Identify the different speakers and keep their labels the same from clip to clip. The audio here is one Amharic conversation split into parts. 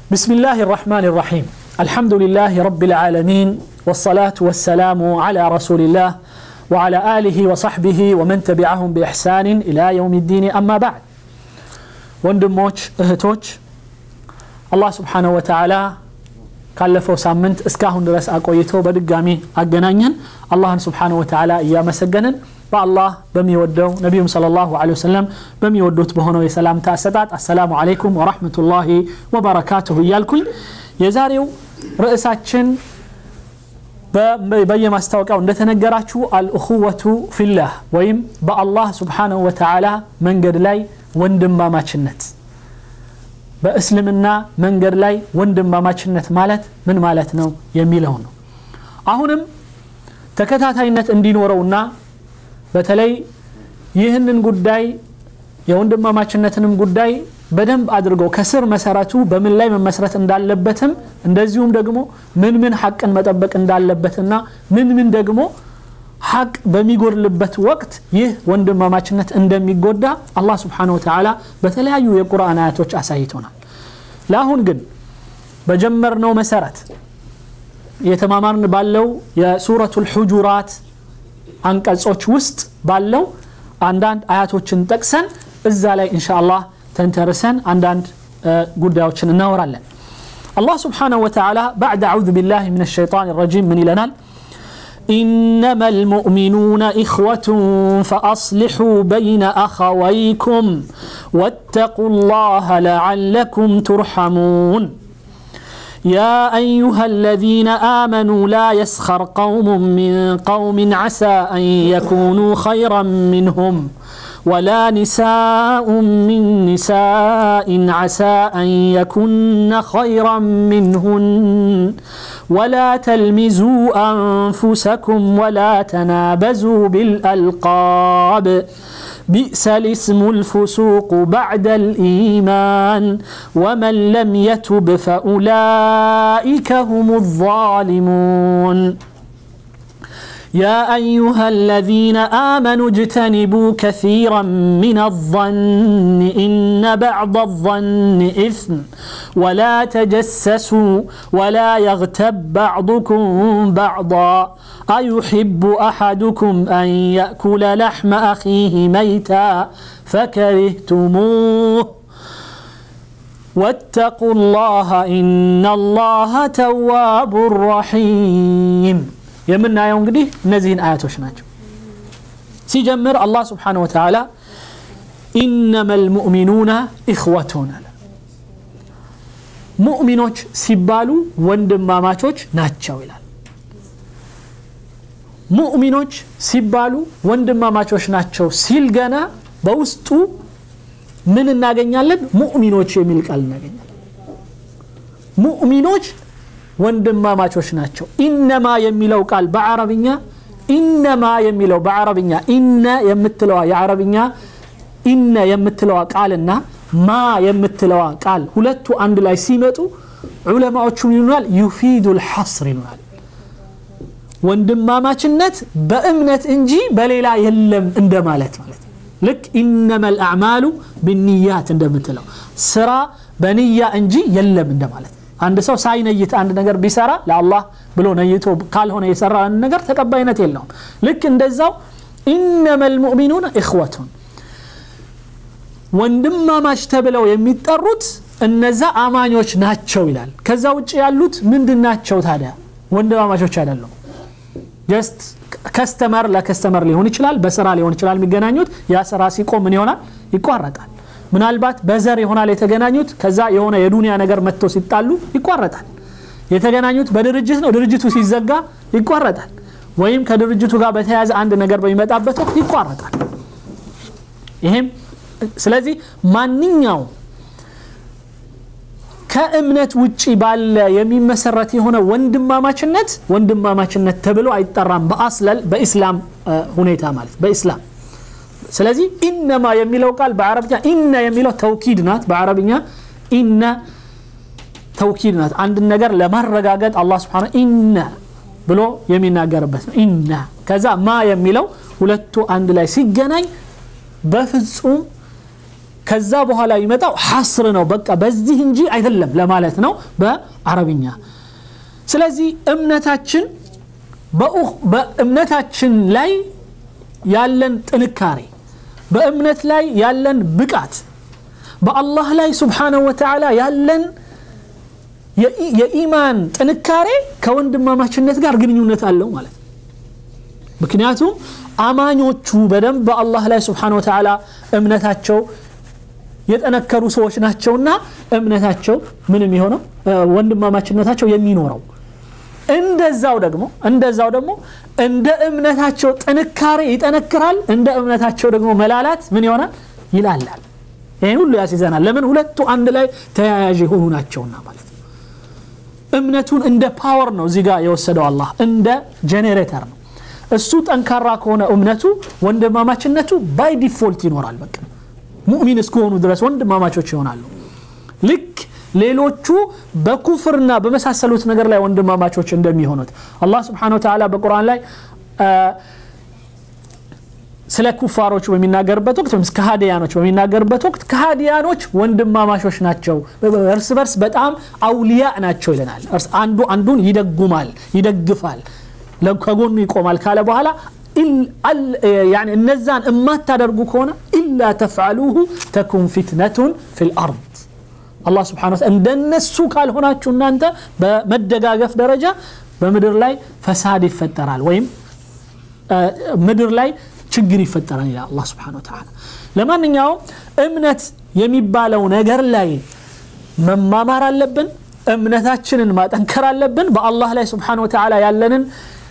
Speaker 1: بسم الله الرحمن الرحيم الحمد لله رب العالمين والصلاة والسلام على رسول الله وعلى آله وصحبه ومن تبعهم بإحسان إلى يوم الدين أما بعد ወንድሞች እህቶች አላህ ስብሓንሁ ወተዓላ ካለፈው ሳምንት እስካሁን ድረስ አቆይቶ በድጋሚ አገናኘን አላህን ስብሓንሁ ወተዓላ እያመሰገንን በአላህ በሚወደው ነቢዩም صለ ላሁ ለ ወሰለም በሚወዱት በሆነው የሰላምታ አሰጣጥ አሰላሙ አለይኩም ወራህመቱላሂ ወበረካቱሁ እያልኩኝ የዛሬው ርዕሳችን በየማስታወቂያው እንደተነገራችሁ አልእኹወቱ ፊላህ ወይም በአላህ ስብሓንሁ ወተዓላ መንገድ ላይ ወንድማማችነት በእስልምና መንገድ ላይ ወንድማማችነት ማለት ምን ማለት ነው የሚለው ነው አሁንም ተከታታይነት እንዲኖረውና በተለይ ይህንን ጉዳይ የወንድማማችነትንም ጉዳይ በደንብ አድርጎ ከስር መሰረቱ በምን ላይ መመስረት እንዳለበትም እንደዚሁም ደግሞ ምን ምን ሐቅን መጠበቅ እንዳለበትና ምን ምን ደግሞ ሐቅ በሚጎድልበት ወቅት ይህ ወንድማማችነት እንደሚጎዳ አላህ ስብሓን ወተዓላ በተለያዩ የቁርአን አያቶች አሳይቶናል ለአሁን ግን በጀመርነው መሰረት የተማማርን ባለው የሱረቱ ልሑጁራት አንቀጾች ውስጥ ባለው አንዳንድ አያቶችን ጠቅሰን እዛ ላይ እንሻ አላህ ተንተርሰን አንዳንድ ጉዳዮችን እናወራለን አላህ ስብሓንሁ ወተዓላ ባዕድ አዑዙ ቢላህ ምን ሸይጣን ረጂም ምን ይለናል إنما المؤمنون إخوة فأصلحوا بين أخويكم واتقوا الله لعلكم ترحمون يا أيها الذين آمنوا لا يسخر قوم من قوم عسى أن يكونوا خيرا منهم ولا نساء من نساء عسى أن يكن خيرا منهن ولا تلمزوا أنفسكم ولا تنابزوا بالألقاب بئس الاسم الفسوق بعد الإيمان ومن لم يتب فأولئك هم الظالمون يا أيها الذين آمنوا اجتنبوا كثيرا من الظن إن بعض الظن إثم ولا تجسسوا ولا يغتب بعضكم بعضا أيحب أحدكم أن يأكل لحم أخيه ميتا فكرهتموه واتقوا الله إن الله تواب رحيم የምናየው እንግዲህ እነዚህን አያቶች ናቸው ሲጀምር አላህ ስብሓን ወተዓላ ኢነማ ልሙእሚኑና ኢኽወቱን አለ ሙእሚኖች ሲባሉ ወንድማማቾች ናቸው ይላል ሙእሚኖች ሲባሉ ወንድማማቾች ናቸው ሲል ገና በውስጡ ምን እናገኛለን ሙእሚኖች የሚል ቃል እናገኛለን ሙእሚኖች ወንድማማቾች ናቸው ኢነማ የሚለው ቃል በአረብኛ ኢነማ የሚለው በአረብኛ ኢነ የምትለዋ የአረብኛ ኢነ የምትለዋ ቃልና ማ የምትለዋ ቃል ሁለቱ አንድ ላይ ሲመጡ ዑለማዎቹ ይሉናል ዩፊዱ ልሐስር ይሉናል ወንድማማችነት በእምነት እንጂ በሌላ የለም እንደማለት ማለት ልክ ኢነማ ልአዕማሉ ብንያት እንደምትለው ስራ በንያ እንጂ የለም እንደማለት አንድ ሰው ሳይነይት አንድ ነገር ቢሰራ ለአላህ ብሎ ነይቶ ካልሆነ የሰራ አንድ ነገር ተቀባይነት የለውም ልክ እንደዛው ኢነማ ልሙእሚኑን እኽወቱን ወንድማማች ተብለው የሚጠሩት እነዛ አማኞች ናቸው ይላል ከዛ ውጭ ያሉት ምንድን ናቸው ታዲያ ወንድማማቾች አይደሉም ጀስት ከስተመር ለከስተመር ሊሆን ይችላል በስራ ሊሆን ይችላል የሚገናኙት ያ ስራ ሲቆም ምን ይሆናል ይቋረጣል ምናልባት በዘር ይሆናል የተገናኙት ከዛ የሆነ የዱንያ ነገር መጥቶ ሲጣሉ ይቋረጣል የተገናኙት በድርጅት ነው ድርጅቱ ሲዘጋ ይቋረጣል ወይም ከድርጅቱ ጋር በተያያዘ አንድ ነገር በሚመጣበት ወቅት ይቋረጣል ይሄም ስለዚህ ማንኛው ከእምነት ውጪ ባለ የሚመሰረት የሆነ ወንድማማችነት ወንድማማችነት ተብሎ አይጠራም በአስለል በኢስላም ሁኔታ ማለት በኢስላም ስለዚህ ኢነማ የሚለው ቃል በአረብኛ ኢነ የሚለው ተውኪድ ናት በአረብኛ ኢነ ተውኪድ ናት አንድን ነገር ለማረጋገጥ አላህ ስብሓን ኢነ ብሎ የሚናገርበት ነው ኢነ ከዛ ማ የሚለው ሁለቱ አንድ ላይ ሲገናኝ በፍጹም ከዛ በኋላ ይመጣው ሐስር ነው በቃ በዚህ እንጂ አይደለም ለማለት ነው በአረብኛ ስለዚህ እምነታችን በእምነታችን ላይ ያለን ጥንካሬ በእምነት ላይ ያለን ብቃት በአላህ ላይ ስብሓነሁ ወተዓላ ያለን የኢማን ጥንካሬ ከወንድማማችነት ጋር ግንኙነት አለው ማለት ነው ምክንያቱም አማኞቹ በደንብ በአላህ ላይ ስብሓን ወተዓላ እምነታቸው የጠነከሩ ሰዎች ናቸውና እምነታቸው ምንም የሆነው ወንድማማችነታቸው የሚኖረው እንደዛው ደግሞ እንደዛው ደግሞ እንደ እምነታቸው ጥንካሬ ይጠነክራል እንደ እምነታቸው ደግሞ መላላት ምን ይሆናል ይላላል ይህን ሁሉ ያስይዘናል ለምን ሁለቱ አንድ ላይ ተያያዥ የሆኑ ናቸውና ማለት ነው እምነቱን እንደ ፓወር ነው እዚህ ጋር የወሰደው አላህ እንደ ጄኔሬተር ነው እሱ ጠንካራ ከሆነ እምነቱ ወንድማማችነቱ ባይ ዲፎልት ይኖራል በቃ ሙእሚን እስከሆኑ ድረስ ወንድማማቾች ይሆናሉ ልክ ሌሎቹ በኩፍርና በመሳሰሉት ነገር ላይ ወንድማማቾች እንደሚሆኑት አላህ ስብሓን ወተላ በቁርአን ላይ ስለ ኩፋሮች በሚናገርበት ወቅት ወይም ከሃዲያኖች በሚናገርበት ወቅት ከሃዲያኖች ወንድማማሾች ናቸው እርስ በርስ በጣም አውሊያ ናቸው ይለናል አንዱ አንዱን ይደጉማል ይደግፋል ከጎኑ ይቆማል ካለ በኋላ እነዛን እማታደርጉ ከሆነ ኢላ ተፍዓሉሁ ተኩን ፊትነቱን ፊ ልአርድ አላህ ስብሓን እንደነሱ ካልሆናችሁ እናንተ በመደጋገፍ ደረጃ በምድር ላይ ፈሳድ ይፈጠራል ወይም ምድር ላይ ችግር ይፈጠራል ይላል አላህ ስብሓን ወተዓላ ለማንኛውም እምነት የሚባለው ነገር ላይ መማማር አለብን እምነታችንን ማጠንከር አለብን በአላህ ላይ ስብሓን ወተዓላ ያለንን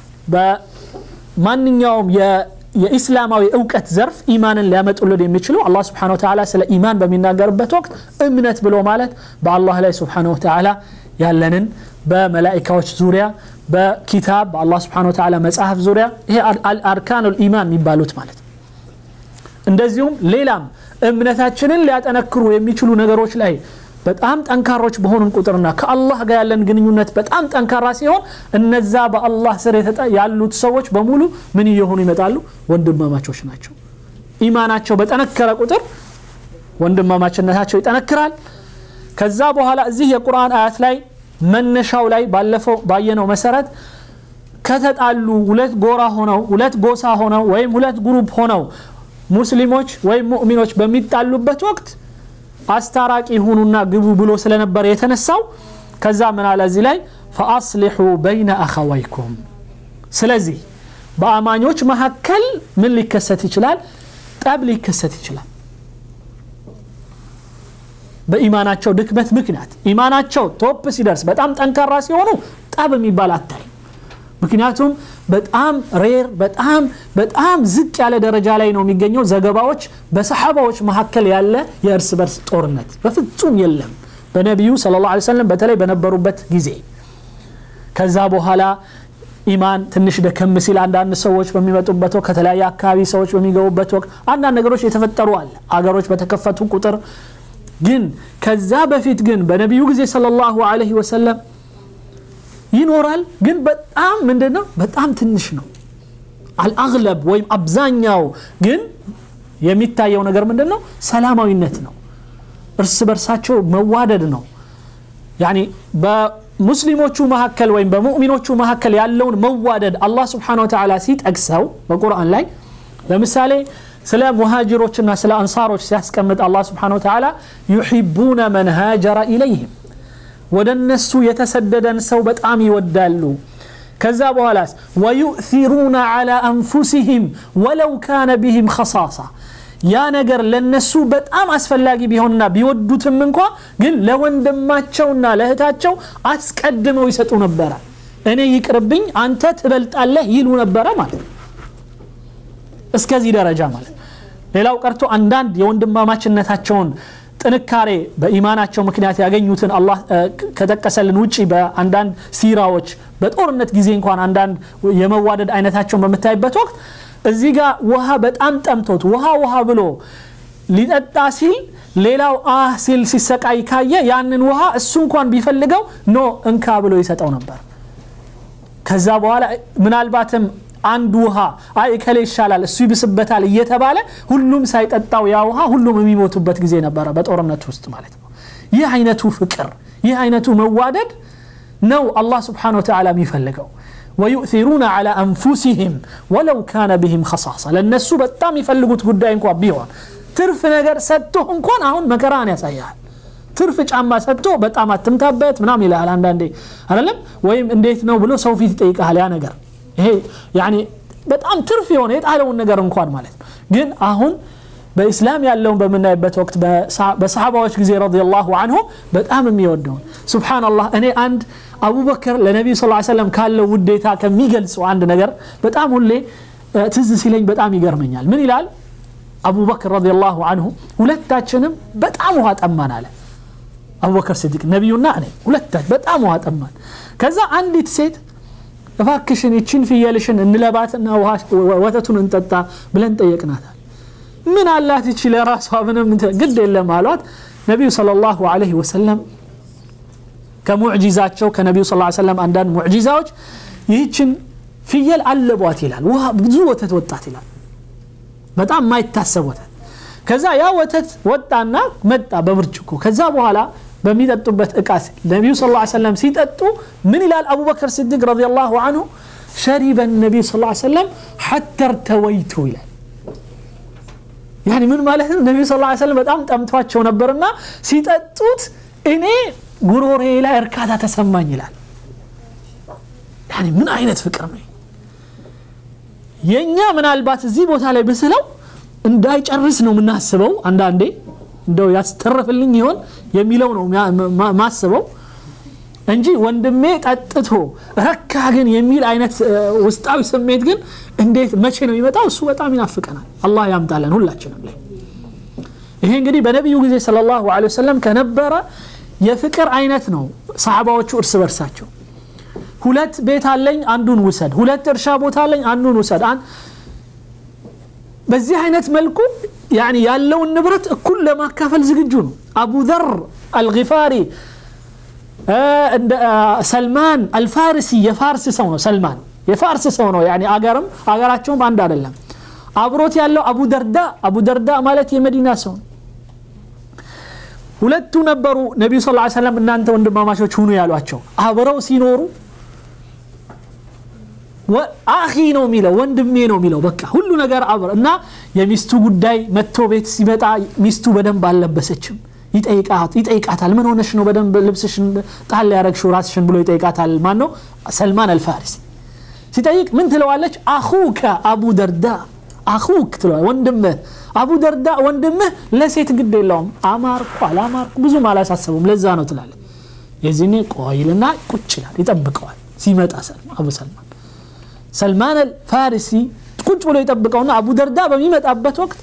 Speaker 1: በማንኛውም የኢስላማዊ እውቀት ዘርፍ ኢማንን ሊያመጡልን የሚችሉ አላህ ስብሓን ወተዓላ ስለ ኢማን በሚናገርበት ወቅት እምነት ብሎ ማለት በአላህ ላይ ስብሓን ወተዓላ ያለንን በመላኢካዎች ዙሪያ በኪታብ በአላህ ስብሓን ወተዓላ መጽሐፍ ዙሪያ ይሄ አርካኑ ልኢማን የሚባሉት ማለት እንደዚሁም ሌላም እምነታችንን ሊያጠነክሩ የሚችሉ ነገሮች ላይ በጣም ጠንካሮች በሆኑን ቁጥርና ከአላህ ጋር ያለን ግንኙነት በጣም ጠንካራ ሲሆን እነዛ በአላህ ስር ያሉት ሰዎች በሙሉ ምን እየሆኑ ይመጣሉ ወንድማማቾች ናቸው ኢማናቸው በጠነከረ ቁጥር ወንድማማችነታቸው ይጠነክራል ከዛ በኋላ እዚህ የቁርአን አያት ላይ መነሻው ላይ ባለፈው ባየነው መሰረት ከተጣሉ ሁለት ጎራ ሆነው ሁለት ጎሳ ሆነው ወይም ሁለት ግሩፕ ሆነው ሙስሊሞች ወይም ሙእሚኖች በሚጣሉበት ወቅት አስታራቂ ሁኑና ግቡ ብሎ ስለነበር የተነሳው ከዛ ምን አለ እዚህ ላይ ፈአስሊሑ በይነ አኸወይኩም ስለዚህ በአማኞች መካከል ምን ሊከሰት ይችላል ጠብ ሊከሰት ይችላል በኢማናቸው ድክመት ምክንያት ኢማናቸው ቶፕ ሲደርስ በጣም ጠንካራ ሲሆኑ ጠብ የሚባል አታይ ምክንያቱም በጣም ሬር በጣም በጣም ዝቅ ያለ ደረጃ ላይ ነው የሚገኘው ዘገባዎች በሰሓባዎች መካከል ያለ የእርስ በርስ ጦርነት በፍጹም የለም በነቢዩ ስለ ላ ሰለም በተለይ በነበሩበት ጊዜ ከዛ በኋላ ኢማን ትንሽ ደከም ሲል አንዳንድ ሰዎች በሚመጡበት ወቅት ከተለያየ አካባቢ ሰዎች በሚገቡበት ወቅት አንዳንድ ነገሮች የተፈጠሩ አለ አገሮች በተከፈቱ ቁጥር ግን ከዛ በፊት ግን በነቢዩ ጊዜ ስለ ላሁ አለህ ወሰለም ይኖራል ግን በጣም ምንድን ነው በጣም ትንሽ ነው አልአግለብ ወይም አብዛኛው ግን የሚታየው ነገር ምንድን ነው ሰላማዊነት ነው እርስ በርሳቸው መዋደድ ነው ያኒ በሙስሊሞቹ መካከል ወይም በሙእሚኖቹ መካከል ያለውን መዋደድ አላህ ስብሓን ወተዓላ ሲጠቅሰው በቁርአን ላይ ለምሳሌ ስለ ሙሃጅሮችና ስለ አንሳሮች ሲያስቀምጥ አላህ ስብሓን ወተዓላ ዩሒቡነ መን ሃጀረ ኢለይህም ወደ እነሱ የተሰደደን ሰው በጣም ይወዳሉ ከዛ በኋላስ ወዩእሲሩነ ዓላ አንፉሲህም ወለው ካነ ቢህም ኸሳሳ ያ ነገር ለነሱ በጣም አስፈላጊ ቢሆንና ቢወዱትም እንኳ ግን ለወንድማቸውና ለእህታቸው አስቀድመው ይሰጡ ነበረ እኔ ይቅርብኝ አንተ ትበልጣለህ ይሉ ነበረ ማለት ነው እስከዚህ ደረጃ ማለት ሌላው ቀርቶ አንዳንድ የወንድማማችነታቸውን ጥንካሬ በኢማናቸው ምክንያት ያገኙትን አላህ ከጠቀሰልን ውጭ በአንዳንድ ሲራዎች በጦርነት ጊዜ እንኳን አንዳንድ የመዋደድ አይነታቸውን በምታይበት ወቅት እዚህ ጋር ውሃ በጣም ጠምቶት ውሃ ውሃ ብሎ ሊጠጣ ሲል ሌላው አህ ሲል ሲሰቃይ ካየ ያንን ውሃ እሱ እንኳን ቢፈልገው ኖ እንካ ብሎ ይሰጠው ነበር ከዛ በኋላ ምናልባትም አንድ ውሃ አይ እከሌ ይሻላል እሱ ይብስበታል እየተባለ ሁሉም ሳይጠጣው ያ ውሃ ሁሉም የሚሞቱበት ጊዜ ነበረ በጦርነት ውስጥ ማለት ነው ይህ አይነቱ ፍቅር ይህ አይነቱ መዋደድ ነው አላህ ስብሓን ወተዓላ የሚፈልገው ወዩእሩነ ላ አንፉሲህም ወለው ካነ ብህም ከሳሳ ለእነሱ በጣም የሚፈልጉት ጉዳይ እንኳ ቢሆን ትርፍ ነገር ሰጥቶ እንኳን አሁን መከራን ያሳያል ትርፍ ጫማ ሰጥቶ በጣም አትምታበት ምናም ይልሃል አንዳንዴ አይደለም ወይም እንዴት ነው ብሎ ሰው ፊት ይጠይቃል ያ ነገር ይሄ ያኒ በጣም ትርፍ የሆነ የጣለውን ነገር እንኳን ማለት ነው ግን አሁን በኢስላም ያለውን በምናይበት ወቅት በሰሓባዎች ጊዜ ረዲየላሁ አንሁ በጣም የሚወደውን ሱብሓነላህ እኔ አንድ አቡበክር ለነቢዩ ስ ሰለም ካለው ውዴታ ከሚገልጸው አንድ ነገር በጣም ሁሌ ትዝ ሲለኝ በጣም ይገርመኛል ምን ይላል አቡበክር ረዲየላሁ አንሁ ሁለታችንም በጣም ውሃ ጠማን አለ አቡበክር ስዲቅ ነቢዩና እኔ ሁለታችን በጣም ውሃ ጠማን ከዛ አንዲት ሴት እባክሽን ይችን ፍየልሽን እንለባትና ወተቱን እንጠጣ ብለን ጠየቅናታል ምን አላት ይቺ ለራሷ ምንም ግድ የለም አሏት ነቢዩ صለ ላሁ ዐለይሂ ወሰለም ከሙዕጂዛቸው ከነቢዩ ስ ሰለም አንዳንድ ሙዕጂዛዎች ይህችን ፍየል አለቧት ይላል ውሃ ብዙ ወተት ወጣት ይላል በጣም ማይታሰብ ወተት ከዛ ያ ወተት ወጣና መጣ በብርጭቆ ከዛ በኋላ በሚጠጡበት እቃ ነቢዩ ስ ሰለም ሲጠጡ ምን ይላል አቡበክር ስዲቅ ረዲ ላሁ አንሁ ሸሪበ ነቢዩ ስ ሰለም ሐተ እርተወይቱ ይላል ያኒ ምን ማለት ነው ነቢዩ ስ ሰለም በጣም ጠምቷቸው ነበርና ሲጠጡት እኔ ጉሮሬ ላይ እርካታ ተሰማኝ ይላል ያኒ ምን አይነት ፍቅር ነው የእኛ ምናልባት እዚህ ቦታ ላይ ብስለው እንዳይጨርስ ነው የምናስበው አንዳንዴ እንደው ያስተረፍልኝ ይሆን የሚለው ነው ማስበው እንጂ ወንድሜ ጠጥቶ ረካ ግን የሚል አይነት ውስጣዊ ስሜት ግን እንዴት መቼ ነው የሚመጣው እሱ በጣም ይናፍቀናል አላህ ያምጣለን ሁላችንም ላይ ይሄ እንግዲህ በነቢዩ ጊዜ ስለ ላሁ ወሰለም ከነበረ የፍቅር አይነት ነው ሰሓባዎቹ እርስ በርሳቸው ሁለት ቤት አለኝ አንዱን ውሰድ ሁለት እርሻ ቦታ አለኝ አንዱን ውሰድ በዚህ አይነት መልኩ ያለውን ንብረት እኩል ለማካፈል ዝግጁ ነው አቡ ዘር አልጊፋሪ ሰልማን አልፋርሲ የፋርስ ሰው ነው ሰልማን የፋርስ ሰው ነው አገርም አገራቸውም አንድ አይደለም አብሮት ያለው አቡ ደርዳ አቡ ደርዳ ማለት የመዲና ሰው ነው ሁለቱ ነበሩ ነቢዩ ስ ሰለም እናንተ ወንድማማቾች ሁኑ ያሏቸው አብረው ሲኖሩ አኺ ነው የሚለው ወንድሜ ነው የሚለው በቃ ሁሉ ነገር አብረ እና የሚስቱ ጉዳይ መጥቶ ቤት ሲመጣ ሚስቱ በደንብ አልለበሰችም ይጠይቃታል ምን ሆነሽ ነው በደንብ ልብስሽን ጣል ያረግሽው ራስሽን ብሎ ይጠይቃታል ማን ነው ሰልማን አልፋሪሲ ሲጠይቅ ምን ትለዋለች አኹከ አቡ ደርዳ አኹክ ትለዋል ወንድምህ አቡ ደርዳ ወንድምህ ለሴት ግድ የለውም አማርኩ አላማርኩ ብዙም አላሳሰቡም ለዛ ነው ትላለ የዚህኔ ቆይልና ቁጭ ይላል ይጠብቀዋል ሲመጣ አቡ ሰልማን ሰልማን አልፋሪሲ ቁጭ ብሎ ይጠብቀውና አቡ ደርዳ በሚመጣበት ወቅት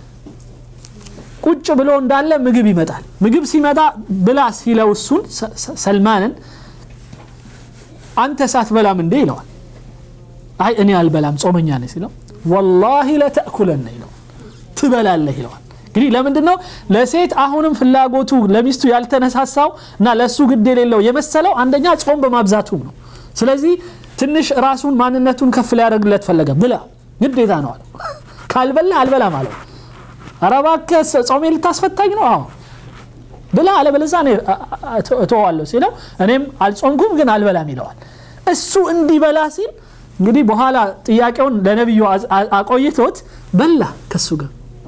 Speaker 1: ቁጭ ብሎ እንዳለ ምግብ ይመጣል ምግብ ሲመጣ ብላ ሲለው እሱን ሰልማንን አንተ ሳትበላም እንዴ ይለዋል አይ እኔ አልበላም ጾመኛ ነ ሲለው ወላሂ ለተእኩለነ ይለዋል ትበላለህ ይለዋል እንግዲህ ለምንድን ነው ለሴት አሁንም ፍላጎቱ ለሚስቱ ያልተነሳሳው እና ለእሱ ግድ የሌለው የመሰለው አንደኛ ጾም በማብዛቱም ነው ስለዚህ ትንሽ ራሱን ማንነቱን ከፍ ሊያደርግለት ፈለገ ብላ ግዴታ ነው አለው ካልበላ አልበላም አለው ኧረ እባክህ ጾሜ ልታስፈታኝ ነው አዎ ብላ አለበለዛ እተዋለሁ ሲለው እኔም አልጾምኩም ግን አልበላም ይለዋል እሱ እንዲበላ ሲል እንግዲህ በኋላ ጥያቄውን ለነቢዩ አቆይቶት በላ ከሱ ጋር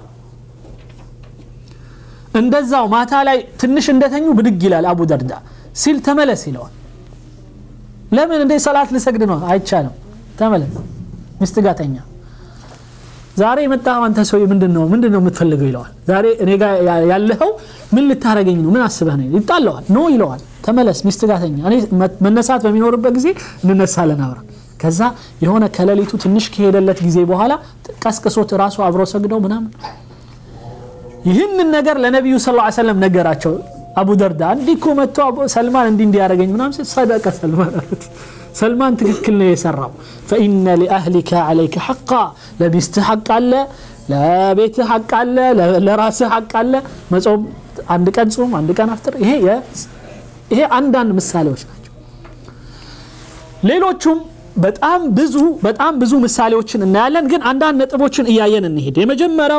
Speaker 1: እንደዛው ማታ ላይ ትንሽ እንደተኙ ብድግ ይላል አቡ ደርዳ ሲል ተመለስ ይለዋል ለምን እንዴ ሰላት ልሰግድ ነው አይቻልም ተመለስ ሚስት ጋር ተኛ ዛሬ የመጣው አንተ ሰው ምንድን ነው ምንድን ነው የምትፈልገው ይለዋል ዛሬ እኔ ጋር ያለኸው ምን ልታረገኝ ነው ምን አስበህ ነው ይጣለዋል ኖ ይለዋል ተመለስ ሚስት ጋር ተኛ እኔ መነሳት በሚኖርበት ጊዜ እንነሳለን አብረን ከዛ የሆነ ከሌሊቱ ትንሽ ከሄደለት ጊዜ በኋላ ቀስቅሶት ራሱ አብሮ ሰግደው ምናምን ይህንን ነገር ለነቢዩ ስ ሰለም ነገራቸው አቡ ደርዳ እንዲህ እኮ መጥቶ ሰልማን እንዲህ እንዲያደረገኝ ምናምን ሰደቀ ሰልማን አሉት ሰልማን ትክክል ነው የሰራው ፈኢነ ሊአህሊከ ዓለይከ ሐቃ ለሚስትህ ሐቅ አለ ለቤትህ ሐቅ አለ ለራስህ ሐቅ አለ መጾም አንድ ቀን ጾም አንድ ቀን አፍጥር ይሄ ይሄ አንዳንድ ምሳሌዎች ናቸው ሌሎቹም በጣም ብዙ በጣም ብዙ ምሳሌዎችን እናያለን ግን አንዳንድ ነጥቦችን እያየን እንሄድ የመጀመሪያው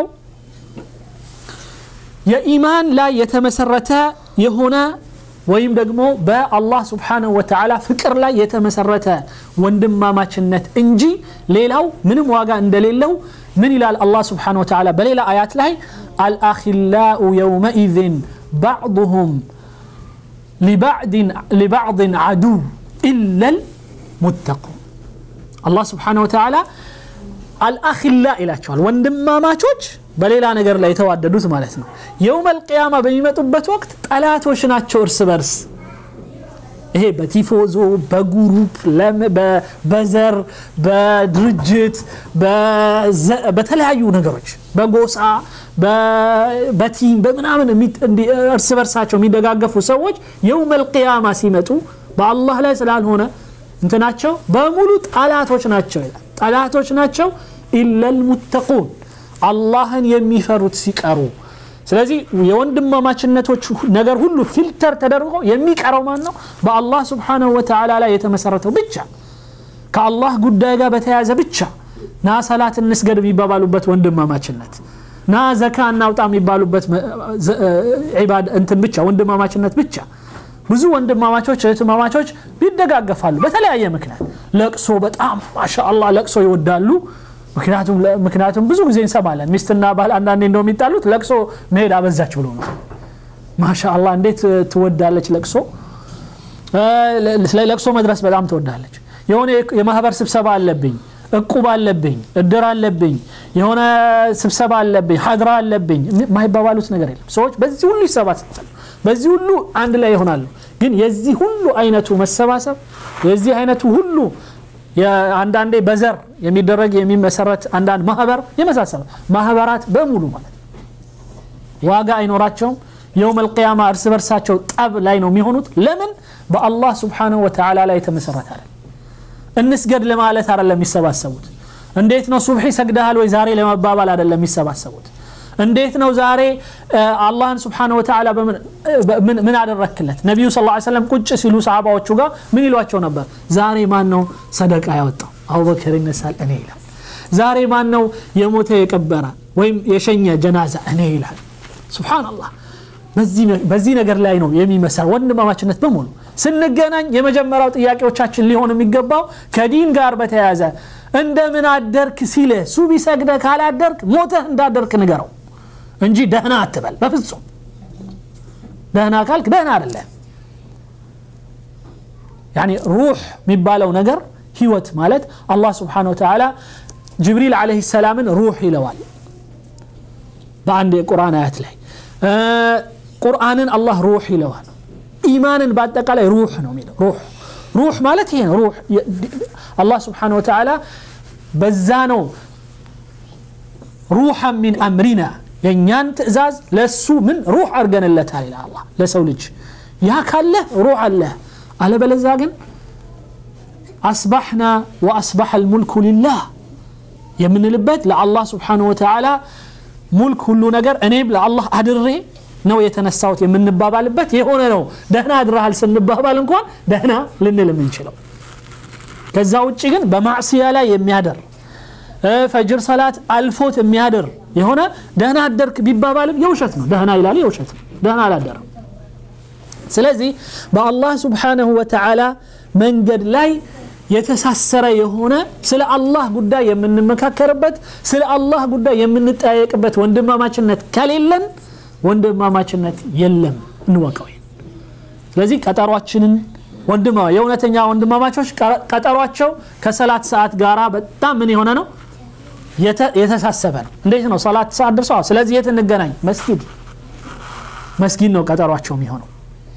Speaker 1: የኢማን ላይ የተመሰረተ የሆነ ወይም ደግሞ በአላህ ስብሓንሁ ወተዓላ ፍቅር ላይ የተመሰረተ ወንድማማችነት እንጂ ሌላው ምንም ዋጋ እንደሌለው ምን ይላል አላህ ስብሓንሁ ወተዓላ በሌላ አያት ላይ አልአኪላኡ የውመኢዝን ባዕضሁም ሊባዕድን ዓዱው ኢለል ሙተቁን አላህ ስብሓንሁ ወተዓላ አልአኪላ ይላቸዋል ወንድማማቾች በሌላ ነገር ላይ የተዋደዱት ማለት ነው የውም አልቅያማ በሚመጡበት ወቅት ጠላቶች ናቸው እርስ በርስ ይሄ በቲፎዞ በጉሩፕ በዘር በድርጅት በተለያዩ ነገሮች በጎሳ በቲም በምናምን እርስ በርሳቸው የሚደጋገፉ ሰዎች የውም አልቅያማ ሲመጡ በአላህ ላይ ስላልሆነ እንትናቸው በሙሉ ጠላቶች ናቸው ይላል ጠላቶች ናቸው ኢለል ሙተቁን አላህን የሚፈሩት ሲቀሩ ስለዚህ የወንድማማችነቶች ነገር ሁሉ ፊልተር ተደርጎ የሚቀረው ማን ነው በአላህ ስብሓንሁ ወተዓላ ላይ የተመሰረተው ብቻ ከአላህ ጉዳይ ጋር በተያያዘ ብቻ ና ሰላት እንስገድ የሚባባሉበት ወንድማማችነት ና ዘካ እናውጣ የሚባሉበት እንትን ብቻ ወንድማማችነት ብቻ ብዙ ወንድማማቾች እህትማማቾች ይደጋገፋሉ በተለያየ ምክንያት ለቅሶ በጣም ማሻአላ ለቅሶ ይወዳሉ ምክንያቱም ብዙ ጊዜ እንሰማለን ሚስትና ባል አንዳንዴ እንደው የሚጣሉት ለቅሶ መሄድ አበዛች ብሎ ነው ማሻአላ እንዴት ትወዳለች ለቅሶ ለቅሶ መድረስ በጣም ትወዳለች የሆነ የማህበር ስብሰባ አለብኝ እቁብ አለብኝ እድር አለብኝ የሆነ ስብሰባ አለብኝ ሀድራ አለብኝ የማይባባሉት ነገር የለም ሰዎች በዚህ ሁሉ ይሰባሰባሉ በዚህ ሁሉ አንድ ላይ ይሆናሉ ግን የዚህ ሁሉ አይነቱ መሰባሰብ የዚህ አይነቱ ሁሉ አንዳንዴ በዘር የሚደረግ የሚመሰረት አንዳንድ ማህበር የመሳሰለ ማህበራት በሙሉ ማለት ዋጋ አይኖራቸውም የውም አልቅያማ እርስ በርሳቸው ጠብ ላይ ነው የሚሆኑት ለምን በአላህ ስብሓንሁ ወተዓላ ላይ የተመሰረተ አለ እንስገድ ለማለት አይደለም የሚሰባሰቡት እንዴት ነው ሱብሒ ሰግደሃል ወይ ዛሬ ለመባባል አይደለም የሚሰባሰቡት እንዴት ነው ዛሬ አላህን ስብሓን ወተዓላ ምን አደረክለት ነቢዩ ስ ሰለም ቁጭ ሲሉ ሰሃባዎቹ ጋር ምን ይሏቸው ነበር ዛሬ ማን ነው ሰደቃ ያወጣው አቡበክር ይነሳል እኔ ይላል ዛሬ ማን ነው የሞተ የቀበረ ወይም የሸኘ ጀናዛ እኔ ይላል ስብሓንላህ በዚህ ነገር ላይ ነው የሚመሰር ወንድማማችነት በሙሉ ስንገናኝ የመጀመሪያው ጥያቄዎቻችን ሊሆን የሚገባው ከዲን ጋር በተያያዘ እንደምን አደርክ ሲለ ሱቢ ሰግደ ካላደርክ ሞተህ እንዳደርክ ንገረው እንጂ ደህና አትበል በፍጹም ደህና ካልክ ደህና አይደለም ያኒ ሩህ የሚባለው ነገር ህይወት ማለት አላህ ስብሓን ወተዓላ ጅብሪል ዓለይሂ ሰላምን ሩህ ይለዋል በአንድ የቁርአን አያት ላይ ቁርአንን አላህ ሩህ ይለዋል ኢማንን በአጠቃላይ ሩህ ነው የሚለው ሩህ ሩህ ማለት ይሄ ነው ሩህ አላህ ስብሓን ወተዓላ በዛ ነው ሩሐ ሚን አምሪና የእኛን ትእዛዝ ለሱ ምን ሩህ አድርገንለታል ይላል አላህ ለሰው ልጅ ያ ካለህ ሩህ አለህ አለበለዛ ግን አስባሕና ወአስባሐ ልሙልኩ ሊላህ የምንልበት ለአላህ ስብሓን ወተዓላ ሙልክ ሁሉ ነገር እኔም ለአላህ አድሬ ነው የተነሳሁት የምንባባልበት የሆነ ነው ደህና አድረሃል ስንባባል እንኳን ደህና ልንል የምንችለው ከዛ ውጭ ግን በማዕስያ ላይ የሚያደር ፈጅር ሰላት አልፎት የሚያድር የሆነ ደህና አደርክ ቢባባልም የውሸት ነው ደህና ይላል የውሸት ነው ደህና አላደረም ስለዚህ በአላህ ስብሓንሁ ወተዓላ መንገድ ላይ የተሳሰረ የሆነ ስለ አላህ ጉዳይ የምንመካከርበት ስለ አላህ ጉዳይ የምንጠያየቅበት ወንድማማችነት ከሌለን ወንድማማችነት የለም እንወቀው ስለዚህ ቀጠሯችንን ወንድማ የእውነተኛ ወንድማማቾች ቀጠሯቸው ከሰላት ሰዓት ጋር በጣም ምን የሆነ ነው የተሳሰበ ነው እንዴት ነው ሰላት ሰዓት ደርሰዋል ስለዚህ የት እንገናኝ መስጊድ መስጊድ ነው ቀጠሯቸው የሚሆነው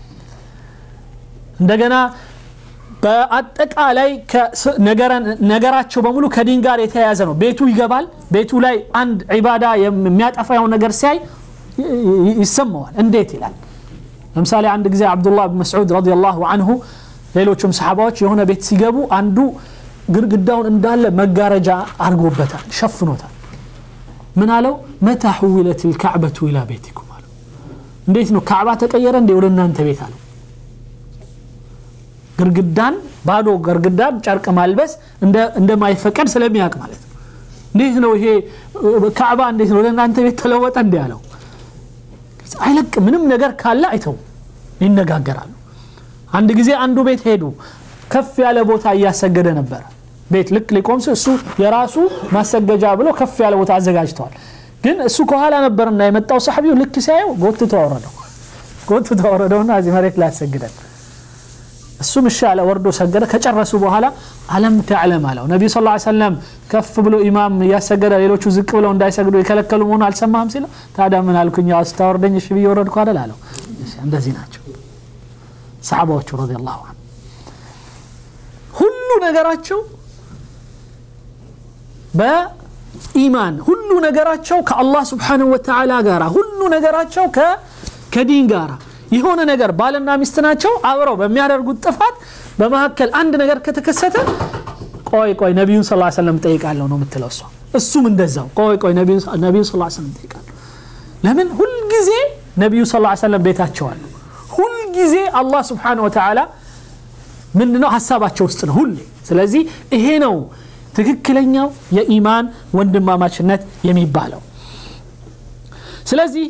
Speaker 1: እንደገና በአጠቃላይ ነገራቸው በሙሉ ከዲን ጋር የተያያዘ ነው ቤቱ ይገባል ቤቱ ላይ አንድ ዒባዳ የሚያጠፋውን ነገር ሲያይ ይሰማዋል እንዴት ይላል ለምሳሌ አንድ ጊዜ አብዱላህ ብን መስዑድ ረዲየላሁ አንሁ ሌሎችም ሰሓባዎች የሆነ ቤት ሲገቡ አንዱ ግድግዳውን እንዳለ መጋረጃ አድርጎበታል ሸፍኖታል ምን አለው መታ ሑዊለት ልካዕበቱ ኢላ ቤቲኩም አለው እንዴት ነው ካዕባ ተቀየረ እንዴ ወደ እናንተ ቤት አለው ግርግዳን ባዶ ግርግዳን ጨርቅ ማልበስ እንደማይፈቀድ ስለሚያውቅ ማለት ነው እንዴት ነው ይሄ ካዕባ እንዴት ነው ለእናንተ ቤት ተለወጠ እንዲ ያለው አይለቅ ምንም ነገር ካለ አይተው ይነጋገራሉ አንድ ጊዜ አንዱ ቤት ሄዱ ከፍ ያለ ቦታ እያሰገደ ነበረ ቤት ልክ ሊቆም እሱ የራሱ ማሰገጃ ብሎ ከፍ ያለ ቦታ አዘጋጅተዋል ግን እሱ ከኋላ ነበርና የመጣው ሰሐቢው ልክ ሲያየው ጎትቶ አወረደው ጎትቶ አወረደውና እዚህ መሬት ላይ ያሰግደን እሱም እሺ አለ ወርዶ ሰገደ ከጨረሱ በኋላ አለም ተዕለም አለው ነቢዩ ስ ሰለም ከፍ ብሎ ኢማም እያሰገደ ሌሎቹ ዝቅ ብለው እንዳይሰግዱ የከለከሉ መሆኑ አልሰማህም ሲለው ታዲያ ምን አልኩኝ ስታወርደኝ እሺ ብዬ ወረድኩ አደል አለው እንደዚህ ናቸው ሰሓባዎቹ ረዲ ላሁ አን ሁሉ ነገራቸው በኢማን ሁሉ ነገራቸው ከአላህ ስብሓንሁ ወተዓላ ጋር ሁሉ ነገራቸው ከዲን ጋር የሆነ ነገር ባልና ሚስት ናቸው አብረው በሚያደርጉት ጥፋት በመካከል አንድ ነገር ከተከሰተ ቆይ ቆይ ነቢዩን ስ ሰለም ጠይቃለሁ ነው የምትለው እሷ እሱም እንደዛው ቆይ ቆይ ነቢዩን ስ ሰለም ጠይቃለሁ ለምን ሁልጊዜ ነቢዩ ስ ሰለም ቤታቸው አሉ ሁልጊዜ አላህ ስብሓን ወተዓላ ምንድነው ሀሳባቸው ውስጥ ነው ሁሌ ስለዚህ ይሄ ነው ትክክለኛው የኢማን ወንድማማችነት የሚባለው ስለዚህ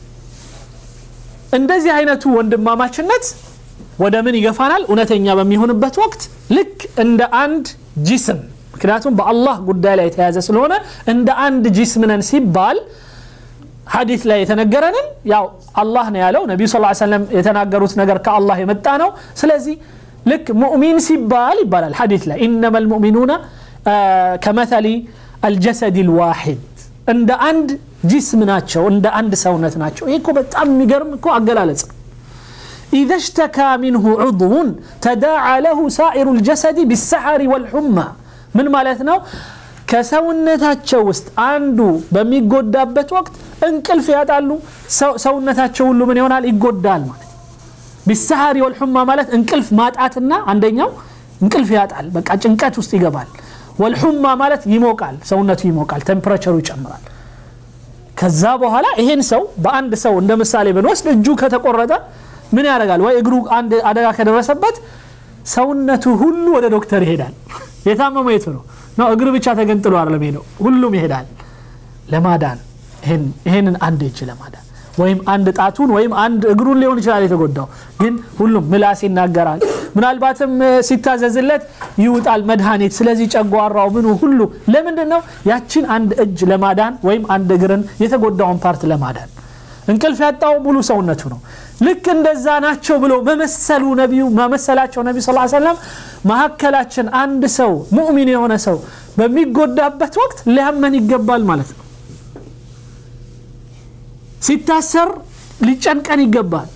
Speaker 1: እንደዚህ አይነቱ ወንድማማችነት ወደ ምን ይገፋናል እውነተኛ በሚሆንበት ወቅት ልክ እንደ አንድ ጂስም ምክንያቱም በአላህ ጉዳይ ላይ የተያዘ ስለሆነ እንደ አንድ ጂስም ነን ሲባል ሐዲት ላይ የተነገረንን ያው አላህ ነው ያለው ነቢዩ ስ ሰለም የተናገሩት ነገር ከአላህ የመጣ ነው ስለዚህ ልክ ሙእሚን ሲባል ይባላል ሐዲት ላይ ኢነማ ልሙእሚኑና ከመተሊ አልጀሰድ ልዋሒድ እንደ አንድ ጂስም ናቸው እንደ አንድ ሰውነት ናቸው ይህ እኮ በጣም የሚገርም እኮ አገላለጽ ነው إذا اشتكى منه عضو تداعى له سائر الجسد بالسحر والحمى من مالتنا ከሰውነታቸው ውስጥ አንዱ በሚጎዳበት ወቅት እንቅልፍ ያጣሉ ሰውነታቸው ሁሉ ምን ይሆናል ይጎዳል ማለት ቢሰሃሪ ወልሑማ ማለት እንቅልፍ ማጣትና አንደኛው እንቅልፍ ያጣል በቃ ጭንቀት ውስጥ ይገባል ወልሑማ ማለት ይሞቃል ሰውነቱ ይሞቃል ቴምፕሬቸሩ ይጨምራል ከዛ በኋላ ይሄን ሰው በአንድ ሰው እንደ ምሳሌ ብንወስድ እጁ ከተቆረጠ ምን ያደርጋል ወይ እግሩ አንድ አደጋ ከደረሰበት ሰውነቱ ሁሉ ወደ ዶክተር ይሄዳል የታመመው የቱ ነው ነው እግር ብቻ ተገንጥሎ አይደለም ሄደው ሁሉም ይሄዳል ለማዳን ይሄንን አንድ እጅ ለማዳን ወይም አንድ ጣቱን ወይም አንድ እግሩን ሊሆን ይችላል የተጎዳው ግን ሁሉም ምላስ ይናገራል ምናልባትም ሲታዘዝለት ይውጣል መድኃኒት ስለዚህ ጨጓራው ምኑ ሁሉ ለምንድን ነው ያችን አንድ እጅ ለማዳን ወይም አንድ እግርን የተጎዳውን ፓርት ለማዳን እንቅልፍ ያጣው ሙሉ ሰውነቱ ነው ልክ እንደዛ ናቸው ብሎ መመሰሉ ነቢዩ መመሰላቸው ነቢ ስ ሰለም መካከላችን አንድ ሰው ሙእሚን የሆነ ሰው በሚጎዳበት ወቅት ሊያመን ይገባል ማለት ነው ሲታሰር ሊጨንቀን ይገባል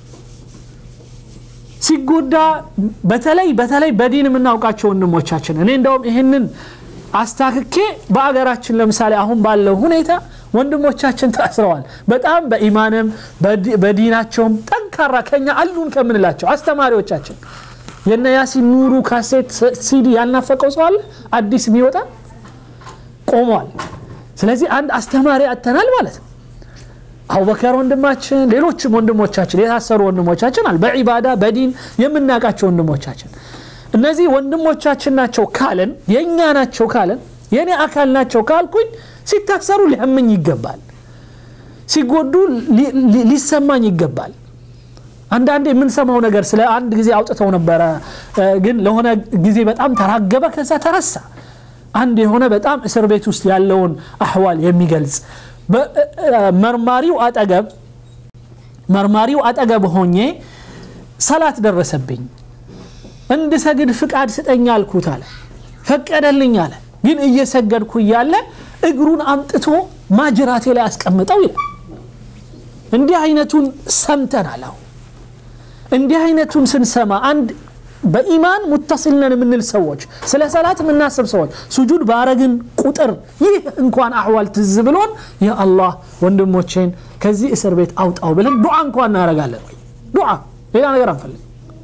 Speaker 1: ሲጎዳ በተለይ በተለይ በዲን የምናውቃቸው ወንድሞቻችን እኔ እንደውም ይህንን አስታክኬ በአገራችን ለምሳሌ አሁን ባለው ሁኔታ ወንድሞቻችን ታስረዋል በጣም በኢማንም በዲናቸውም ጠንካራ ከኛ አሉን ከምንላቸው አስተማሪዎቻችን የነ ያሲን ኑሩ ካሴት ሲዲ ያልናፈቀው ሰው አለ አዲስ የሚወጣ ቆሟል ስለዚህ አንድ አስተማሪ አተናል ማለት ነው አቡበከር ወንድማችን ሌሎችም ወንድሞቻችን የታሰሩ ወንድሞቻችን አል በዒባዳ በዲን የምናውቃቸው ወንድሞቻችን እነዚህ ወንድሞቻችን ናቸው ካለን የእኛ ናቸው ካለን የእኔ አካል ናቸው ካልኩኝ ሲታሰሩ ሊያመኝ ይገባል ሲጎዱ ሊሰማኝ ይገባል አንዳንድ የምንሰማው ነገር ስለ አንድ ጊዜ አውጥተው ነበረ ግን ለሆነ ጊዜ በጣም ተራገበ ከዛ ተረሳ አንድ የሆነ በጣም እስር ቤት ውስጥ ያለውን አህዋል የሚገልጽ መርማሪው አጠገብ መርማሪው አጠገብ ሆኜ ሰላት ደረሰብኝ እንድሰግድ ፍቃድ ስጠኝ አልኩት አለ ፈቀደልኝ አለ ግን እየሰገድኩ እያለ እግሩን አምጥቶ ማጅራቴ ላይ አስቀምጠው ይላል እንዲህ አይነቱን ሰምተናል አሁን እንዲህ አይነቱን ስንሰማ አንድ በኢማን ሙተሲል ነን የምንል ሰዎች ስለ ሰላት የምናስብ ሰዎች ሱጁድ ባረግን ቁጥር ይህ እንኳን አህዋል ትዝ ብሎን የአላህ ወንድሞቼን ከዚህ እስር ቤት አውጣው ብለን ዱዓ እንኳን እናደረጋለን ዱዓ ሌላ ነገር አንፈልግ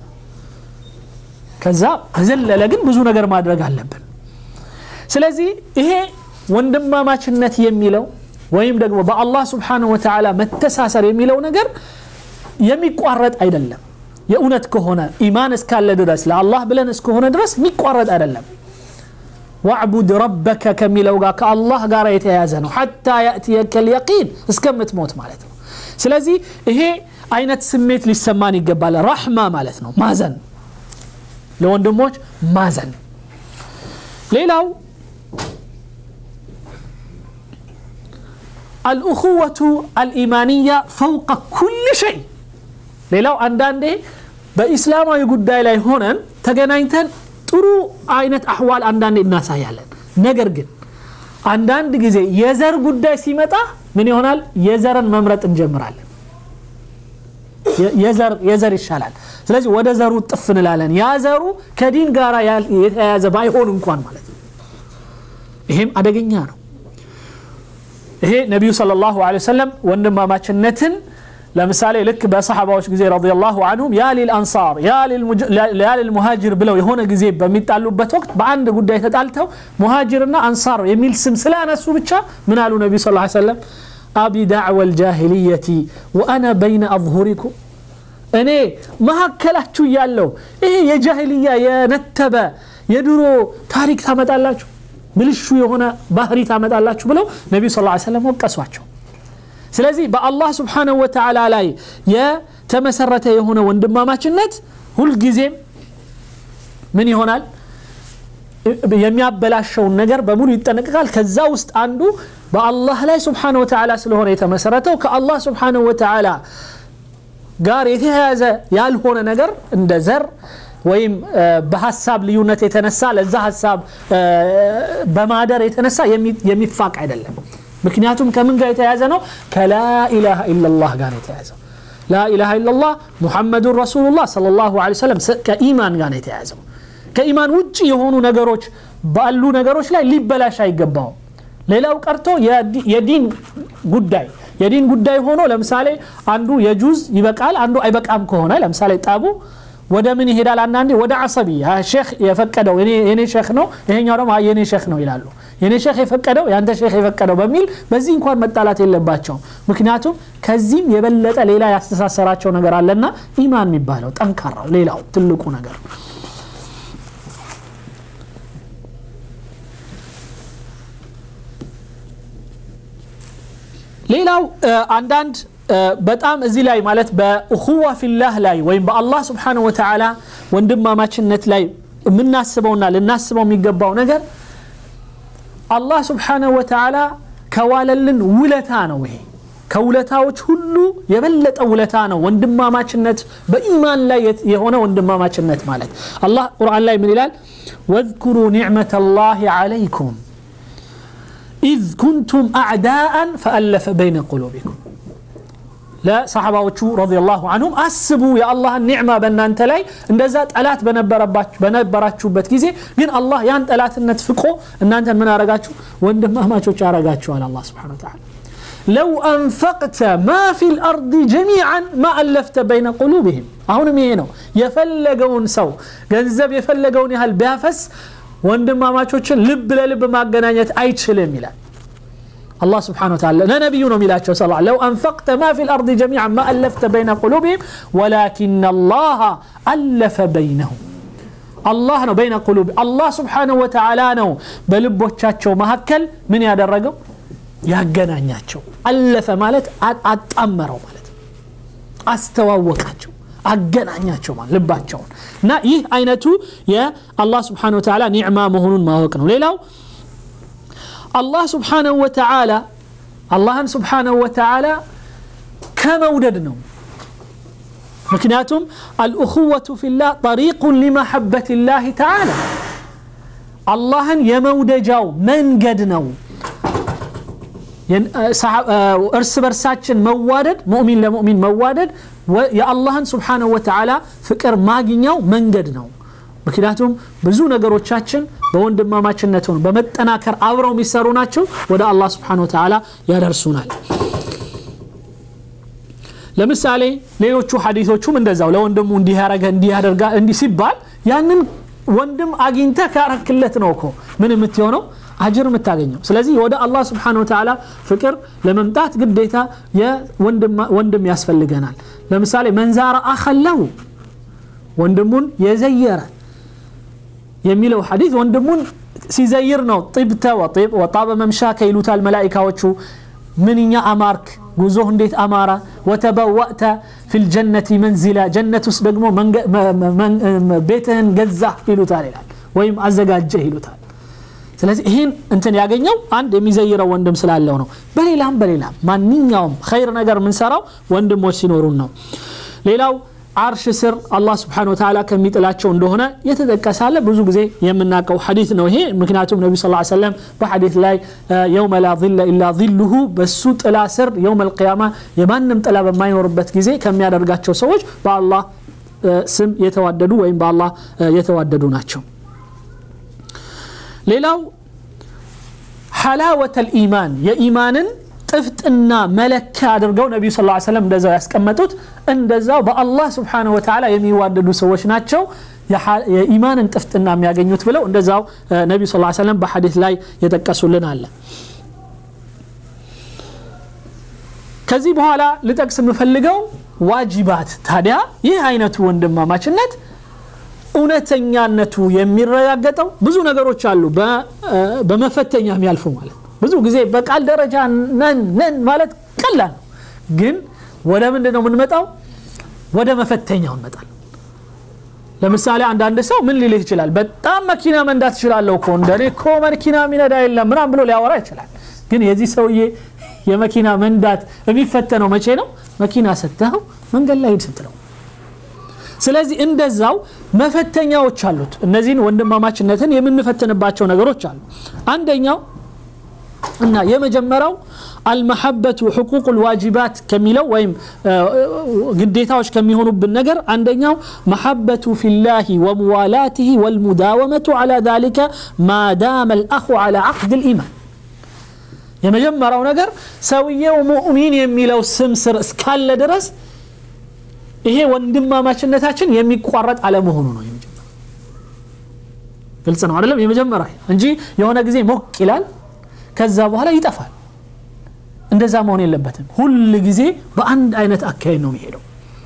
Speaker 1: ከዛ በዘለለ ግን ብዙ ነገር ማድረግ አለብን ስለዚህ ይሄ ወንድማማችነት የሚለው ወይም ደግሞ በአላህ ስብሓንሁ ወተዓላ መተሳሰር የሚለው ነገር የሚቋረጥ አይደለም የእውነት ከሆነ ኢማን እስካለ ድረስ ለአላህ ብለን እስከሆነ ድረስ የሚቋረጥ አይደለም ዋዕቡድ ረበከ ከሚለው ጋር ከአላህ ጋር የተያያዘ ነው ሐታ ያእትየከ ልየቂን እስከምትሞት ማለት ነው ስለዚህ ይሄ አይነት ስሜት ሊሰማን ይገባል ራሕማ ማለት ነው ማዘን ለወንድሞች ማዘን ሌላው አልእኹወቱ አልኢማንያ ፈውቀ ኩል ሸይ ሌላው አንዳንዴ በኢስላማዊ ጉዳይ ላይ ሆነን ተገናኝተን ጥሩ አይነት አህዋል አንዳንዴ እናሳያለን ነገር ግን አንዳንድ ጊዜ የዘር ጉዳይ ሲመጣ ምን ይሆናል የዘርን መምረጥ እንጀምራለን የዘር ይሻላል ስለዚህ ወደ ዘሩ ጥፍ እንላለን ያ ዘሩ ከዲን ጋር የተያያዘ ባይሆን እንኳን ማለት ነው ይሄም አደገኛ ነው ይሄ ነቢዩ ስለ ላሁ ወሰለም ወንድማማችነትን ለምሳሌ ልክ በሰሓባዎች ጊዜ ረዲየላሁ አንሁም ያ ሊልአንሳር ያ ሊልሙሃጅር ብለው የሆነ ጊዜ በሚጣሉበት ወቅት በአንድ ጉዳይ ተጣልተው ሙሃጅርና አንሳር የሚል ስም ስላነሱ ብቻ ምን አሉ ነቢዩ ስ ሰለም አቢ ዳዕወ ልጃሂልየቲ ወአና በይነ አظሁሪኩም እኔ መካከላችሁ እያለው ይሄ የጃሂልያ የነተበ የድሮ ታሪክ ታመጣላችሁ ብልሹ የሆነ ባህሪ ታመጣላችሁ ብለው ነቢዩ ስ ሰለም ወቀሷቸው ስለዚህ በአላህ ስብሓንሁ ወተዓላ ላይ የተመሰረተ የሆነ ወንድማማችነት ሁልጊዜም ምን ይሆናል የሚያበላሸውን ነገር በሙሉ ይጠነቀቃል ከዛ ውስጥ አንዱ በአላህ ላይ ስብሓንሁ ወተዓላ ስለሆነ የተመሰረተው ከአላህ ስብሓንሁ ወተዓላ ጋር የተያያዘ ያልሆነ ነገር እንደ ዘር ወይም በሀሳብ ልዩነት የተነሳ ለዛ ሀሳብ በማደር የተነሳ የሚፋቅ አይደለም ምክንያቱም ከምን ጋር የተያዘ ነው ከላኢላሃ ኢላላህ ጋር የተያዘው ላኢላሃ ኢላላህ ሙሐመዱን ረሱሉላህ ለ ላሁ ሰለም ከኢማን ጋር የተያዘው ከኢማን ውጭ የሆኑ ነገሮች ባሉ ነገሮች ላይ ሊበላሽ አይገባውም ሌላው ቀርቶ የዲን ጉዳይ የዲን ጉዳይ ሆኖ ለምሳሌ አንዱ የጁዝ ይበቃል አንዱ አይበቃም ከሆነ ለምሳሌ ጠቡ ወደ ምን ይሄዳል አንዳንዴ ወደ አሰቢ ሼክ የፈቀደው የኔ ሼክ ነው ይሄኛው ደግሞ የኔ ሼክ ነው ይላሉ የኔ ሼክ የፈቀደው የአንተ ሼክ የፈቀደው በሚል በዚህ እንኳን መጣላት የለባቸውም ምክንያቱም ከዚህም የበለጠ ሌላ ያስተሳሰራቸው ነገር አለና ኢማን የሚባለው ጠንካራው ሌላው ትልቁ ነገር ሌላው አንዳንድ በጣም እዚህ ላይ ማለት በእኹዋ ፊላህ ላይ ወይም በአላህ ስብሓን ወተዓላ ወንድማማችነት ላይ የምናስበውና ልናስበው የሚገባው ነገር አላህ ስብሓንሁ ወተዓላ ከዋለልን ውለታ ነው ይሄ ከውለታዎች ሁሉ የበለጠ ውለታ ነው ወንድማማችነት በኢማን ላይ የሆነ ወንድማማችነት ማለት አላህ ቁርአን ላይ ምን ይላል ወዝኩሩ ኒዕመተ ላህ ዓለይኩም ኢዝ ኩንቱም አዕዳአን ፈአለፈ በይነ ቁሉቢኩም ለሰሓባዎቹ ረዲየላሁ አንሁም አስቡ የአላህን ኒዕማ በእናንተ ላይ እንደዛ ጠላት በነበራችሁበት ጊዜ ግን አላህ ያን ጠላትነት ፍቆ እናንተን ምን አረጋችሁ ወንድማማቾች አረጋችኋል አላህ ስብሓን ተዓላ ለው አንፈቅተ ማ ፊ ልአርድ ጀሚዓን ማ አለፍተ በይነ ቁሉብህም አሁንም ይሄ ነው የፈለገውን ሰው ገንዘብ የፈለገውን ያህል ቢያፈስ ወንድማማቾችን ልብ ለልብ ማገናኘት አይችልም ይላል الله سبحانه وتعالى لا نبي ميلاتش صلى الله لو أنفقت ما في الأرض جميعا ما ألفت بين قلوبهم ولكن الله ألف بينهم الله ነው بين قلوب الله سبحانه وتعالى ነው በልቦቻቸው መካከል ምን ያደረገው ያገናኛቸው አለፈ ማለት አጣመረው ማለት አስተዋወቃቸው አገናኛቸው ማለት ልባቸውን እና ይህ አይነቱ የአላህ ስብሓን ወተዓላ ኒዕማ መሆኑን ማወቅ ነው ሌላው አላህ ስብሓነሁ ወተዓላ አላህን ስብሓነሁ ወተዓላ ከመውደድ ነው ምክንያቱም አልእኹወቱ ፊላህ ጠሪቁን ሊመሐበት ላህ ተዓላ አላህን የመውደጃው መንገድ ነው እርስ በርሳችን መዋደድ ሙእሚን ለሙእሚን መዋደድ የአላህን ስብሓነሁ ወተዓላ ፍቅር ማግኛው መንገድ ነው ምክንያቱም ብዙ ነገሮቻችን በወንድማማችነት ሆኑ በመጠናከር አብረው የሚሰሩ ናቸው ወደ አላህ ስብሓን ወተዓላ ያደርሱናል ለምሳሌ ሌሎቹ ሀዲቶቹም እንደዛው ለወንድሙ እንዲህ ያረገ እንዲህ ያደርጋ እንዲህ ሲባል ያንን ወንድም አግኝተ ካረክለት ነው እኮ ምን የምትሆነው አጅር የምታገኘው ስለዚህ ወደ አላህ ስብሓን ወተዓላ ፍቅር ለመምጣት ግዴታ ወንድም ያስፈልገናል ለምሳሌ መንዛራ አኸለው ወንድሙን የዘየረ የሚለው ሐዲስ ወንድሙን ሲዘይር ነው ጢብተ ወጣበ መምሻከ ይሉታል መላኢካዎቹ ምንኛ አማርክ ጉዞህ እንዴት አማራ ወተበወእተ ፊልጀነቲ መንዚላ ጀነት ውስጥ ደግሞ ቤትህን ገዛህ ይሉታል ይላል ወይም አዘጋጀህ ይሉታል ስለዚህ ይህን እንትን ያገኘው አንድ የሚዘይረው ወንድም ስላለው ነው በሌላም በሌላም ማንኛውም ኸይር ነገር የምንሰራው ወንድሞች ሲኖሩን ነው ሌላው አርሽ ስር አላህ ስብሓን ወተላ ከሚጥላቸው እንደሆነ የተጠቀሳለ ብዙ ጊዜ የምናውቀው ሐዲት ነው ይሄ ምክንያቱም ነቢ ስ ሰለም በሐዲት ላይ የውመ ላ ظለ ኢላ ظሉሁ በሱ ጥላ ስር የውም ልቅያማ የማንም ጥላ በማይኖርበት ጊዜ ከሚያደርጋቸው ሰዎች በአላህ ስም የተዋደዱ ወይም በአላህ የተዋደዱ ናቸው ሌላው ሐላወተ ልኢማን የኢማንን ጥፍጥና መለኪያ አድርገው ነቢዩ ስ ሰለም እንደዛው ያስቀመጡት እንደዛው በአላህ ስብሓን ወተላ የሚዋደዱ ሰዎች ናቸው የኢማንን ጥፍጥና የሚያገኙት ብለው እንደዛው ነቢዩ ስ ሰለም በሐዲት ላይ የጠቀሱልን አለ ከዚህ በኋላ ልጠቅስ የምፈልገው ዋጅባት ታዲያ ይህ አይነቱ ወንድማማችነት እውነተኛነቱ የሚረጋገጠው ብዙ ነገሮች አሉ በመፈተኛ የሚያልፉ ማለት ብዙ ጊዜ በቃል ደረጃ ነን ነን ማለት ቀላል ነው ግን ወደ ምንድን ነው የምንመጣው ወደ መፈተኛው እንመጣል ለምሳሌ አንዳንድ ሰው ምን ሊልህ ይችላል በጣም መኪና መንዳት ትችላለሁ እኮ እንደኔ እኮ መኪና ሚነዳ የለም ምናም ብሎ ሊያወራ ይችላል ግን የዚህ ሰውዬ የመኪና መንዳት የሚፈተነው መቼ ነው መኪና ሰጥተኸው መንገድ ላይ ሂድ ስትለው ስለዚህ እንደዛው መፈተኛዎች አሉት እነዚህን ወንድማማችነትን የምንፈትንባቸው ነገሮች አሉ አንደኛው እና የመጀመሪያው አልመሐበቱ ሕቁቅ ልዋጅባት ከሚለው ወይም ግዴታዎች ከሚሆኑብን ነገር አንደኛው መሐበቱ ፊላህ ወሙዋላትህ ወልሙዳወመቱ ዓላ ذلك ማ ዳመ ልአኹ ዓላ ዓቅድ ልኢማን የመጀመሪያው ነገር ሰውየው ሙእሚን የሚለው ስም ስር እስካለ ድረስ ይሄ ወንድማማችነታችን የሚቋረጥ አለመሆኑ ነው የመጀመሪያ ግልጽ ነው አይደለም የመጀመሪያ እንጂ የሆነ ጊዜ ሞቅ ይላል ከዛ በኋላ ይጠፋል እንደዛ መሆን የለበትም ሁል ጊዜ በአንድ አይነት አካሄድ ነው የሚሄደው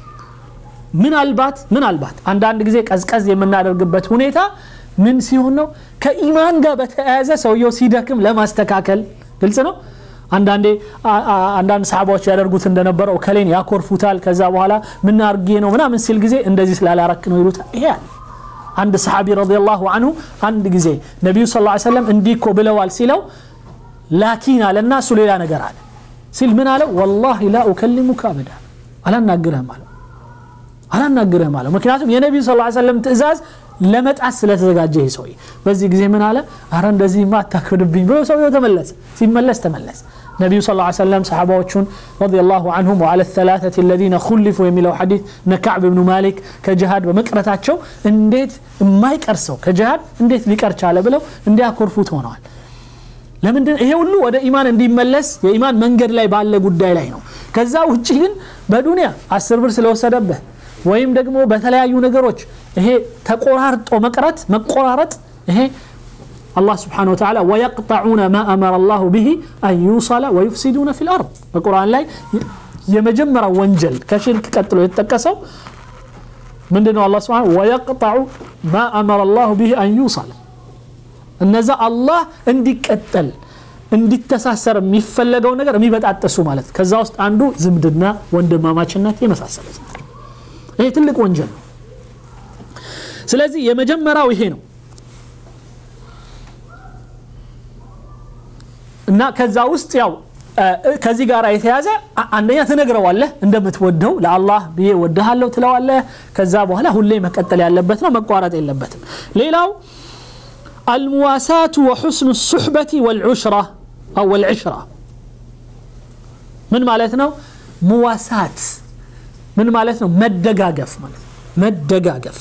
Speaker 1: ምናልባት ምናልባት አንዳንድ ጊዜ ቀዝቀዝ የምናደርግበት ሁኔታ ምን ሲሆን ነው ከኢማን ጋር በተያያዘ ሰውየው ሲደክም ለማስተካከል ግልጽ ነው አንዳንዴ አንዳንድ ሰሓባዎች ያደርጉት እንደነበረው ከሌን ያኮርፉታል ከዛ በኋላ ምን አርጌ ነው ምናምን ሲል ጊዜ እንደዚህ ስላላረክ ነው ይሉታል ይሄ አለ አንድ ሰሓቢ ረዲየላሁ አንሁ አንድ ጊዜ ነቢዩ ስ ሰለም እንዲህ እኮ ብለዋል ሲለው ላኪን አለና እሱ ሌላ ነገር አለ ሲል ምን አለው ወላሂ ላ ኡከሊሙከ አበዳ አላናግርህም አለው አላናግርህም አለው ምክንያቱም የነቢዩ ስ ሰለም ትእዛዝ ለመጣት ስለተዘጋጀ ይህ ሰውዬ በዚህ ጊዜ ምን አለ አረ እንደዚህማ አታክብድብኝ ብሎ ሰውየው ተመለሰ ሲመለስ ተመለስ ነቢዩ ስ ሰለም ሰሓባዎቹን ረዲየላሁ አንሁም ወዓላ ተላተት ለዚነ ኩሊፉ የሚለው ሐዲት እነ ካዕብ ብኑ ማሊክ ከጅሃድ በመቅረታቸው እንዴት የማይቀር ሰው ከጅሃድ እንዴት ሊቀር ቻለ ብለው እንዲያኮርፉት ሆነዋል ለምንድን ይሄ ሁሉ ወደ ኢማን እንዲመለስ የኢማን መንገድ ላይ ባለ ጉዳይ ላይ ነው ከዛ ውጭ ግን በዱንያ አስር ብር ስለወሰደብህ ወይም ደግሞ በተለያዩ ነገሮች ይሄ ተቆራርጦ መቅረት መቆራረጥ ይሄ الله سبحانه وتعالى ويقطعون ما أمر الله به أن يوصل ويفسدون في الأرض القرآن لا يمجمر وانجل كشرك قتلوا يتكسوا من دون الله سبحانه ويقطع ما أمر الله به أن يوصل እነዛ አላህ እንዲቀጠል እንዲተሳሰር የሚፈለገው ነገር የሚበጣጠሱ ማለት ከዛ ውስጥ አንዱ ዝምድና ወንድማማችነት የመሳሰሉት ይሄ ትልቅ ወንጀል ነው ስለዚህ የመጀመሪያው ይሄ ነው እና ከዛ ውስጥ ያው ከዚህ ጋር የተያዘ አንደኛ ትነግረዋለህ እንደምትወደው ለአላህ ብዬ ወድሃለሁ ትለዋለህ ከዛ በኋላ ሁሌ መቀጠል ያለበት ነው መቋረጥ የለበትም ሌላው المواساة وحسن الصحبة والعشرة أو العشرة من مالتنا مواساة من مالتنا مدقاقف مالت مدقاقف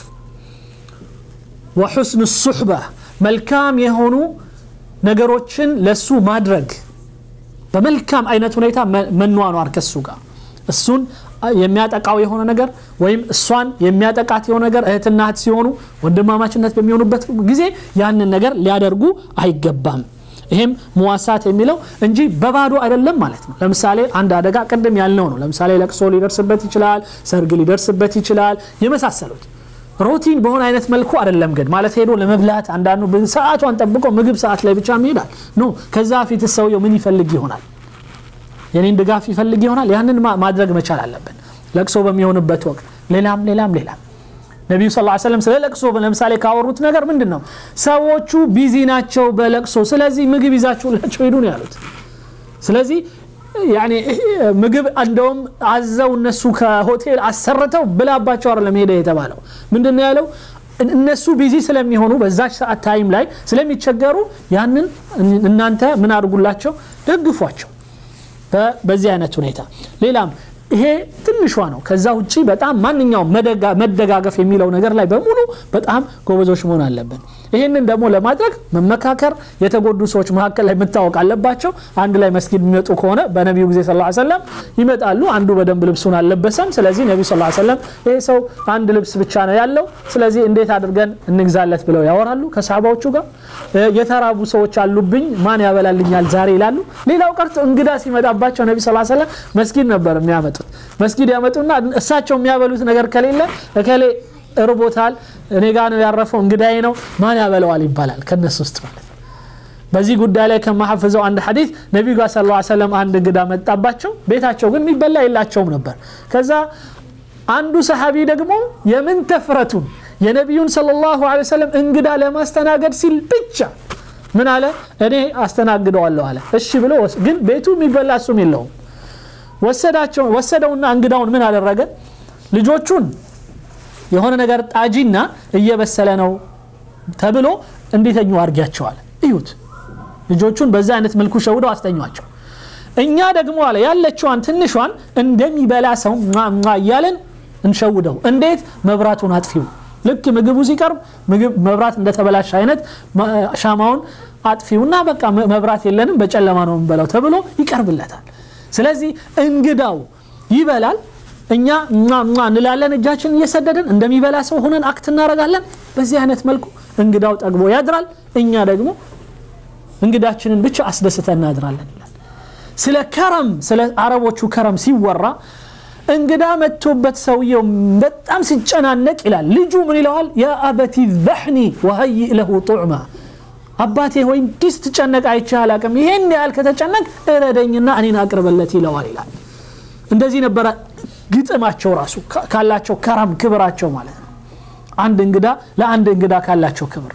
Speaker 1: وحسن الصحبة ملكام يهونو ነገሮችን ለሱ ማድረግ በመልካም አይነት ሁኔታ መኗኗር ከሱ ጋር እሱን የሚያጠቃው የሆነ ነገር ወይም እሷን የሚያጠቃት የሆነ ነገር እህትና እህት ሲሆኑ ወንድማማችነት በሚሆኑበት ጊዜ ያንን ነገር ሊያደርጉ አይገባም ይሄም መዋሳት የሚለው እንጂ በባዶ አይደለም ማለት ነው ለምሳሌ አንድ አደጋ ቅድም ያልነው ነው ለምሳሌ ለቅሶ ሊደርስበት ይችላል ሰርግ ሊደርስበት ይችላል የመሳሰሉት ሮቲን በሆነ አይነት መልኩ አይደለም ግን ማለት ሄዶ ለመብላት አንዳንዱ ሰዓቷን ጠብቆ ምግብ ሰዓት ላይ ብቻ ይሄዳል ኖ ከዛ ፊት ሰውየው ምን ይፈልግ ይሆናል የኔን ድጋፍ ይፈልግ ይሆናል ያንን ማድረግ መቻል አለብን ለቅሶ በሚሆንበት ወቅት ሌላም ሌላም ሌላም ነቢዩ ስ ሰለም ስለ ለቅሶ ለምሳሌ ካወሩት ነገር ምንድን ነው ሰዎቹ ቢዚ ናቸው በለቅሶ ስለዚህ ምግብ ይዛችሁላቸው ሄዱ ነው ያሉት ስለዚህ ምግብ እንደውም አዘው እነሱ ከሆቴል አሰርተው ብላባቸው አይደለም ሄደ የተባለው ምንድን ያለው እነሱ ቢዚ ስለሚሆኑ በዛች ሰዓት ታይም ላይ ስለሚቸገሩ ያንን እናንተ ምን አድርጉላቸው ደግፏቸው በዚህ አይነት ሁኔታ ሌላም ይሄ ትንሿ ነው ከዛ ውጭ በጣም ማንኛውም መደጋገፍ የሚለው ነገር ላይ በሙሉ በጣም ጎበዞች መሆን አለብን ይህንን ደግሞ ለማድረግ መመካከር የተጎዱ ሰዎች መካከል ላይ መታወቅ አለባቸው አንድ ላይ መስጊድ የሚመጡ ከሆነ በነቢዩ ጊዜ ስ ሰለም ይመጣሉ አንዱ በደንብ ልብሱን አልለበሰም ስለዚህ ነቢዩ ስ ሰለም ይሄ ሰው አንድ ልብስ ብቻ ነው ያለው ስለዚህ እንዴት አድርገን እንግዛለት ብለው ያወራሉ ከሰሃባዎቹ ጋር የተራቡ ሰዎች አሉብኝ ማን ያበላልኛል ዛሬ ይላሉ ሌላው ቀርቶ እንግዳ ሲመጣባቸው ነቢ ስ ሰለም መስጊድ ነበር የሚያመጡት መስጊድ ያመጡና እሳቸው የሚያበሉት ነገር ከሌለ እከሌ እርቦታል እኔ ጋ ነው ያረፈው እንግዳዬ ነው ማን ያበለዋል ይባላል ከነሱ ውስጥ ማለት በዚህ ጉዳይ ላይ ከማሐፍዘው አንድ ሐዲት ነቢዩ ጋር ስ ሰለም አንድ እንግዳ መጣባቸው ቤታቸው ግን የሚበላ የላቸውም ነበር ከዛ አንዱ ሰሓቢ ደግሞ የምን ተፍረቱን የነቢዩን ስለ ላሁ ሰለም እንግዳ ለማስተናገድ ሲል ብቻ ምን አለ እኔ አስተናግደዋለሁ አለ እሺ ብሎ ግን ቤቱ የሚበላ እሱም የለውም ወሰደውና እንግዳውን ምን አደረገ ልጆቹን የሆነ ነገር ጣጂና እየበሰለ ነው ተብሎ እንዲተኙ አርጊያቸዋል እዩት ልጆቹን በዛ አይነት መልኩ ሸውደው አስተኟቸው እኛ ደግሞ አለ ያለችዋን ትንሿን እንደሚበላ ሰው እያለን እንሸውደው እንዴት መብራቱን አጥፊው ልክ ምግቡ ሲቀርብ መብራት እንደተበላሽ አይነት ሻማውን አጥፊውና በቃ መብራት የለንም በጨለማ ነው የምንበላው ተብሎ ይቀርብለታል ስለዚህ እንግዳው ይበላል እኛ እንላለን እጃችን እየሰደድን እንደሚበላ ሰው ሆነን አክት እናደረጋለን በዚህ አይነት መልኩ እንግዳው ጠግቦ ያድራል እኛ ደግሞ እንግዳችንን ብቻ አስደስተን እናድራለን ይላል ስለ ከረም ስለ አረቦቹ ከረም ሲወራ እንግዳ መጥቶበት ሰውየው በጣም ሲጨናነቅ ይላል ልጁ ምን ይለዋል ያ አበቲ ዘሕኒ ወሀይእ ለሁ ጡዕማ አባቴ ሆይ እንዲህ ስትጨነቅ አይቼ አላቅም ይሄን ያህል ከተጨነቅ እረደኝና እኔን አቅርበለት ይለዋል ይላል እንደዚህ ነበረ ግጥማቸው ራሱ ካላቸው ከራም ክብራቸው ማለት ነው አንድ እንግዳ ለአንድ እንግዳ ካላቸው ክብር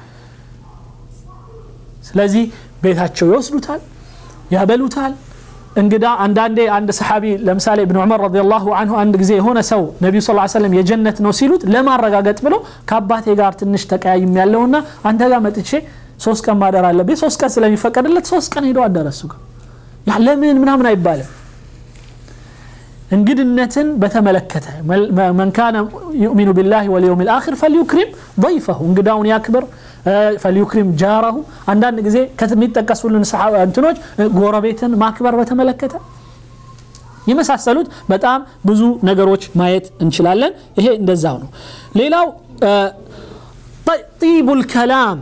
Speaker 1: ስለዚህ ቤታቸው ይወስዱታል ያበሉታል እንግዳ አንዳንዴ አንድ ሰሓቢ ለምሳሌ እብን ዑመር ረዲየላሁ አንሁ አንድ ጊዜ የሆነ ሰው ነቢዩ ስ ሰለም የጀነት ነው ሲሉት ለማረጋገጥ ብሎ ከአባቴ ጋር ትንሽ ተቀያይም ያለውና አንተ ጋር መጥቼ ሶስት ቀን ማደር አለብኝ ሶስት ቀን ስለሚፈቀድለት ሶስት ቀን ሄዶ አደረሱ ጋር ለምን ምናምን አይባልም እንግድነትን በተመለከተ መን ካነ ዩእሚኑ ቢላህ ወልየውም ልአክር ፈልዩክሪም ضይፈሁ እንግዳውን ያክብር ፈልዩክሪም ጃራሁ አንዳንድ ጊዜ ከሚጠቀሱልን እንትኖች ጎረቤትን ማክበር በተመለከተ የመሳሰሉት በጣም ብዙ ነገሮች ማየት እንችላለን ይሄ እንደዛው ነው ሌላው طيب الكلام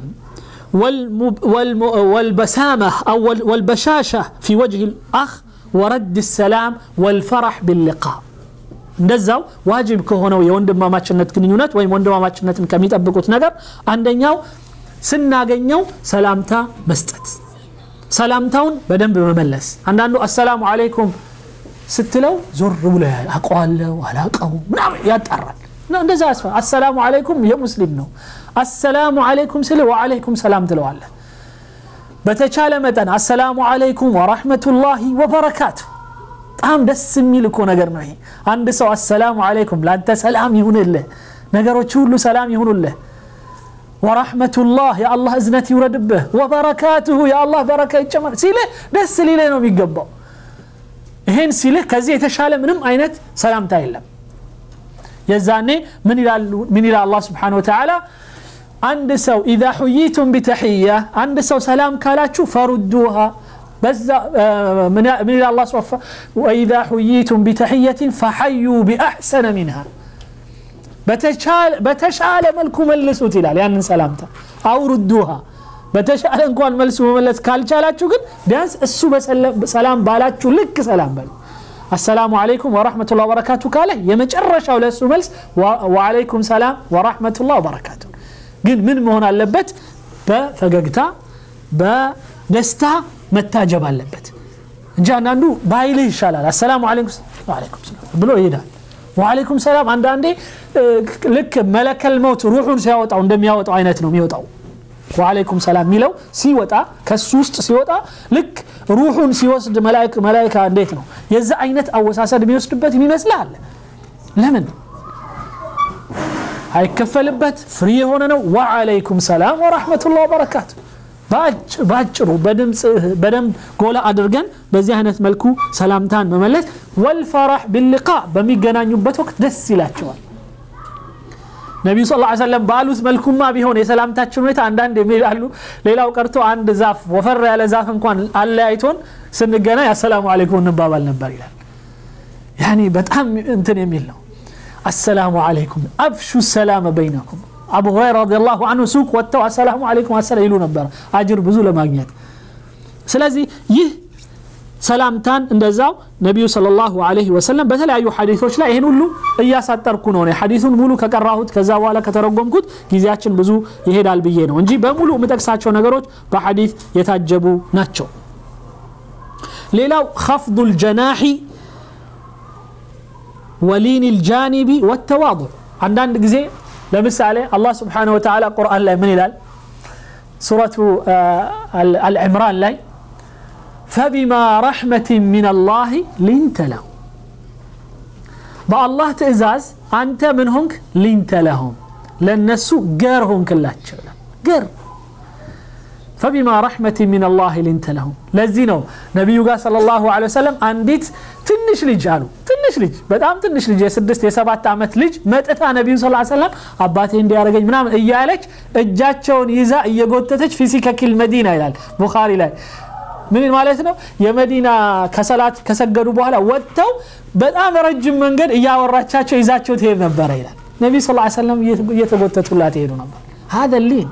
Speaker 1: والبسامة أو والبشاشة في وجه الأخ ورد السلام والفرح باللقاء እንደዛው ዋጅብ ከሆነው የወንድማማችነት ግንኙነት ወይም ወንድማማችነትን ከሚጠብቁት ነገር አንደኛው ስናገኘው ሰላምታ መስጠት ሰላምታውን በደንብ መመለስ አንዳንዱ አሰላሙ አለይኩም ስትለው ዞር ብሎ አውቀዋለሁ አላቀው ምናምን ያጣራል እንደዛ ያስፈ አሰላሙ አለይኩም የሙስሊም ነው አሰላሙ አለይኩም ስል ወአለይኩም ሰላም ትለዋለህ በተቻለ መጠን አሰላሙ አለይኩም ወራህመቱላሂ ወበረካቱ በጣም ደስ የሚል እኮ ነገር ነው ይሄ አንድ ሰው አሰላሙ አለይኩም ለአንተ ሰላም ይሁንልህ ነገሮች ሁሉ ሰላም ይሁኑልህ ወራህመቱላህ የአላህ እዝነት ይውረድብህ ወበረካቱሁ የአላህ በረካ ይጨመር ሲልህ ደስ ሊልህ ነው የሚገባው ይሄን ሲልህ ከዚህ የተሻለ ምንም አይነት ሰላምታ የለም የዛኔ ምን ይላል አላህ ስብሓን ወተዓላ አንድ ሰው ኢዛ ሁይቱም ቢተሕያ አንድ ሰው ሰላም ካላችሁ ፈሩዱሃ بزا من من الله صفى وإذا حييتم بتحية فحيوا بأحسن منها بتشال بتشال ملكو ملسوا تلال يعني سلامته أو ردوها በተሻለ መልሱ መመለስ ካልቻላችሁ ግን ቢያንስ እሱ ሰላም ባላችሁ ልክ ሰላም በሉ አሰላሙ አለይኩም ወራህመቱላህ ወበረካቱ ካለ የመጨረሻው ለእሱ መልስ ወአለይኩም ሰላም ወራህመቱላህ ወበረካቱ ግን ምን መሆን አለበት በፈገግታ በደስታ መታጀብ አለበት እንጂ አንዳንዱ ባይልህ ይሻላል አሰላሙ አለይኩም ሰላም ብሎ ይሄዳል ወአለይኩም ሰላም አንዳንዴ ልክ መለከል መውት ሩሑን ሲያወጣው እንደሚያወጣው አይነት ነው የሚወጣው ወአለይኩም ሰላም የሚለው ሲወጣ ከሱ ውስጥ ሲወጣ ልክ ሩሑን ሲወስድ መላይካ እንዴት ነው የዛ አይነት አወሳሰድ የሚወስድበት የሚመስልህ አለ ለምን አይከፈልበት ፍሪ የሆነ ነው ወአለይኩም ሰላም ወራህመቱላህ ወበረካቱ በአጭሩ በድምፅ በደንብ ጎላ አድርገን በዚህ አይነት መልኩ ሰላምታን መመለስ ወልፈራህ ቢልቃ በሚገናኙበት ወቅት ደስ ይላቸዋል ነቢዩ ስ ሰለም ባሉት መልኩማ ቢሆን የሰላምታችን ሁኔታ አንዳንድ የሚላሉ ሌላው ቀርቶ አንድ ዛፍ ወፈር ያለ ዛፍ እንኳን አለያይቶን ስንገናኝ አሰላሙ አለይኩም እንባባል ነበር ይላል ያኒ በጣም እንትን የሚል ነው አሰላሙ አለይኩም አብሹ ሰላመ በይነኩም አቡ ሁረይራ ረዲየላሁ አንሁ ሱቅ ወጥተው አሰላሙ አለይኩም አሰላ ይሉ ነበር አጅር ብዙ ለማግኘት ስለዚህ ይህ ሰላምታን እንደዛው ነቢዩ ሰለላሁ ዐለይሂ ወሰለም በተለያዩ ሐዲሶች ላይ ይህን ሁሉ እያሳጠርኩ ነው ሐዲሱን ሙሉ ከቀራሁት ከዛ በኋላ ከተረጎምኩት ጊዜያችን ብዙ ይሄዳል ብዬ ነው እንጂ በሙሉ የምጠቅሳቸው ነገሮች በሐዲስ የታጀቡ ናቸው ሌላው خفض الجناح ولين الجانب والتواضع አንዳንድ ጊዜ ለምሳሌ አላህ ስብሓነሁ ወተዓላ ቁርአን ላይ ምን ይላል ሱረቱ አልዕምራን ላይ فبما رحمة من الله لنت له بالله تئزاز أنت من هنك لنت لهم لنسو قر هنك الله قر فبما رحمة من الله لنت لهم لزينو نبي صلى الله عليه وسلم أنديت ትንሽ ልጅ አሉ ትንሽ ልጅ በጣም ትንሽ ልጅ የስድስት የሰባት ዓመት ልጅ መጥታ ነቢዩ ስ ሰለም አባቴ እንዲያደረገኝ ምናምን እያለች እጃቸውን ይዛ እየጎተተች ፊሲከኪል መዲና ይላል ቡኻሪ ላይ ምን ማለት ነው የመዲና ከሰላት ከሰገዱ በኋላ ወጥተው በጣም ረጅም መንገድ እያወራቻቸው ይዛቸው ትሄድ ነበረ ይላል ነቢ ስ ሰለም እየተጎተቱላት ይሄዱ ነበር ሀደ ሊን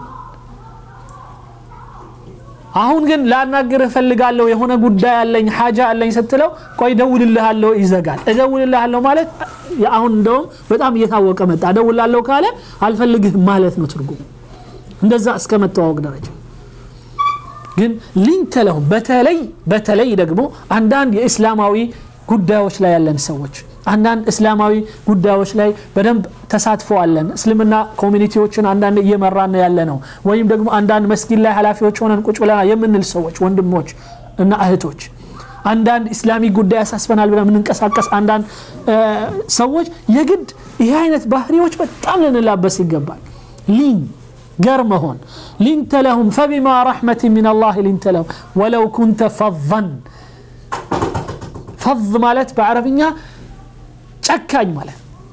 Speaker 1: አሁን ግን ላናግር እፈልጋለሁ የሆነ ጉዳይ አለኝ ሀጃ አለኝ ስትለው ቆይ እደውልልሃለሁ ይዘጋል እደውልልሃለሁ ማለት አሁን እንደውም በጣም እየታወቀ መጣ እደውላለሁ ካለ አልፈልግህም ማለት ነው ትርጉም እንደዛ እስከ መተዋወቅ ደረጃ ግን ሊንተ ለሁም በተለይ በተለይ ደግሞ አንዳንድ የእስላማዊ ጉዳዮች ላይ ያለን ሰዎች አንዳንድ እስላማዊ ጉዳዮች ላይ በደንብ ተሳትፎ አለን እስልምና ኮሚኒቲዎችን አንዳንድ እየመራን ያለ ነው ወይም ደግሞ አንዳንድ መስጊድ ላይ ኃላፊዎች ሆነን ቁጭ ብለና የምንል ሰዎች ወንድሞች እና እህቶች አንዳንድ ኢስላሚ ጉዳይ ያሳስበናል ብለን የምንንቀሳቀስ አንዳንድ ሰዎች የግድ ይህ አይነት ባህሪዎች በጣም ልንላበስ ይገባል ሊን ገር መሆን ሊንተ ለሁም ፈቢማ ረሕመት ምን አላህ ሊንተ ለሁም ወለው ኩንተ ፈظን ፈዝ ማለት በአረብኛ ጨካኝ ማለት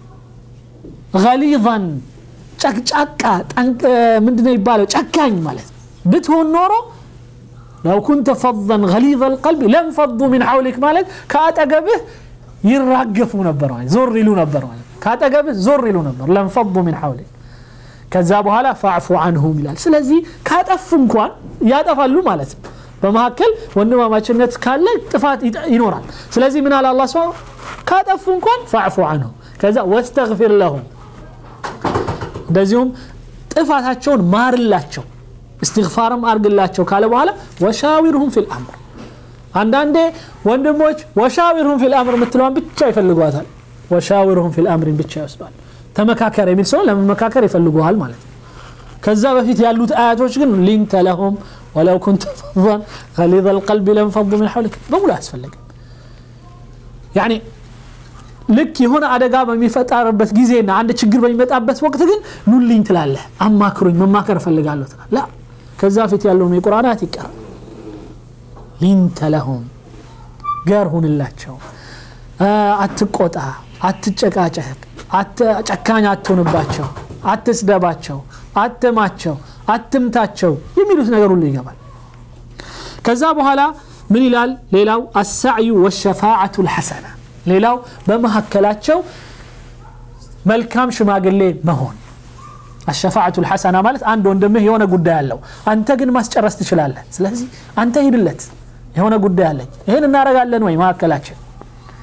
Speaker 1: ገሊظን ጨቅጫቃ ምንድነው ይባለው ጨካኝ ማለት ብትሆን ኖሮ ለው ኩንተ ፈظን ገሊظ ልቀልቢ ለንፈض ምን ሐውሊክ ማለት ከአጠገብህ ይራገፉ ነበር ማለት ዞር ይሉ ነበር ማለት ከአጠገብህ ዞር ይሉ ነበር ለንፈض ምን ሐውሊክ ከዛ በኋላ ፋዕፉ አንሁም ይላል ስለዚህ ካጠፉ እንኳን ያጠፋሉ ማለት ነው በመካከል ወንድማማችነት ካለ ጥፋት ይኖራል ስለዚህ ምን አለ አላ ስብን ካጠፉ እንኳን ፋዕፉ አንሁ ከዛ ወስተግፊር ለሁም እንደዚሁም ጥፋታቸውን ማርላቸው እስትግፋርም አርግላቸው ካለ በኋላ ወሻዊርሁም ፊል አምር አንዳንዴ ወንድሞች ወሻዊርሁም ፊል አምር የምትለዋን ብቻ ይፈልጓታል ወሻዊርሁም ፊል አምሪን ብቻ ይወስዷል ተመካከር የሚል ሰው ለመመካከር ይፈልጉሃል ማለት ነው ከዛ በፊት ያሉት አያቶች ግን ሊንተ ለሁም ወለው ኩንተ ፈظን ገሊظ ልቀልቢ ለንፈض ምን ሐውሊክ በሙሉ አያስፈልግም ያኒ ልክ የሆነ አደጋ በሚፈጠርበት ጊዜና አንድ ችግር በሚመጣበት ወቅት ግን ኑልኝ ትላለህ አማክሩኝ መማከር እፈልጋለሁ ትላል ላ ከዛ ፊት ያለውን የቁርአናት ይቀር ሊንተ ለሁም ገር ሁንላቸው አትቆጣ አትጨቃጨቅ ጨካኝ አትሆንባቸው አትስደባቸው አትማቸው አትምታቸው የሚሉት ነገር ሁሉ ይገባል ከዛ በኋላ ምን ይላል ሌላው አሳዕዩ ወሸፋዓቱ ልሐሰና ሌላው በመካከላቸው መልካም ሽማግሌ መሆን አሸፋዓቱ ልሐሰና ማለት አንድ ወንድምህ የሆነ ጉዳይ አለው አንተ ግን ማስጨረስ ትችላለህ ስለዚህ አንተ ሂድለት የሆነ ጉዳይ አለኝ ይህን እናረጋለን ወይ መካከላችን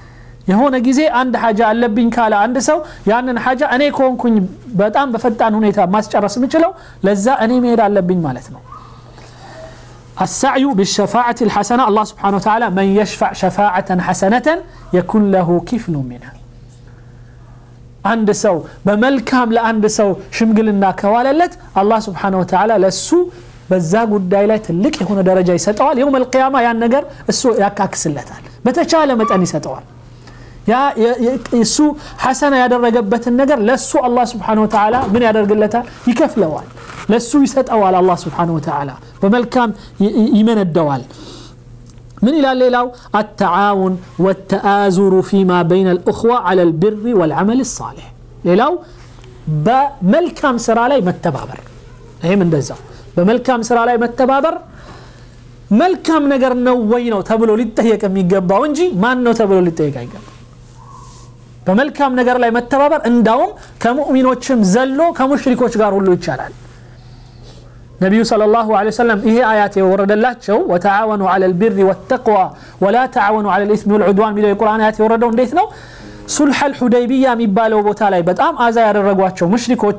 Speaker 1: የሆነ ጊዜ አንድ ሐጃ አለብኝ ካለ አንድ ሰው ያንን ሐጃ እኔ ከሆንኩኝ በጣም በፈጣን ሁኔታ ማስጨረስ የምችለው ለዛ እኔ መሄድ አለብኝ ማለት ነው السعي بالشفاعة الحسنة الله سبحانه وتعالى من يشفع شفاعة حسنة يكون له كفل منها አንድ ሰው በመልካም ለአንድ ሰው ሽምግልና ከዋለለት አላህ ስብሓን ወተዓላ ለእሱ በዛ ጉዳይ ላይ ትልቅ የሆነ ደረጃ ይሰጠዋል የውም አልቅያማ ያን ነገር እሱ ያካክስለታል በተቻለ መጠን ይሰጠዋል እሱ ሐሰና ያደረገበትን ነገር ለእሱ አላህ ስብሓን ወተዓላ ምን ያደርግለታል ይከፍለዋል ለእሱ ይሰጠዋል አላህ ስብሓን ወተዓላ በመልካም ይመነደዋል من إلى الليلة التعاون والتآزر فيما بين الأخوة على البر والعمل الصالح ليلة بملكام سرالي متبابر هي من دزا بملكام سرالي متبابر መልካም ነገር ነው ወይ ነው ተብሎ ሊጠየቅ የሚገባው እንጂ ማን ነው ተብሎ ሊጠየቅ አይገባ በመልካም ነገር ላይ መተባበር እንዳውም ከሙእሚኖችም ዘሎ ከሙሽሪኮች ጋር ሁሉ ይቻላል ነቢዩ صلى الله عليه وسلم ይሄ አያት የወረደላቸው ወተዓወኑ على البر والتقوى ولا تعاونوا على الإثم والعدوان የሚለው የቁርአን አያት የወረደው እንዴት ነው ሱልሐ አልሁደይቢያ የሚባለው ቦታ ላይ በጣም አዛ ያደረጓቸው ሙሽሪኮቹ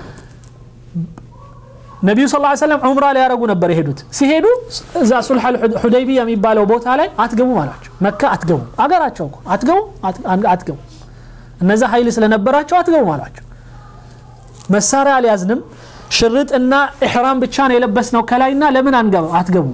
Speaker 1: ነቢዩ ስ ሰለም ዑምራ ሊያደረጉ ነበር የሄዱት ሲሄዱ እዛ ሱልሐ ሁደይቢያ የሚባለው ቦታ ላይ አትገቡም አሏቸው መካ አትገቡም አገራቸው እኮ አትገቡም አትገቡም እነዛ ኃይል ስለነበራቸው አትገቡም አሏቸው መሳሪያ አልያዝንም ሽርጥና ኢሕራም ብቻ ነው የለበስ ነው ከላይና ለምን አንገባው አትገቡም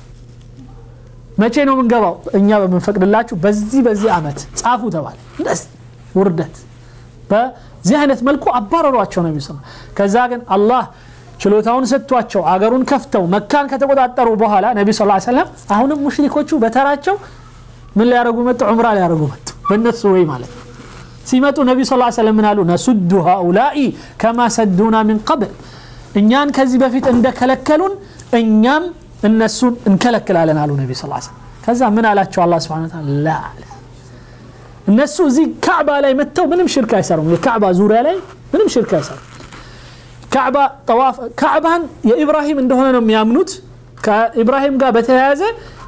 Speaker 1: መቼ ነው የምንገባው እኛ በምንፈቅድላችሁ በዚህ በዚህ አመት ጻፉ ተባለ እንደዚህ ውርደት በዚህ አይነት መልኩ አባረሯቸው ነው የሚሰማ ከዛ ግን አላህ ችሎታውን ሰጥቷቸው አገሩን ከፍተው መካን ከተቆጣጠሩ በኋላ ነቢ ስ ሰለም አሁንም ሙሽሪኮቹ በተራቸው ምን ሊያደረጉ መጡ ዑምራ ሊያደረጉ መጡ በእነሱ ወይ ማለት ነው ሲመጡ ነቢ ስ ሰለም ምን አሉ ነሱዱ ሃኡላኢ ከማ ሰዱና ምን ቀብል እኛን ከዚህ በፊት እንደከለከሉን እኛም እነሱን እንከለክላለን አሉ ነቢ ስ ሰለም ከዛ ምን አላቸው አላ ስብን ላ እነሱ እዚህ ካዕባ ላይ መጥተው ምንም ሽርክ አይሰሩም የካዕባ ዙሪያ ላይ ምንም ሽርክ አይሰሩም ካዕባ ጠዋፍ ካዕባን የኢብራሂም እንደሆነ ነው የሚያምኑት ከኢብራሂም ጋር በተያያዘ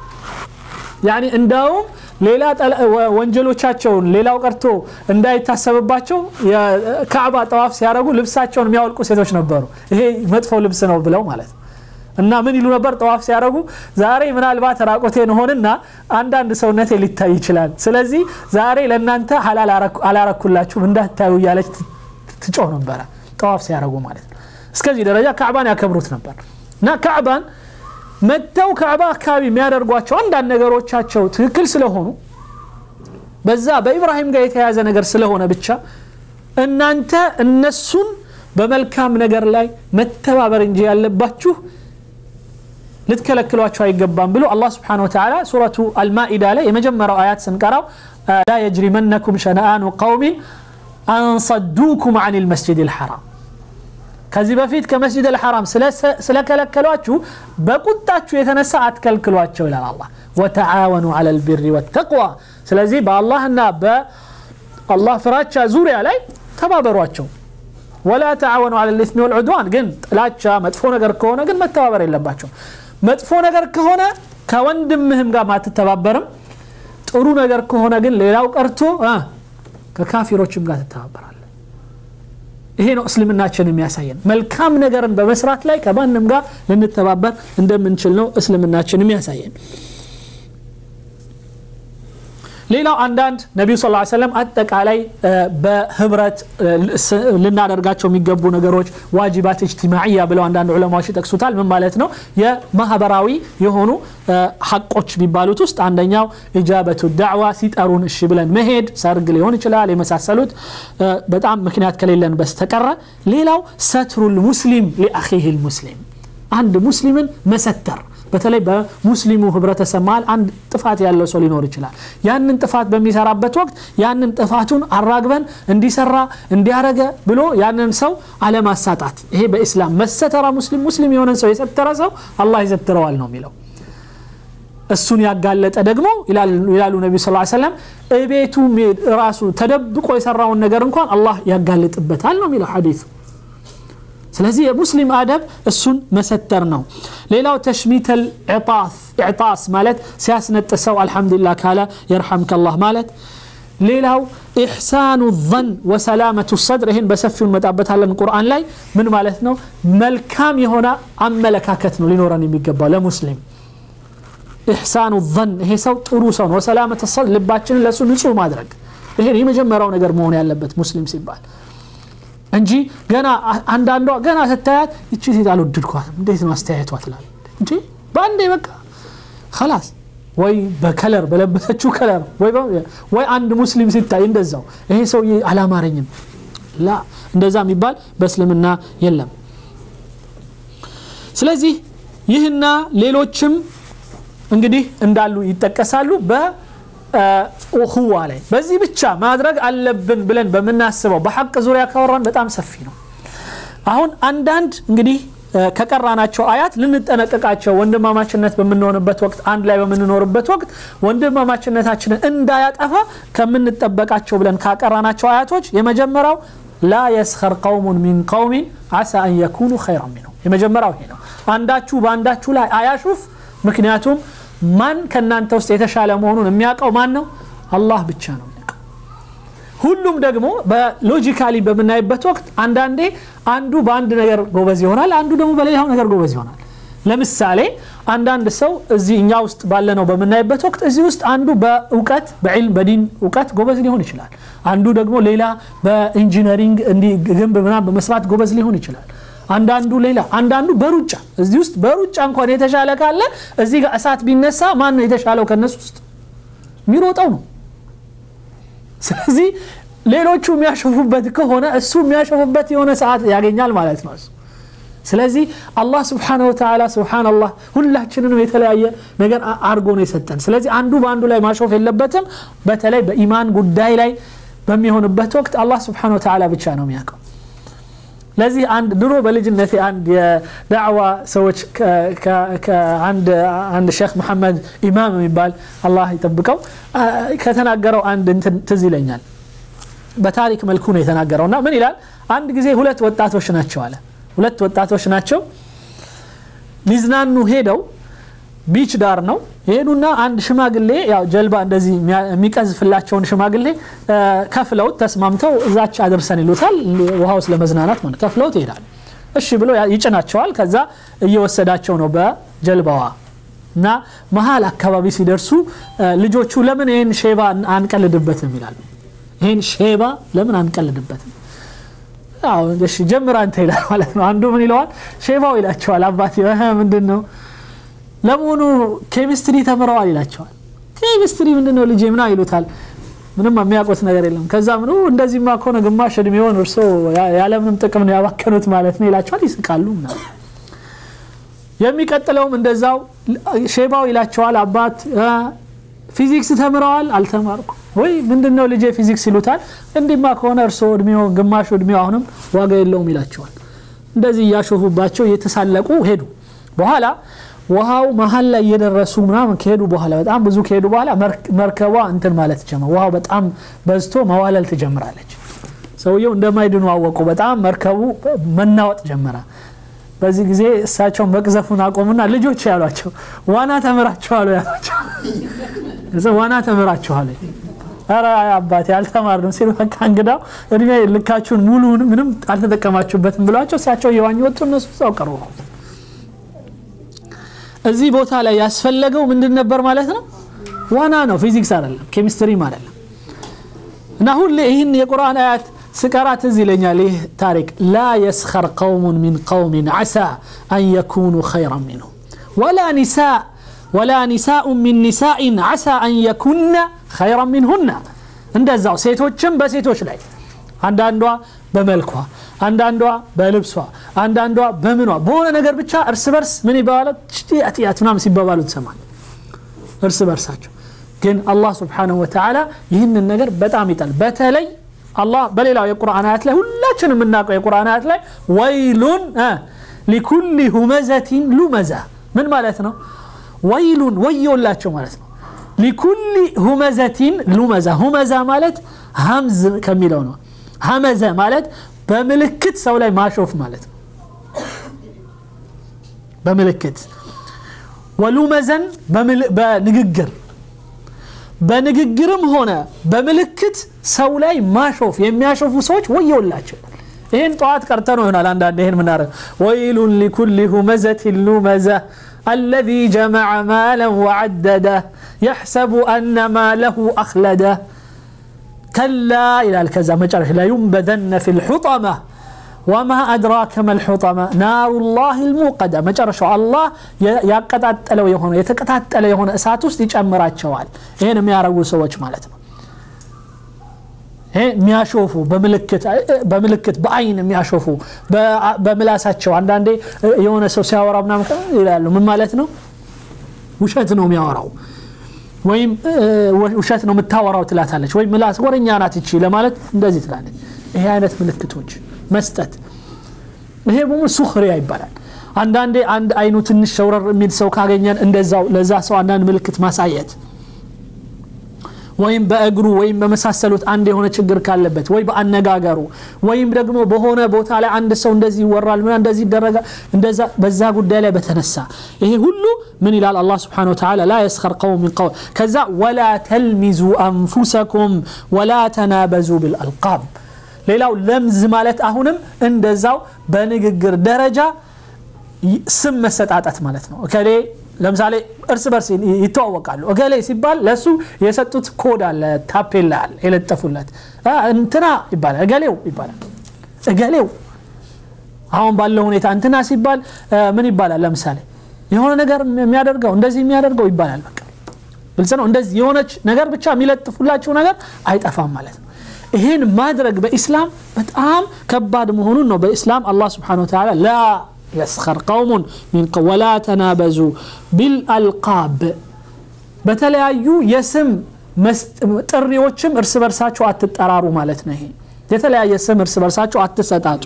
Speaker 1: ያኒ እንዳውም ሌላ ወንጀሎቻቸውን ሌላው ቀርቶ እንዳይታሰብባቸው የካዕባ ጠዋፍ ሲያደረጉ ልብሳቸውን የሚያወልቁ ሴቶች ነበሩ ይሄ መጥፎ ልብስ ነው ብለው ማለት ነው እና ምን ይሉ ነበር ጠዋፍ ሲያደረጉ ዛሬ ምናልባት ራቆቴን ሆንና አንዳንድ ሰውነቴ ሊታይ ይችላል ስለዚህ ዛሬ ለእናንተ ሀላል አላረኩላችሁም እንዳታዩ እያለች ትጮህ ነበረ ጠዋፍ ሲያደረጉ ማለት ነው እስከዚህ ደረጃ ካዕባን ያከብሩት ነበር እና ካዕባን መጥተው ካዕባ አካባቢ የሚያደርጓቸው አንዳንድ ነገሮቻቸው ትክክል ስለሆኑ በዛ በኢብራሂም ጋር የተያያዘ ነገር ስለሆነ ብቻ እናንተ እነሱን በመልካም ነገር ላይ መተባበር እንጂ ያለባችሁ ልትከለክሏቸው አይገባም ብሎ አላህ ስብሓን ወተላ ሱረቱ አልማኢዳ ላይ የመጀመሪያው አያት ስንቀራው ላ የጅሪመነኩም ሸነአኑ ቀውሚን አንሰዱኩም አን ልመስጅድ ልሐራም ከዚህ በፊት ከመስጅድ አልሐራም ስለከለከሏችሁ በቁጣችሁ የተነሳ አትከልክሏቸው ይላል አላ ወተዓወኑ አላ ልብሪ ወተቅዋ ስለዚህ በአላህና በአላህ ፍራቻ ዙሪያ ላይ ተባበሯቸው ወላ ተዓወኑ አላ ልስሚ ወልዑድዋን ግን ጥላቻ መጥፎ ነገር ከሆነ ግን መተባበር የለባቸው መጥፎ ነገር ከሆነ ከወንድምህም ጋር ማትተባበርም ጥሩ ነገር ከሆነ ግን ሌላው ቀርቶ ከካፊሮችም ጋር ትተባበራል ይሄ ነው እስልምናችን የሚያሳየን መልካም ነገርን በመስራት ላይ ከማንም ጋር ልንተባበር እንደምንችል ነው እስልምናችን የሚያሳየን ሌላው አንዳንድ ነቢዩ ስ ሰለም አጠቃላይ በህብረት ልናደርጋቸው የሚገቡ ነገሮች ዋጅባት እጅትማዕያ ብለው አንዳንድ ዑለማዎች ይጠቅሱታል ምን ማለት ነው የማህበራዊ የሆኑ ሐቆች የሚባሉት ውስጥ አንደኛው ኢጃበቱ ዳዕዋ ሲጠሩን እሺ ብለን መሄድ ሰርግ ሊሆን ይችላል የመሳሰሉት በጣም ምክንያት ከሌለን በስተቀረ ሌላው ሰትሩል ሙስሊም ሊአኺህ ልሙስሊም አንድ ሙስሊምን መሰተር በተለይ በሙስሊሙ ህብረተሰብ መሀል አንድ ጥፋት ያለው ሰው ሊኖር ይችላል ያንን ጥፋት በሚሰራበት ወቅት ያንን ጥፋቱን አራግበን እንዲሰራ እንዲያረገ ብሎ ያንን ሰው አለማሳጣት ይሄ በኢስላም መሰተራ ሙስሊም ሙስሊም የሆነን ሰው የሰተረ ሰው አላህ ይሰትረዋል ነው የሚለው እሱን ያጋለጠ ደግሞ ይላሉ ነቢ ስ ሰለም እቤቱ ራሱ ተደብቆ የሰራውን ነገር እንኳን አላህ ያጋልጥበታል ነው የሚለው ሐዲሱ ስለዚህ የሙስሊም አደብ እሱን መሰተር ነው ሌላው ተሽሚተል ኢዕጣስ ማለት ሲያስነጥሰው አልሐምዱሊላህ ካለ የርሐምከ አላህ ማለት ሌላው ኢሕሳኑ ዘን ወሰላመቱ ሰድር ይህን በሰፊው እንመጣበታለን ቁርአን ላይ ምን ማለት ነው መልካም የሆነ አመለካከት ነው ሊኖረን የሚገባው ለሙስሊም ኢሕሳኑ ዘን ይሄ ሰው ጥሩ ሰው ነው ወሰላመት ሰድር ልባችንን ለእሱ ንጹህ ማድረግ ይሄ የመጀመሪያው ነገር መሆን ያለበት ሙስሊም ሲባል እንጂ ገና አንዳንዷ ገና ስታያት ይቺ ሴት አልወደድኳትም እንዴት ነው አስተያየቷ ትላል እንጂ በአንዴ በቃ ከላስ ወይ በከለር በለበሰችው ከለር ወይ አንድ ሙስሊም ሲታይ እንደዛው ይሄ ሰውዬ አላማረኝም ላ እንደዛ የሚባል በእስልምና የለም ስለዚህ ይህና ሌሎችም እንግዲህ እንዳሉ ይጠቀሳሉ በኡኹዋ ላይ በዚህ ብቻ ማድረግ አለብን ብለን በምናስበው በሐቅ ዙሪያ ካወራን በጣም ሰፊ ነው አሁን አንዳንድ እንግዲህ ከቀራናቸው አያት ልንጠነቀቃቸው ወንድማማችነት በምንሆንበት ወቅት አንድ ላይ በምንኖርበት ወቅት ወንድማማችነታችንን እንዳያጠፋ ከምንጠበቃቸው ብለን ካቀራናቸው አያቶች የመጀመሪያው ላ የስኸር ቀውሙን ሚን ቀውሚን አሳ አን የኩኑ ኸይራ ሚንሁም የመጀመሪያው ይሄ ነው አንዳችሁ በአንዳችሁ ላይ አያሹፍ ምክንያቱም ማን ከእናንተ ውስጥ የተሻለ መሆኑን የሚያውቀው ማን ነው አላህ ብቻ ነው ሁሉም ደግሞ በሎጂካሊ በምናይበት ወቅት አንዳንዴ አንዱ በአንድ ነገር ጎበዝ ይሆናል አንዱ ደግሞ በሌላው ነገር ጎበዝ ይሆናል ለምሳሌ አንዳንድ ሰው እዚህ እኛ ውስጥ ባለነው በምናይበት ወቅት እዚህ ውስጥ አንዱ በእውቀት በዕልም በዲን እውቀት ጎበዝ ሊሆን ይችላል አንዱ ደግሞ ሌላ በኢንጂነሪንግ እንዲህ ግንብ ምናምን በመስራት ጎበዝ ሊሆን ይችላል አንዳንዱ ሌላ አንዳንዱ በሩጫ እዚህ ውስጥ በሩጫ እንኳን የተሻለ ካለ እዚህ ጋር እሳት ቢነሳ ማን ነው የተሻለው ከነሱ ውስጥ የሚሮጠው ነው ስለዚህ ሌሎቹ የሚያሸፉበት ከሆነ እሱ የሚያሸፉበት የሆነ ሰዓት ያገኛል ማለት ነው ስለዚህ አላህ ስብሓነ ወተላ ስብሓንላህ ሁላችንንም የተለያየ ነገር አርጎ ነው የሰጠን ስለዚህ አንዱ በአንዱ ላይ ማሾፍ የለበትም በተለይ በኢማን ጉዳይ ላይ በሚሆንበት ወቅት አላህ ስብሓነ ወተላ ብቻ ነው የሚያውቀው ለዚህ አንድ ድሮ በልጅነቴ አንድ የዳዕዋ ሰዎች አንድ ሼክ መሐመድ ኢማም የሚባል አላህ ይጠብቀው ከተናገረው አንድ እንትን ትዝ ይለኛል በታሪክ መልኩ ነው የተናገረው እና ምን ይላል አንድ ጊዜ ሁለት ወጣቶች ናቸው አለ ሁለት ወጣቶች ናቸው ሊዝናኑ ሄደው ቢች ዳር ነው ይሄዱና አንድ ሽማግሌ ያው ጀልባ እንደዚህ የሚቀዝፍላቸውን ሽማግሌ ከፍለውት ተስማምተው እዛች አድርሰን ይሉታል ውሃ ውስጥ ለመዝናናት ማለት ከፍለውት ይሄዳል እሺ ብሎ ይጭናቸዋል ከዛ እየወሰዳቸው ነው በጀልባዋ እና መሀል አካባቢ ሲደርሱ ልጆቹ ለምን ይህን ሼባ አንቀልድበትም ይላሉ ይህን ሼባ ለምን አንቀልድበትም እሺ ጀምር አንተ ይላል ማለት ነው አንዱ ምን ይለዋል ሼባው ይላቸዋል አባቴ ምንድን ነው ለመሆኑ ኬሚስትሪ ተምረዋል ይላቸዋል ኬሚስትሪ ምንድን ነው ልጄ ምና ይሉታል ምንም የሚያውቁት ነገር የለም ከዛ ምኑ እንደዚህማ ከሆነ ግማሽ እድሜውን እርሶ ያለምንም ጥቅም ነው ያባከኑት ማለት ነው ይላቸዋል ይስቃሉ የሚቀጥለውም እንደዛው ሼባው ይላቸዋል አባት ፊዚክስ ተምረዋል አልተማርኩ ወይ ምንድን ነው ልጄ ፊዚክስ ይሉታል እንዲማ ከሆነ እርሶ እድሜው ግማሹ እድሜው አሁንም ዋጋ የለውም ይላቸዋል እንደዚህ እያሾፉባቸው እየተሳለቁ ሄዱ በኋላ ውሃው መሀል ላይ እየደረሱ ምናምን ከሄዱ በኋላ በጣም ብዙ ከሄዱ በኋላ መርከቧ እንትን ማለት ጀመር ውሃው በጣም በዝቶ መዋለል ትጀምራለች ሰውየው እንደማይድኑ አወቁ በጣም መርከቡ መናወጥ ጀመረ በዚህ ጊዜ እሳቸው መቅዘፉን አቆሙና ልጆች ያሏቸው ዋና ተምራችኋሉ ያሏቸው ዋና ተምራችኋል ኧረ አባቴ አልተማርንም ሲሉ በቃ እንግዳው እድሜ ልካችሁን ሙሉውን ምንም አልተጠቀማችሁበትም ብሏቸው እሳቸው እየዋኙ ወጡ እነሱ እዛው ቀሩ እዚህ ቦታ ላይ ያስፈለገው ምንድን ነበር ማለት ነው ዋና ነው ፊዚክስ አይደለም ኬሚስትሪም አይደለም እና ሁሌ ይህን የቁርአን አያት ስቀራ ትዝ ይለኛል ይህ ታሪክ ላ የስኸር ቀውሙን ሚን ቀውሚን ዓሳ አን የኩኑ ኸይራን ሚንሁም ወላ ኒሳ ወላ ኒሳኡ ሚን ኒሳኢን ዓሳ አን የኩነ ኸይራን ሚንሁና እንደዛው ሴቶችም በሴቶች ላይ አንዳንዷ በመልኳ አንዳንዷ በልብሷ አንዳንዷ በምኗ በሆነ ነገር ብቻ እርስ በርስ ምን ይባባላል ጢያት ምናምን ሲባባሉ ትሰማል እርስ በርሳቸው ግን አላህ ስብሓንሁ ወተዓላ ይህንን ነገር በጣም ይጣል በተለይ አላህ በሌላው የቁርአን አያት ላይ ሁላችን የምናውቀው የቁርአን አያት ላይ ወይሉን ሊኩል ሁመዘቲን ሉመዛ ምን ማለት ነው ወይሉን ወዮላቸው ማለት ነው ሊኩል ሁመዘቲን ሉመዛ ሁመዛ ማለት ሀምዝ ከሚለው ነው ሀመዘ ማለት በምልክት ሰው ላይ ማሾፍ ማለት ነው በምልክት ወሉመዘን በንግግር በንግግርም ሆነ በምልክት ሰው ላይ ማሾፍ የሚያሾፉ ሰዎች ወየውላቸው ይህን ጠዋት ቀርተ ነው ይሆናል አንዳንድ ይህን ምናረ ወይሉን ሊኩል ሁመዘት ሉመዘ الذي جمع مالا وعدده يحسب أن ماله أخلده كلا إلى الكذا مجرح لا ينبذن في الحطمة وما أدراك ما الحطمة نار الله الموقدة مجرش الله يقطعت لو يهون يتقطعت لو يهون أساتوس يجمرات شوال هنا ما يعرفوا سوتش مالتنا የሚያሾፉ በምልክት በአይን የሚያሾፉ በምላሳቸው አንዳንዴ የሆነ ሰው ሲያወራ ምናምን ይላሉ ምን ማለት ነው ውሸት ነው የሚያወራው ወይም ውሸት ነው የምታወራው ትላታለች ወይም ምላስ ወረኛ ናት ይቺ ለማለት እንደዚህ ትላለች ይሄ አይነት ምልክቶች መስጠት ይሄ በሙ ሱክሪያ ይባላል አንዳንዴ አንድ አይኑ ትንሽ ሸውረር የሚል ሰው ካገኘን እንደዛው ለዛ ሰው አንዳንድ ምልክት ማሳየት ወይም በእግሩ ወይም በመሳሰሉት አንድ የሆነ ችግር ካለበት ወይ በአነጋገሩ ወይም ደግሞ በሆነ ቦታ ላይ አንድ ሰው እንደዚህ ይወራል ምና እንደዚህ ይደረጋል እንደዛ በዛ ጉዳይ ላይ በተነሳ ይሄ ሁሉ ምን ይላል አላህ ስብሓን ወተዓላ ላ የስኸር ቀውም ሚን ቀውም ከዛ ወላ ተልሚዙ አንፉሰኩም ወላ ተናበዙ ብልአልቃብ ሌላው ለምዝ ማለት አሁንም እንደዛው በንግግር ደረጃ ስም መሰጣጠት ማለት ነው እከሌ ለምሳሌ እርስ በርስ ይተዋወቃሉ እገሌ ሲባል ለእሱ የሰጡት ኮድ አለ ታፔላ አለ የለጠፉለት እንትና ይባላል እገሌው ይባላል እገሌው አሁን ባለው ሁኔታ እንትና ሲባል ምን ይባላል ለምሳሌ የሆነ ነገር የሚያደርገው እንደዚህ የሚያደርገው ይባላል በቃ ግልጽ ነው እንደዚህ የሆነች ነገር ብቻ የሚለጥፉላቸው ነገር አይጠፋም ማለት ነው ይህን ማድረግ በኢስላም በጣም ከባድ መሆኑን ነው በኢስላም አላህ ስብሓን ወተላ ላ يسخر قوم من قوم ولا تنابزوا بالألقاب በተለያዩ የስም ጥሪዎችም እርስ በርሳቸው አትጠራሩ ማለት ነው ይሄ የተለያየ ስም እርስ በርሳቸው አትሰጣጡ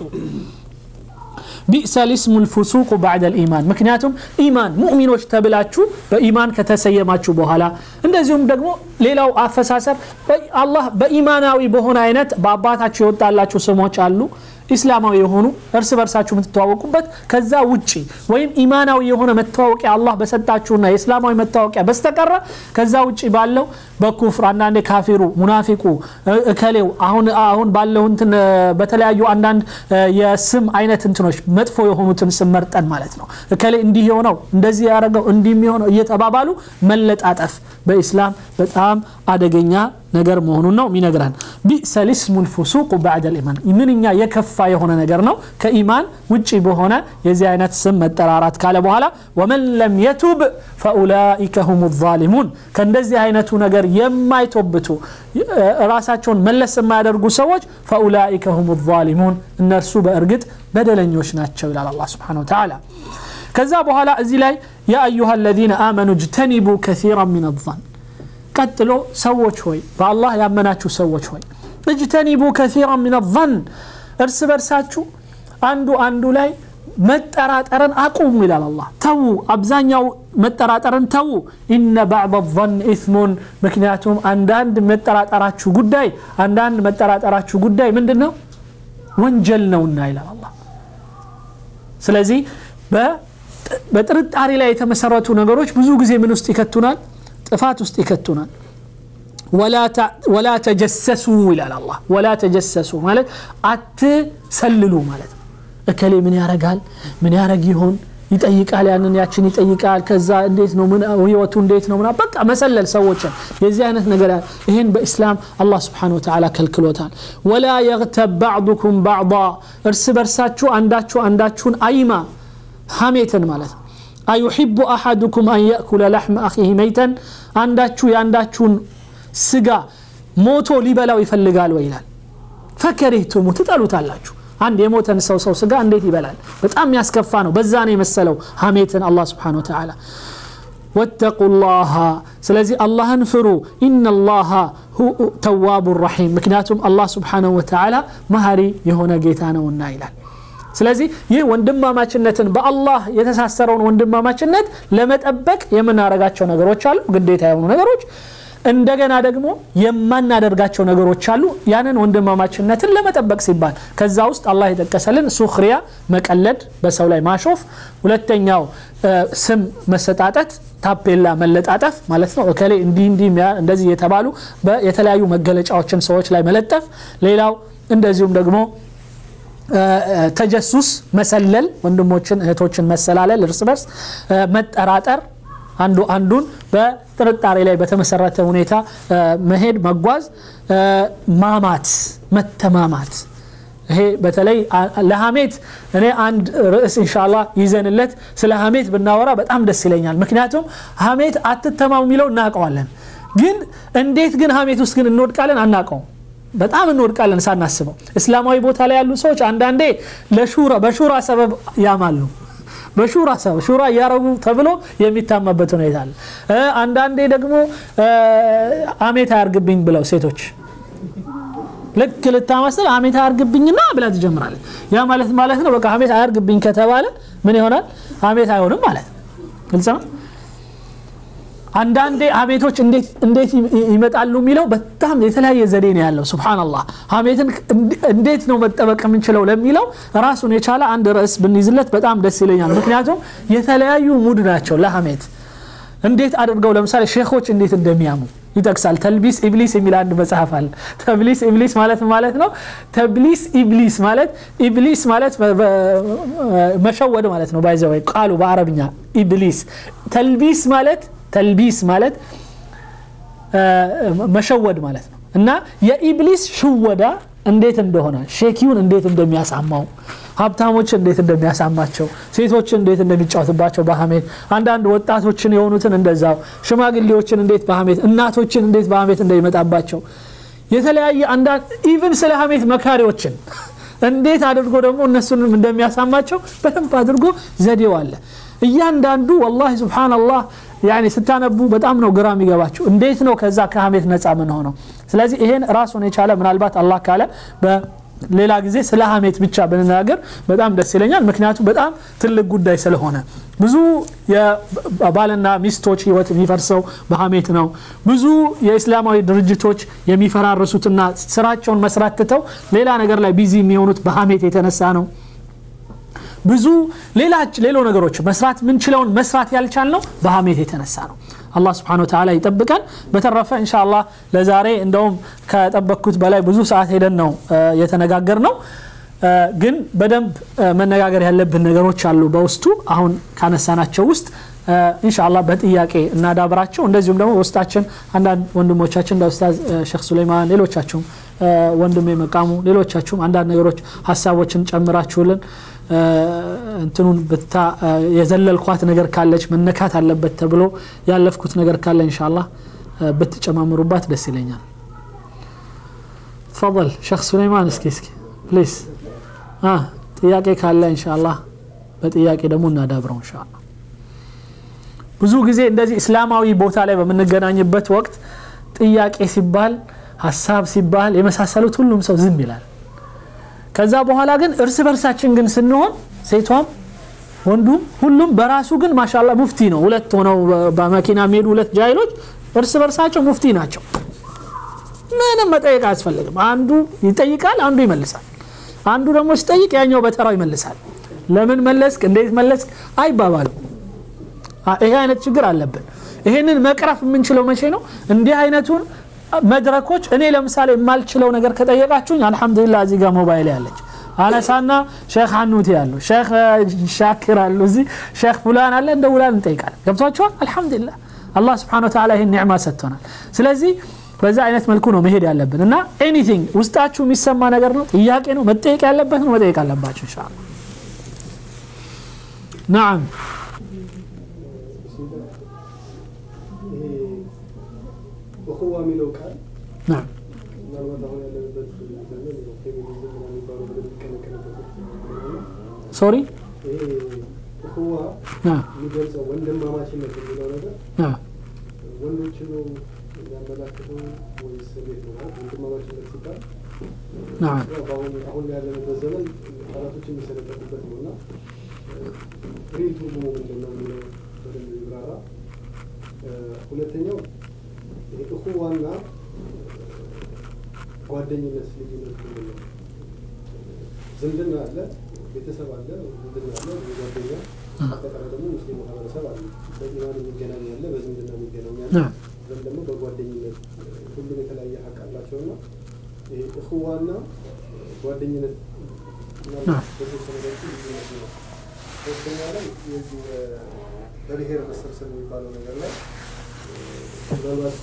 Speaker 1: ቢእሰ ልስሙ ልፉሱቁ ባዕደ ልኢማን ምክንያቱም ኢማን ሙእሚኖች ተብላችሁ በኢማን ከተሰየማችሁ በኋላ እንደዚሁም ደግሞ ሌላው አፈሳሰር አላህ በኢማናዊ በሆነ አይነት በአባታችሁ የወጣላችሁ ስሞች አሉ ኢስላማዊ የሆኑ እርስ በርሳችሁ የምትተዋወቁበት ከዛ ውጪ ወይም ኢማናዊ የሆነ መታወቂያ አላህ በሰጣችሁና የእስላማዊ መታወቂያ በስተቀረ ከዛ ውጪ ባለው በኩፍር አንዳንዴ ካፊሩ ሙናፊቁ እከሌው አሁን አሁን ባለው እንትን በተለያዩ አንዳንድ የስም አይነት እንትኖች መጥፎ የሆኑትን ስም መርጠን ማለት ነው እከሌ እንዲህ የሆነው እንደዚህ ያደረገው እንዲህ የሚሆነው እየተባባሉ መለጣጠፍ በኢስላም በጣም አደገኛ ነገር መሆኑን ነው የሚነግረን ቢእሰ ልስሙ ልፉሱቁ ባዕደ ልኢማን ምንኛ የከፋ የሆነ ነገር ነው ከኢማን ውጭ በሆነ የዚህ አይነት ስም መጠራራት ካለ በኋላ ወመን ለም የቱብ ፈኡላኢከ ሁም ዛሊሙን ከእንደዚህ አይነቱ ነገር የማይቶብቱ ራሳቸውን መለስ የማያደርጉ ሰዎች ፈኡላኢከ ሁም ዛሊሙን እነርሱ በእርግጥ በደለኞች ናቸው ይላል አላ ስብሓን ወተላ ከዛ በኋላ እዚህ ላይ ያ አዩሃ አለዚነ አመኑ እጅተኒቡ ከሲራ ምን ዛን ቀጥሎ ሰዎች ሆይ በአላህ ያመናችሁ ሰዎች ሆይ እጅተኒቡ ከሲራ ምን ዛን እርስ በርሳችሁ አንዱ አንዱ ላይ መጠራጠርን አቁሙ ይላል አላህ ተዉ አብዛኛው መጠራጠርን ተዉ ኢነ ባዕድ ظን ኢስሙን ምክንያቱም አንዳንድ መጠራጠራችሁ ጉዳይ አንዳንድ መጠራጠራችሁ ጉዳይ ምንድን ነው ወንጀል ነውና ይላል አላህ ስለዚህ በጥርጣሬ ላይ የተመሰረቱ ነገሮች ብዙ ጊዜ ምን ውስጥ ይከቱናል ጥፋት ውስጥ ይከቱናል ወላ ተጀሰሱ ይላል አላህ ወላ ተጀሰሱ ማለት አትሰልሉ ማለት ነው እከሌ ምን ያረጋል ምን ያረግ ይሆን ይጠይቃል ያንን ያችን ይጠይቃል ከዛ እንዴት ነው ህይወቱ እንዴት ነው በቃ መሰለል ሰዎችን የዚህ አይነት ነገር ይህን በኢስላም አላህ ስብሓን ወተላ ከልክሎታል ወላ የግተብ ባዕዱኩም ባዕض እርስ በርሳችሁ አንዳችሁ አንዳችሁን አይማ ሐሜትን ማለት ነው አዩሕቡ አሐዱኩም አን የእኩለ ላሕመ አኺህ መይተን አንዳችሁ የአንዳችሁን ስጋ ሞቶ ሊበላው ይፈልጋል ወይ ይላል ፈከሪህቱሙ ትጠሉታላችሁ አንድ የሞተን ሰው ሰው ስጋ እንዴት ይበላል በጣም ያስከፋ ነው በዛ ነው የመሰለው ሀሜትን አላህ ስብሓን ወተላ ወተቁ ላሃ ስለዚህ አላህን ፍሩ ኢነላሃ ተዋቡ ረሒም ምክንያቱም አላህ ስብሓንሁ ወተላ መሀሪ የሆነ ጌታ ነውና ይላል ስለዚህ ይህ ወንድማማችነትን በአላህ የተሳሰረውን ወንድማማችነት ለመጠበቅ የምናደርጋቸው ነገሮች አሉ ግዴታ የሆኑ ነገሮች እንደገና ደግሞ የማናደርጋቸው ነገሮች አሉ ያንን ወንድማማችነትን ለመጠበቅ ሲባል ከዛ ውስጥ አላህ የጠቀሰልን ሱክሪያ መቀለድ በሰው ላይ ማሾፍ ሁለተኛው ስም መሰጣጠት ታፔላ መለጣጠፍ ማለት ነው እከሌ እንዲህ እንዲህ እንደዚህ የተባሉ የተለያዩ መገለጫዎችን ሰዎች ላይ መለጠፍ ሌላው እንደዚሁም ደግሞ ተጀሱስ መሰለል ወንድሞችን እህቶችን መሰላለል እርስ በርስ መጠራጠር አንዱ አንዱን በጥርጣሬ ላይ በተመሰረተ ሁኔታ መሄድ መጓዝ ማማት መተማማት ይሄ በተለይ ለሀሜት እኔ አንድ ርዕስ እንሻላ ይዘንለት ስለ ሀሜት ብናወራ በጣም ደስ ይለኛል ምክንያቱም ሀሜት አትተማሙ የሚለው እናውቀዋለን ግን እንዴት ግን ሀሜት ውስጥ ግን እንወድቃለን አናውቀውም በጣም እንወድቃለን ሳናስበው እስላማዊ ቦታ ላይ ያሉ ሰዎች አንዳንዴ ለሹራ በሹራ ሰበብ ያማሉ በሹራ ሰበብ ሹራ እያረጉ ተብሎ የሚታማበት ሁኔታ አለ አንዳንዴ ደግሞ አሜት አያርግብኝ ብለው ሴቶች ልክ ልታመስል አሜት አያርግብኝና ብላ ትጀምራለች ያ ማለት ማለት ነው በቃ አሜት አያርግብኝ ከተባለ ምን ይሆናል አሜት አይሆንም ማለት ነው ግልጽ ነው አንዳንዴ ሀሜቶች እንዴት ይመጣሉ የሚለው በጣም የተለያየ ዘዴ ነው ያለው ስብናላህ ሀሜትን እንዴት ነው መጠበቅ የምንችለው ለሚለው ራሱን የቻለ አንድ ርዕስ ብንይዝለት በጣም ደስ ይለኛል ምክንያቱም የተለያዩ ሙድ ናቸው ለሀሜት እንዴት አድርገው ለምሳሌ ሼኮች እንዴት እንደሚያሙ ይጠቅሳል ተልቢስ ኢብሊስ የሚል አንድ መጽሐፍ አለ ተብሊስ ኢብሊስ ማለት ማለት ነው ተብሊስ ኢብሊስ ማለት ኢብሊስ ማለት መሸወድ ማለት ነው ባይዘወይ ቃሉ በአረብኛ ኢብሊስ ተልቢስ ማለት ተልቢስ ማለት መሸወድ ማለት ነው እና የኢብሊስ ሽወዳ እንዴት እንደሆነ ሼኪውን እንዴት እንደሚያሳማው ሀብታሞችን እንዴት እንደሚያሳማቸው ሴቶችን እንዴት እንደሚጫወትባቸው በሀሜት አንዳንድ ወጣቶችን የሆኑትን እንደዛው ሽማግሌዎችን እንዴት በሀሜት እናቶችን እንዴት በሀሜት እንደሚመጣባቸው የተለያየ አንዳንድ ኢቭን ስለ ሀሜት መካሪዎችን እንዴት አድርጎ ደግሞ እነሱንም እንደሚያሳማቸው በደንብ አድርጎ ዘዴው አለ እያንዳንዱ ወላሂ ስብሓናላህ ያኔ ስታነቡ በጣም ነው ግራ የሚገባቸው እንዴት ነው ከዛ ከሀሜት ነፃ ምን ሆነው ስለዚህ ይሄን ራሱን የቻለ ምናልባት አላህ ካለ ሌላ ጊዜ ስለ ሀሜት ብቻ ብንናገር በጣም ደስ ይለኛል ምክንያቱም በጣም ትልቅ ጉዳይ ስለሆነ ብዙ የባልና ሚስቶች ህይወት የሚፈርሰው በሀሜት ነው ብዙ የእስላማዊ ድርጅቶች የሚፈራርሱትና ስራቸውን መስራት ትተው ሌላ ነገር ላይ ቢዚ የሚሆኑት በሀሜት የተነሳ ነው ብዙ ሌሎ ነገሮች መስራት ምንችለውን መስራት ያልቻል ነው በሀሜት የተነሳ ነው አላህ ስብሓን ወተላ ይጠብቀን በተረፈ እንሻ አላህ ለዛሬ እንደውም ከጠበቅኩት በላይ ብዙ ሰዓት ሄደን ነው የተነጋገር ነው ግን በደንብ መነጋገር ያለብን ነገሮች አሉ በውስጡ አሁን ካነሳናቸው ውስጥ ኢንሻአላህ በጥያቄ እናዳብራቸው እንደዚሁም ደግሞ ውስጣችን አንዳንድ ወንድሞቻችን እንደ ኡስታዝ ሼክ ሱሌይማን ሌሎቻችሁም ወንድሜ መቃሙ ሌሎቻችሁም አንዳንድ ነገሮች ሀሳቦችን ጨምራችሁልን እንትኑን ብታ የዘለልኳት ነገር ካለች መነካት አለበት ተብሎ ያለፍኩት ነገር ካለ ኢንሻአላህ ብትጨማምሩባት ደስ ይለኛል ተፈضل ሼክ ሱሌይማን እስኪ እስኪ ፕሊዝ ጥያቄ ካለ ኢንሻአላህ በጥያቄ ደግሞ እናዳብረው ኢንሻአላህ ብዙ ጊዜ እንደዚህ እስላማዊ ቦታ ላይ በምንገናኝበት ወቅት ጥያቄ ሲባል ሀሳብ ሲባል የመሳሰሉት ሁሉም ሰው ዝም ይላል ከዛ በኋላ ግን እርስ በርሳችን ግን ስንሆን ሴቷም ወንዱም ሁሉም በራሱ ግን ማሻላ ሙፍቲ ነው ሁለት ሆነው በመኪና የሚሄዱ ሁለት ጃይሎች እርስ በርሳቸው ሙፍቲ ናቸው ምንም መጠየቅ አያስፈልግም አንዱ ይጠይቃል አንዱ ይመልሳል አንዱ ደግሞ ሲጠይቅ ያኛው በተራው ይመልሳል ለምን መለስክ እንዴት መለስክ አይባባሉ ይሄ አይነት ችግር አለብን ይሄንን መቅረፍ የምንችለው መቼ ነው እንዲህ አይነቱን መድረኮች እኔ ለምሳሌ የማልችለው ነገር ከጠየቃችሁኝ አልሐምዱሊላ እዚህ ጋር ሞባይል ያለች አነሳና ሼክ ሀኑቲ አሉ ሼክ ሻኪር አሉ እዚህ ሼክ ፉላን አለ እንደ ውላን እንጠይቃለን ገብቷቸዋል አልሐምዱሊላ አላህ ስብሓን ወተላ ይህን ኒዕማ ሰጥቶናል ስለዚህ በዛ አይነት መልኩ ነው መሄድ ያለብን እና ኤኒቲንግ ውስጣችሁ የሚሰማ ነገር ነው ጥያቄ ነው መጠየቅ ያለበት ነው መጠየቅ አለባችሁ እንሻ ናም
Speaker 2: እኹዋ የሚለው ቃል
Speaker 1: ናም
Speaker 2: ምናልባት አሁን ያለንበት ዘመን ፌሚኒዝም ምናምን የሚባለው ነገር የሚቀነቀንበት
Speaker 1: ሶሪ
Speaker 2: ይሄ እኹዋ
Speaker 1: ናም
Speaker 2: የሚገልጸው ወንድማማችነት የሚለው ነገር
Speaker 1: ናም
Speaker 2: ወንዶች ነው የሚያመላክተው ወይስ እንዴት ነው? ማለት ወንድማማችነት ሲባል
Speaker 1: ናም
Speaker 2: ያው በአሁን አሁን ያለንበት ዘመን ቃላቶች የሚሰለጠቁበት ነው እና ሪል ትርጉሙ ምንድን ነው የሚለው በደንብ ይብራራ። ሁለተኛው ይሄ እኹዋና ጓደኝነት ልዩነት ምንድን ነው? ዝምድና አለ፣ ቤተሰብ አለ፣ ዝምድና አለ፣ ጓደኛ አጠቃላይ ደግሞ ሙስሊም ማህበረሰብ አለ። በኢማን የሚገናኝ ያለ፣ በዝምድና የሚገናኝ ያለ፣
Speaker 1: ናም
Speaker 2: ወይም ደግሞ በጓደኝነት ሁሉም የተለያየ ሀቅ አላቸው እና ይሄ እኽዋና ጓደኝነት ምናልባት በተወሰነ መልኩ ልዩነት ነው። ሶስተኛ ላይ የዚህ በብሔር መሰብሰብ የሚባለው ነገር ላይ ምናልባት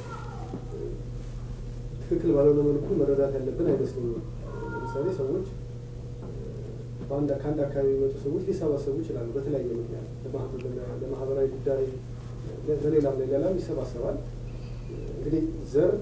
Speaker 2: ትክክል ባልሆነ መልኩ መረዳት ያለብን አይመስለኝም። ለምሳሌ ሰዎች በአንድ ከአንድ አካባቢ የሚመጡ ሰዎች ሊሰባሰቡ ይችላሉ። በተለያየ ምክንያት ለማህ- ለማህበራዊ ጉዳይ፣ ለሌላም ለሌላም ይሰባሰባል። እንግዲህ ዘር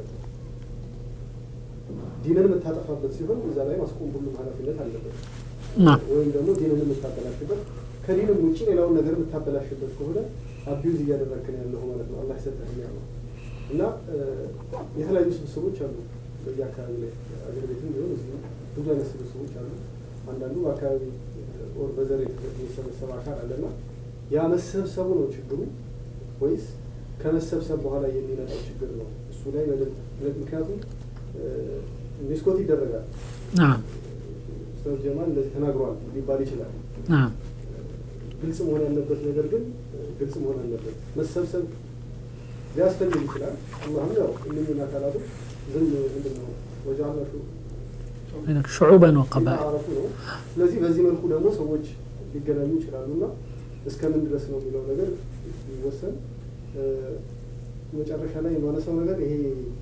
Speaker 2: ዲንን የምታጠፋበት ሲሆን እዛ ላይ ማስቆም ሁሉም ኃላፊነት አለበት።
Speaker 1: ናም
Speaker 2: ወይም ደግሞ ዲንን የምታበላሽበት ከዲንም ውጭ ሌላውን ነገር የምታበላሽበት ከሆነ አቢዩዝ እያደረግክን ያለው ማለት ነው። አላህ ይሰጠህ ያለው እና እ፣ የተለያዩ ስብስቦች አሉ በዚህ አካባቢ ላይ አገር ቤትም ቢሆን እዚህ ብዙ አይነት ስብስቦች አሉ። አንዳንዱ በአካባቢ ኦር በዘር የተሰበሰበ አካል አለና ያ መሰብሰቡ ነው ችግሩ ወይስ ከመሰብሰብ በኋላ የሚመጣው ችግር ነው? እሱ ላይ በደንብ ምክንያቱም እ፣ ሚስኮት ይደረጋል።
Speaker 1: ናም
Speaker 2: ኡስታዝ ጀማል እንደዚህ ተናግሯል ሊባል ይችላል።
Speaker 1: ናም
Speaker 2: ግልጽ መሆን ያለበት ነገር ግን ግልጽ መሆን አለበት። መሰብሰብ ሊያስፈልግ ይችላል። አላህም ያው እነኝን አካላቶች ዝም ምንድን ነው ወጃላ
Speaker 1: ሹዑበን ወቀባኢል
Speaker 2: አረፉ ነው። ስለዚህ በዚህ መልኩ ደግሞ ሰዎች ሊገናኙ ይችላሉ እና እስከምን ድረስ ነው የሚለው ነገር ሊወሰን እ፣ መጨረሻ ላይ የማነሳው ነገር ይሄ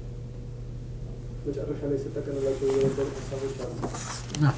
Speaker 2: መጨረሻ ላይ ስጠቀልላቸው የነበሩ ሀሳቦች አሉ።
Speaker 1: ናም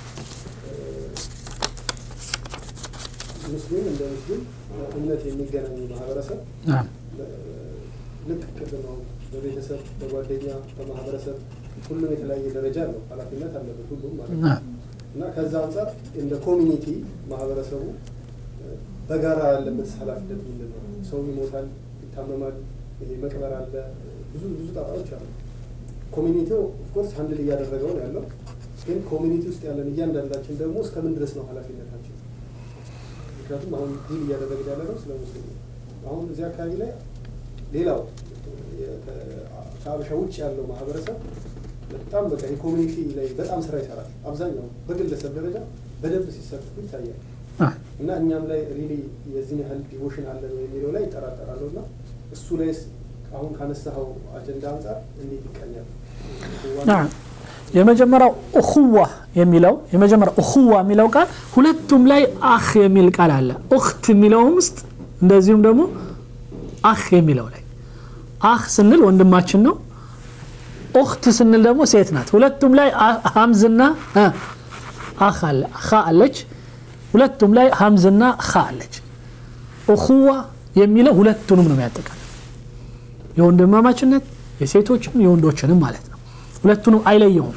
Speaker 2: ሙስሊም እንደ ሙስሊም እምነት የሚገናኙ ማህበረሰብ
Speaker 1: ናም
Speaker 2: ልክ ቅድም ነው በቤተሰብ በጓደኛ በማህበረሰብ ሁሉም የተለያየ ደረጃ አለው ኃላፊነት አለበት ሁሉም ማለት ነው
Speaker 1: ናም
Speaker 2: እና ከዛ አንጻር እንደ ኮሚኒቲ ማህበረሰቡ እ፣ በጋራ ያለበት ኃላፊነት ምንድን ነው? ሰው ይሞታል፣ ይታመማል፣ ይሄ መቅበር አለ፣ ብዙ ብዙ ጣጣዎች አሉ። ኮሚኒቲው ኦፍኮርስ ሀንድል እያደረገው ነው ያለው። ግን ኮሚኒቲ ውስጥ ያለን እያንዳንዳችን ደግሞ እስከምን ድረስ ነው ኃላፊነታችን? ምክንያቱም አሁን ዲል እያደረግን ያለ ነው ስለ ሙስሊም ነው። አሁን እዚህ አካባቢ ላይ ሌላው የ- ከ- ከአበሻ ውጭ ያለው ማህበረሰብ በጣም በቃ የኮሚኒቲ ላይ በጣም ስራ ይሰራል። አብዛኛው በግለሰብ ደረጃ በደንብ ሲሳተፉ ይታያል።
Speaker 1: ናም
Speaker 2: እና እኛም ላይ ሪሊ የዚህን ያህል ዲቮሽን አለ ነው የሚለው ላይ ይጠራጠራሉ። እና እሱ ላይስ አሁን ካነሳኸው አጀንዳ አንጻር እንዴት ይቃኛል?
Speaker 1: ናም የመጀመሪያው እኹዋ የሚለው የመጀመሪያው እኹዋ የሚለው ቃል ሁለቱም ላይ አህ የሚል ቃል አለ። ኡኽት የሚለውም ውስጥ እንደዚሁም ደግሞ አህ የሚለው ላይ አህ ስንል ወንድማችን ነው። ኡኽት ስንል ደግሞ ሴት ናት። ሁለቱም ላይ አ- ሀምዝና እ አህ አለ ኻ አለች። ሁለቱም ላይ ሀምዝና ኻ አለች። እኹዋ የሚለው ሁለቱንም ነው የሚያጠቃልል የወንድማማችነት የሴቶችንም የወንዶችንም ማለት ነው። ሁለቱንም አይለየውም።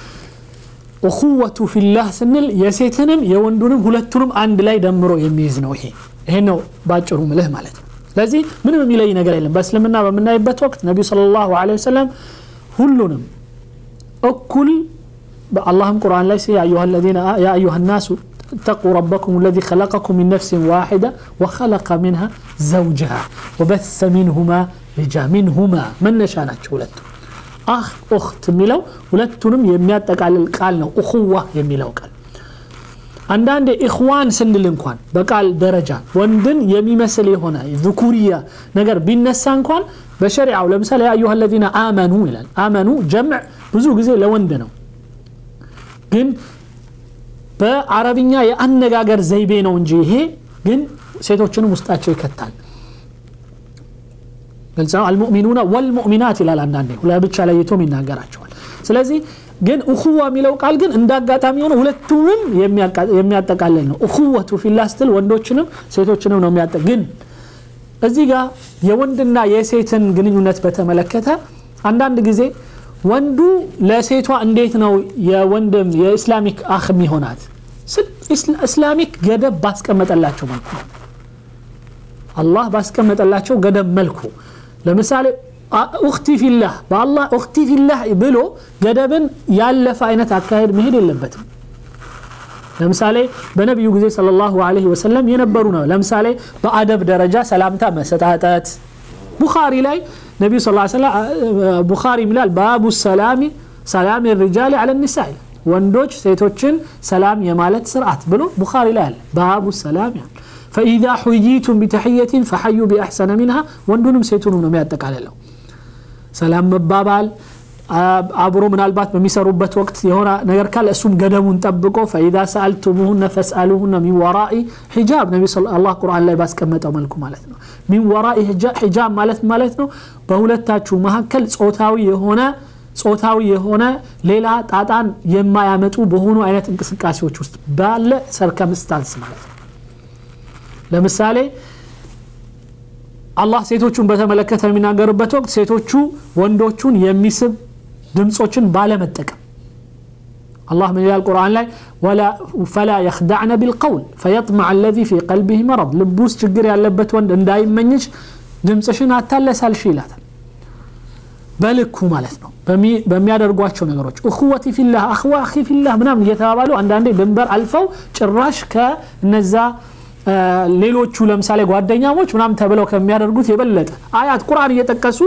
Speaker 1: እኹወቱ ፊላህ ስንል የሴትንም የወንዱንም ሁለቱንም አንድ ላይ ደምሮ የሚይዝ ነው። ይሄ ይሄ ነው ባጭሩ ምልህ ማለት ነው። ስለዚህ ምንም የሚለይ ነገር የለም። በእስልምና በምናይበት ወቅት ነቢዩ ሰለላሁ ዐለይሂ ወሰለም ሁሉንም እኩል በአላህም ቁርአን ላይ ያ አዩሃ الذين يا أيها الناس اتقوا ربكم الذي خلقكم من نفس واحدة وخلق منها زوجها وبث منهما رجا منهما من نشاناتቸው ሁለቱ አህ ኡኽት የሚለው ሁለቱንም የሚያጠቃልል ቃል ነው። እኹዋ የሚለው ቃል አንዳንድ ኢኽዋን ስንል እንኳን በቃል ደረጃ ወንድን የሚመስል የሆነ ذኩርያ ነገር ቢነሳ እንኳን በሸሪዓው ለምሳሌ ያ አዩሃ الذين አመኑ ይላል። አመኑ ጀምዕ ብዙ ጊዜ ለወንድ ነው ግን በአረብኛ የአነጋገር ዘይቤ ነው እንጂ ይሄ ግን ሴቶችንም ውስጣቸው ይከታል። ግልጽ ነው። አልሙእሚኑና ወልሙእሚናት ይላል አንዳንዴ ለብቻ ለይቶም ይናገራቸዋል። ስለዚህ ግን እኹዋ የሚለው ቃል ግን እንደ አጋጣሚ ሆነ ሁለቱንም የሚያቃ- የሚያጠቃልል ነው። እኹወቱ ፊላህ ስትል ወንዶችንም ሴቶችንም ነው የሚያጠ ግን እዚህ ጋር የወንድና የሴትን ግንኙነት በተመለከተ አንዳንድ ጊዜ ወንዱ ለሴቷ እንዴት ነው የወንድም የኢስላሚክ አህ የሚሆናት ስል ኢስላ- ኢስላሚክ ገደብ ባስቀመጠላቸው መልኩ ነው። አላህ ባስቀመጠላቸው ገደብ መልኩ ለምሳሌ አ- ኡክቲ ፊላህ በአላህ ኡክቲ ፊላህ ብሎ ገደብን ያለፈ አይነት አካሄድ መሄድ የለበትም። ለምሳሌ በነቢዩ ጊዜ ሰለላሁ ዐለይሂ ወሰለም የነበሩ ነው። ለምሳሌ በአደብ ደረጃ ሰላምታ መሰጣጠት ቡኻሪ ላይ ነቢዩ ስ ሰለም ቡኻሪ ይላል ባቡ ሰላሚ ሰላም ሪጃል አለ ኒሳ ይላል። ወንዶች ሴቶችን ሰላም የማለት ስርዓት ብሎ ቡኻሪ ላይ አለ። ባቡ ሰላም ይላል። ፈኢዛ ሑይቱም ቢተሕየትን ፈሐዩ ቢአሕሰነ ሚንሃ ወንዱንም ሴቱንም ነው የሚያጠቃልለው ሰላም መባባል አብሮ ምናልባት በሚሰሩበት ወቅት የሆነ ነገር ካለ እሱም ገደቡን ጠብቆ ፈኢዛ ሰአልቱሙሁነ ፈስአሉሁነ ሚን ወራኢ ሒጃብ ነቢ አላህ ቁርአን ላይ ባስቀመጠው መልኩ ማለት ነው ሚን ወራኢ ሒጃብ ማለት ማለት ነው በሁለታችሁ መካከል ጾታዊ የሆነ ጾታዊ የሆነ ሌላ ጣጣን የማያመጡ በሆኑ አይነት እንቅስቃሴዎች ውስጥ ባለ ሰርከምስታንስ ማለት ነው ለምሳሌ አላህ ሴቶቹን በተመለከተ የሚናገርበት ወቅት ሴቶቹ ወንዶቹን የሚስብ ድምፆችን ባለመጠቀም አላህ ምን ይላል ቁርአን ላይ ፈላ የክዳዕነ ቢልቀውል ፈየጥመዕ አለዚ ፊ ቀልቢህ መረድ ልብ ውስጥ ችግር ያለበት ወንድ እንዳይመኝሽ ድምፅሽን አታለሳልሽ ይላታል በልኩ ማለት ነው በሚያደርጓቸው ነገሮች እኹወቲ ፊላህ አኽዋ አኺ ፊላህ ምናምን እየተባባሉ አንዳንዴ ድንበር አልፈው ጭራሽ ከእነዛ ሌሎቹ ለምሳሌ ጓደኛሞች ምናምን ተብለው ከሚያደርጉት የበለጠ አያት ቁርአን እየጠቀሱ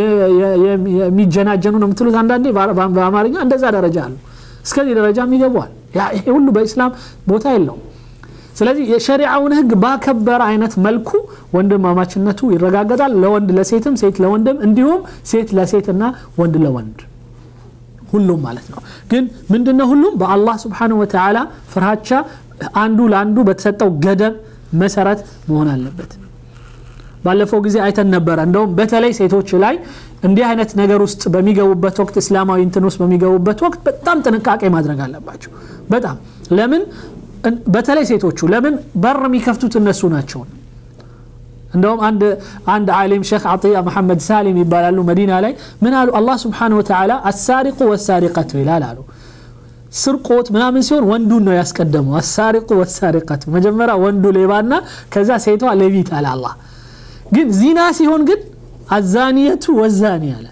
Speaker 1: የሚጀናጀኑ ነው የምትሉት አንዳንዴ በአማርኛ እንደዛ ደረጃ አሉ እስከዚህ ደረጃም ይገቧል ይሄ ሁሉ በኢስላም ቦታ የለውም ስለዚህ የሸሪዓውን ህግ ባከበረ አይነት መልኩ ወንድማማችነቱ ይረጋገጣል ለወንድ ለሴትም ሴት ለወንድም እንዲሁም ሴት ለሴትና ወንድ ለወንድ ሁሉም ማለት ነው ግን ምንድነው ሁሉም በአላህ ስብሓንሁ ወተዓላ ፍርሃቻ አንዱ ለአንዱ በተሰጠው ገደብ መሰረት መሆን አለበት ባለፈው ጊዜ አይተን ነበረ እንደውም በተለይ ሴቶች ላይ እንዲህ አይነት ነገር ውስጥ በሚገቡበት ወቅት እስላማዊ እንትን ውስጥ በሚገቡበት ወቅት በጣም ጥንቃቄ ማድረግ አለባቸው በጣም ለምን በተለይ ሴቶቹ ለምን በር የሚከፍቱት እነሱ ናቸው እንደውም አንድ አንድ ዓሊም ሼክ አጥያ መሐመድ ሳሊም ይባላሉ መዲና ላይ ምን አሉ አላህ ስብሓን ወተዓላ አሳሪቁ ወሳሪቀቱ ይላል አሉ ስርቆት ምናምን ሲሆን ወንዱን ነው ያስቀደመው አሳሪቁ ወሳሪቀቱ መጀመሪያ ወንዱ ሌባና ከዛ ሴቷ ሌቢት አለ አላህ ግን ዚና ሲሆን ግን አዛኒየቱ ወዛኒ አለ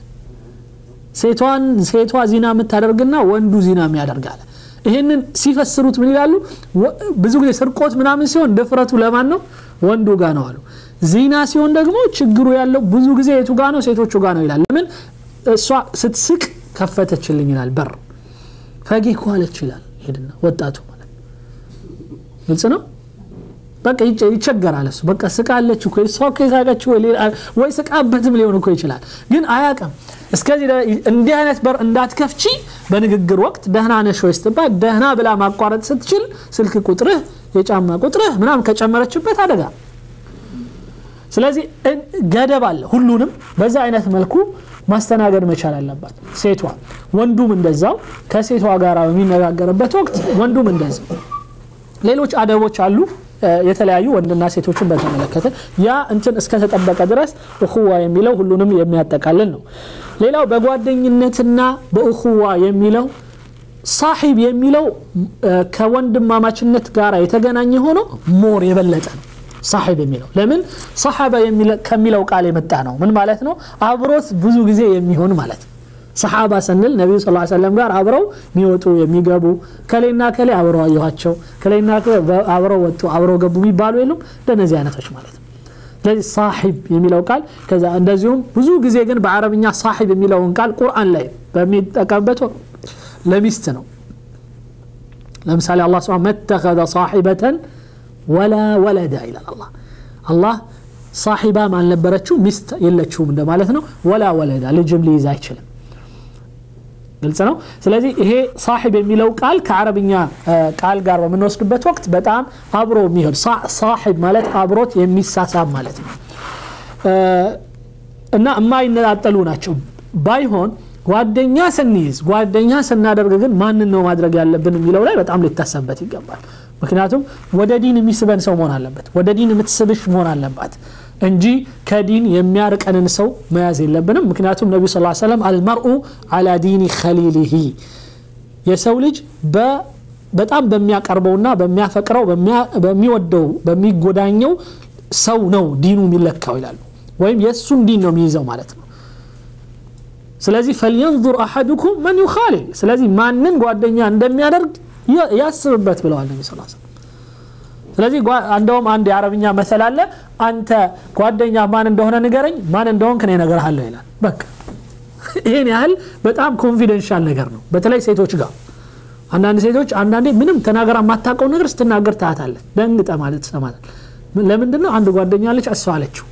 Speaker 1: ሴቷን ሴቷ ዚና የምታደርግና ወንዱ ዚና የሚያደርግ አለ ይህንን ሲፈስሩት ምን ይላሉ ብዙ ጊዜ ስርቆት ምናምን ሲሆን ድፍረቱ ለማን ነው ወንዱ ጋ ነው አሉ ዚና ሲሆን ደግሞ ችግሩ ያለው ብዙ ጊዜ የቱ ጋ ነው ሴቶቹ ጋ ነው ይላል ለምን እሷ ስትስቅ ከፈተችልኝ ይላል በር ፈገግ አለች ይላል ሄድና ወጣቱ ማለት ግልጽ ነው በቃ ይቸገራል እሱ በቃ ስቃለች እኮ እሷ እኮ የሳቀች ወይ ስቃበትም ሊሆን እኮ ይችላል ግን አያቅም እስከዚህ እንዲህ አይነት በር እንዳትከፍቺ በንግግር ወቅት ደህና ነሽ ወይ ስትባል ደህና ብላ ማቋረጥ ስትችል ስልክ ቁጥርህ የጫማ ቁጥርህ ምናምን ከጨመረችበት አደጋ ስለዚህ ገደብ አለ ሁሉንም በዛ አይነት መልኩ ማስተናገድ መቻል አለባት ሴቷ ወንዱም እንደዛው ከሴቷ ጋር በሚነጋገርበት ወቅት ወንዱም እንደዛው ሌሎች አደቦች አሉ የተለያዩ ወንድና ሴቶችን በተመለከተ ያ እንትን እስከተጠበቀ ድረስ እኹዋ የሚለው ሁሉንም የሚያጠቃልል ነው ሌላው በጓደኝነትና በእኹዋ የሚለው ሳሒብ የሚለው ከወንድማማችነት ጋር የተገናኘ ሆኖ ሞር የበለጠ ነው ሳሒብ የሚለው ለምን ሰሓበ ከሚለው ቃል የመጣ ነው ምን ማለት ነው አብሮት ብዙ ጊዜ የሚሆን ማለት ነው ሰሓባ ስንል ነቢዩ ስ ሰለም ጋር አብረው የሚወጡ የሚገቡ ከሌና ከሌ አብረው አየኋቸው ከሌና አብረው ወጡ አብረው ገቡ የሚባሉ የሉም እንደነዚህ አይነቶች ማለት ነው ስለዚህ ሳሒብ የሚለው ቃል ከዛ እንደዚሁም ብዙ ጊዜ ግን በአረብኛ ሳሒብ የሚለውን ቃል ቁርአን ላይ በሚጠቀምበት ለሚስት ነው ለምሳሌ አላ ስብን መተኸذ ሳሒበተን ወላ ወለዳ ይላል አላ አላህ ሳሒባም አልነበረችው ሚስት የለችውም እንደማለት ነው ወላ ወለዳ ልጅም ሊይዝ አይችልም ግልጽ ነው ስለዚህ ይሄ ሳሒብ የሚለው ቃል ከአረብኛ ቃል ጋር በምንወስድበት ወቅት በጣም አብሮ የሚሄድ ሳሒብ ማለት አብሮት የሚሳሳብ ማለት ነው እና የማይነጣጠሉ ናቸው ባይሆን ጓደኛ ስንይዝ ጓደኛ ስናደርግ ግን ማንን ነው ማድረግ ያለብን የሚለው ላይ በጣም ሊታሰብበት ይገባል ምክንያቱም ወደ ዲን የሚስበን ሰው መሆን አለበት ወደ ዲን የምትስብሽ መሆን አለባት እንጂ ከዲን የሚያርቀንን ሰው መያዝ የለብንም ምክንያቱም ነቢ ስ ሰለም አልመርኡ አላ ዲኒ ከሊሊሂ የሰው ልጅ በጣም በሚያቀርበውና በሚያፈቅረው በሚወደው በሚጎዳኘው ሰው ነው ዲኑ የሚለካው ይላሉ ወይም የእሱን ዲን ነው የሚይዘው ማለት ነው ስለዚህ ፈልየንظር አሐዱኩም መን ዩኻሊል ስለዚህ ማንን ጓደኛ እንደሚያደርግ ያስብበት ብለዋል ነቢ ስ ስለዚህ እንደውም አንድ የአረብኛ መሰል አለ አንተ ጓደኛ ማን እንደሆነ ንገረኝ ማን እንደሆን ከኔ ነገርሃለሁ ይላል በቃ ይህን ያህል በጣም ኮንፊደንሻል ነገር ነው በተለይ ሴቶች ጋር አንዳንድ ሴቶች አንዳንዴ ምንም ተናገራ የማታውቀው ነገር ስትናገር ታያታለህ ደንግጠ ማለት ሰማታል ለምንድን ነው አንድ ጓደኛ አለች እሷ አለችው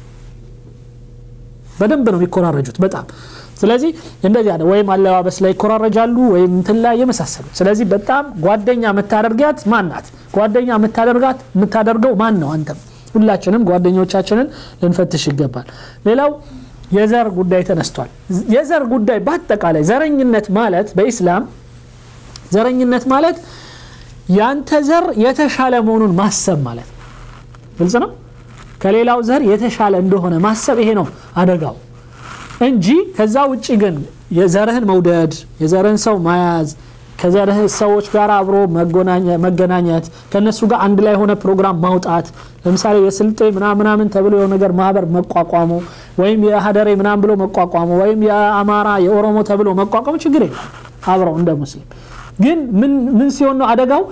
Speaker 1: በደንብ ነው የሚኮራረጁት በጣም ስለዚህ እንደዚህ አለ ወይም አለባበስ ላይ ይኮራረጃሉ ወይም እንትን ላይ የመሳሰሉ ስለዚህ በጣም ጓደኛ የምታደርጋት ማን ናት ጓደኛ የምታደርጋት የምታደርገው ማን ነው አንተም ሁላችንም ጓደኞቻችንን ልንፈትሽ ይገባል ሌላው የዘር ጉዳይ ተነስቷል የዘር ጉዳይ በአጠቃላይ ዘረኝነት ማለት በኢስላም ዘረኝነት ማለት ያንተ ዘር የተሻለ መሆኑን ማሰብ ማለት ነው ግልጽ ነው ከሌላው ዘር የተሻለ እንደሆነ ማሰብ ይሄ ነው አደጋው እንጂ ከዛ ውጭ ግን የዘርህን መውደድ የዘርህን ሰው መያዝ ከዘርህ ሰዎች ጋር አብሮ መገናኘት ከነሱ ጋር አንድ ላይ የሆነ ፕሮግራም ማውጣት ለምሳሌ የስልጤ ምናምናምን ተብሎ የሆነ ነገር ማህበር መቋቋሙ ወይም የሀደሬ ምናምን ብሎ መቋቋሙ ወይም የአማራ የኦሮሞ ተብሎ መቋቋሙ ችግር የለም አብረው እንደ ሙስሊም ግን ምን ሲሆን ነው አደጋው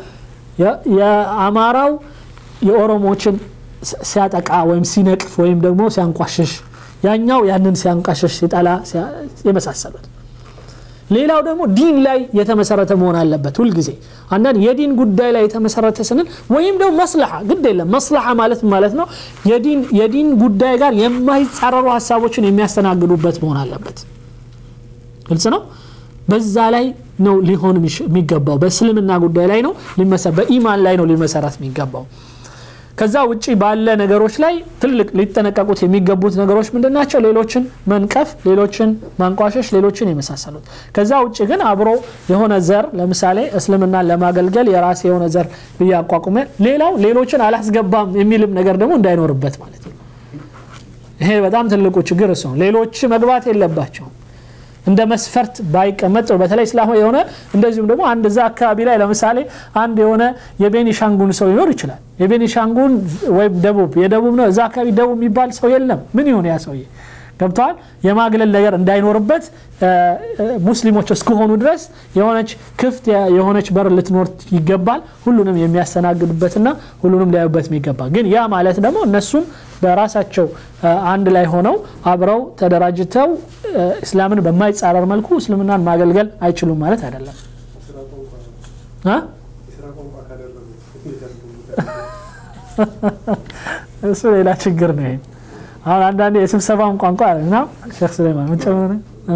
Speaker 1: የአማራው የኦሮሞችን ሲያጠቃ ወይም ሲነቅፍ ወይም ደግሞ ሲያንቋሽሽ ያኛው ያንን ሲያንቋሽሽ ሲጠላ የመሳሰሉት ሌላው ደግሞ ዲን ላይ የተመሰረተ መሆን አለበት ሁልጊዜ አንዳንድ የዲን ጉዳይ ላይ የተመሰረተ ስንል ወይም ደግሞ መስለሓ ግድ የለም መስለሓ ማለት ማለት ነው የዲን ጉዳይ ጋር የማይጻረሩ ሀሳቦችን የሚያስተናግዱበት መሆን አለበት ግልጽ ነው በዛ ላይ ነው ሊሆን የሚገባው በእስልምና ጉዳይ ላይ ነው በኢማን ላይ ነው ሊመሰረት የሚገባው ከዛ ውጭ ባለ ነገሮች ላይ ትልቅ ሊጠነቀቁት የሚገቡት ነገሮች ምንድን ናቸው ሌሎችን መንቀፍ ሌሎችን ማንቋሸሽ ሌሎችን የመሳሰሉት ከዛ ውጭ ግን አብሮ የሆነ ዘር ለምሳሌ እስልምናን ለማገልገል የራሴ የሆነ ዘር ብዬ አቋቁመ ሌላው ሌሎችን አላስገባም የሚልም ነገር ደግሞ እንዳይኖርበት ማለት ነው ይሄ በጣም ትልቁ ችግር እሱ ነው ሌሎች መግባት የለባቸውም እንደ መስፈርት ባይቀመጥ በተለይ እስላማ የሆነ እንደዚሁም ደግሞ አንድ እዛ አካባቢ ላይ ለምሳሌ አንድ የሆነ የቤኒሻንጉን ሰው ሊኖር ይችላል የቤኒሻንጉን ወይም ደቡብ የደቡብ ነው እዛ አካባቢ ደቡብ የሚባል ሰው የለም ምን ይሆን ያ ሰውዬ ገብተዋል የማግለል ነገር እንዳይኖርበት ሙስሊሞች እስከሆኑ ድረስ የሆነች ክፍት የሆነች በር ልትኖር ይገባል ሁሉንም የሚያስተናግዱበትና ሁሉንም ሊያዩበት የሚገባ ግን ያ ማለት ደግሞ እነሱም በራሳቸው አንድ ላይ ሆነው አብረው ተደራጅተው እስላምን በማይጻረር መልኩ እስልምናን ማገልገል አይችሉም ማለት አይደለም እሱ ሌላ ችግር ነው አሁን አንዳንዴ የስብሰባውን ቋንቋ እና ሼክ ስሌማን ምን ጨምረ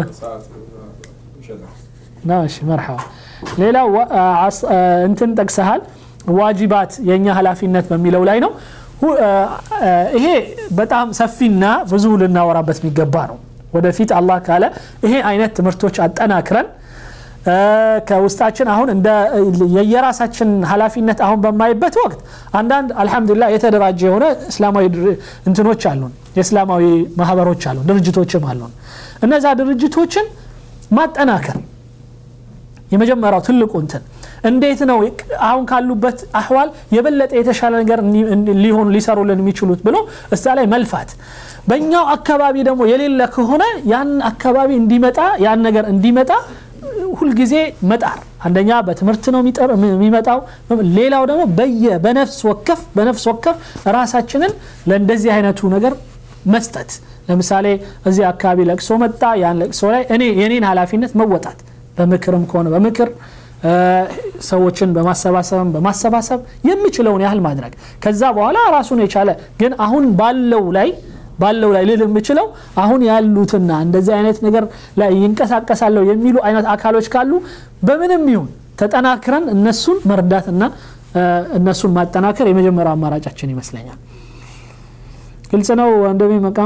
Speaker 1: ነው እሺ መርሐባ ሌላው እንትን ጠቅሰሃል ዋጅባት የእኛ ኃላፊነት በሚለው ላይ ነው ይሄ በጣም ሰፊና ብዙ ልናወራበት የሚገባ ነው ወደፊት አላህ ካለ ይሄ አይነት ትምህርቶች አጠናክረን ከውስጣችን አሁን እንደ የየራሳችን ኃላፊነት አሁን በማይበት ወቅት አንዳንድ አልሐምዱሊላ የተደራጀ የሆነ እስላማዊ እንትኖች አሉን የእስላማዊ ማህበሮች አሉን ድርጅቶችም አሉን እነዛ ድርጅቶችን ማጠናከር የመጀመሪያው ትልቁ እንትን እንዴት ነው አሁን ካሉበት አህዋል የበለጠ የተሻለ ነገር ሊሆኑ ሊሰሩልን የሚችሉት ብሎ እዛ ላይ መልፋት በእኛው አካባቢ ደግሞ የሌለ ከሆነ ያን አካባቢ እንዲመጣ ያን ነገር እንዲመጣ ሁልጊዜ መጣር አንደኛ በትምህርት ነው የሚመጣው ሌላው ደግሞ በየ በነፍስ ወከፍ በነፍስ ወከፍ ራሳችንን ለእንደዚህ አይነቱ ነገር መስጠት ለምሳሌ እዚህ አካባቢ ለቅሶ መጣ ያን ለቅሶ ላይ እኔ የኔን ኃላፊነት መወጣት በምክርም ከሆነ በምክር ሰዎችን በማሰባሰብም በማሰባሰብ የሚችለውን ያህል ማድረግ ከዛ በኋላ ራሱን የቻለ ግን አሁን ባለው ላይ ባለው ላይ ልል የምችለው አሁን ያሉትና እንደዚህ አይነት ነገር ላይ ይንቀሳቀሳለሁ የሚሉ አይነት አካሎች ካሉ በምንም ይሁን ተጠናክረን እነሱን መርዳትና እነሱን ማጠናከር የመጀመሪያው አማራጫችን ይመስለኛል ግልጽ ነው ወንድሜ መቃሙ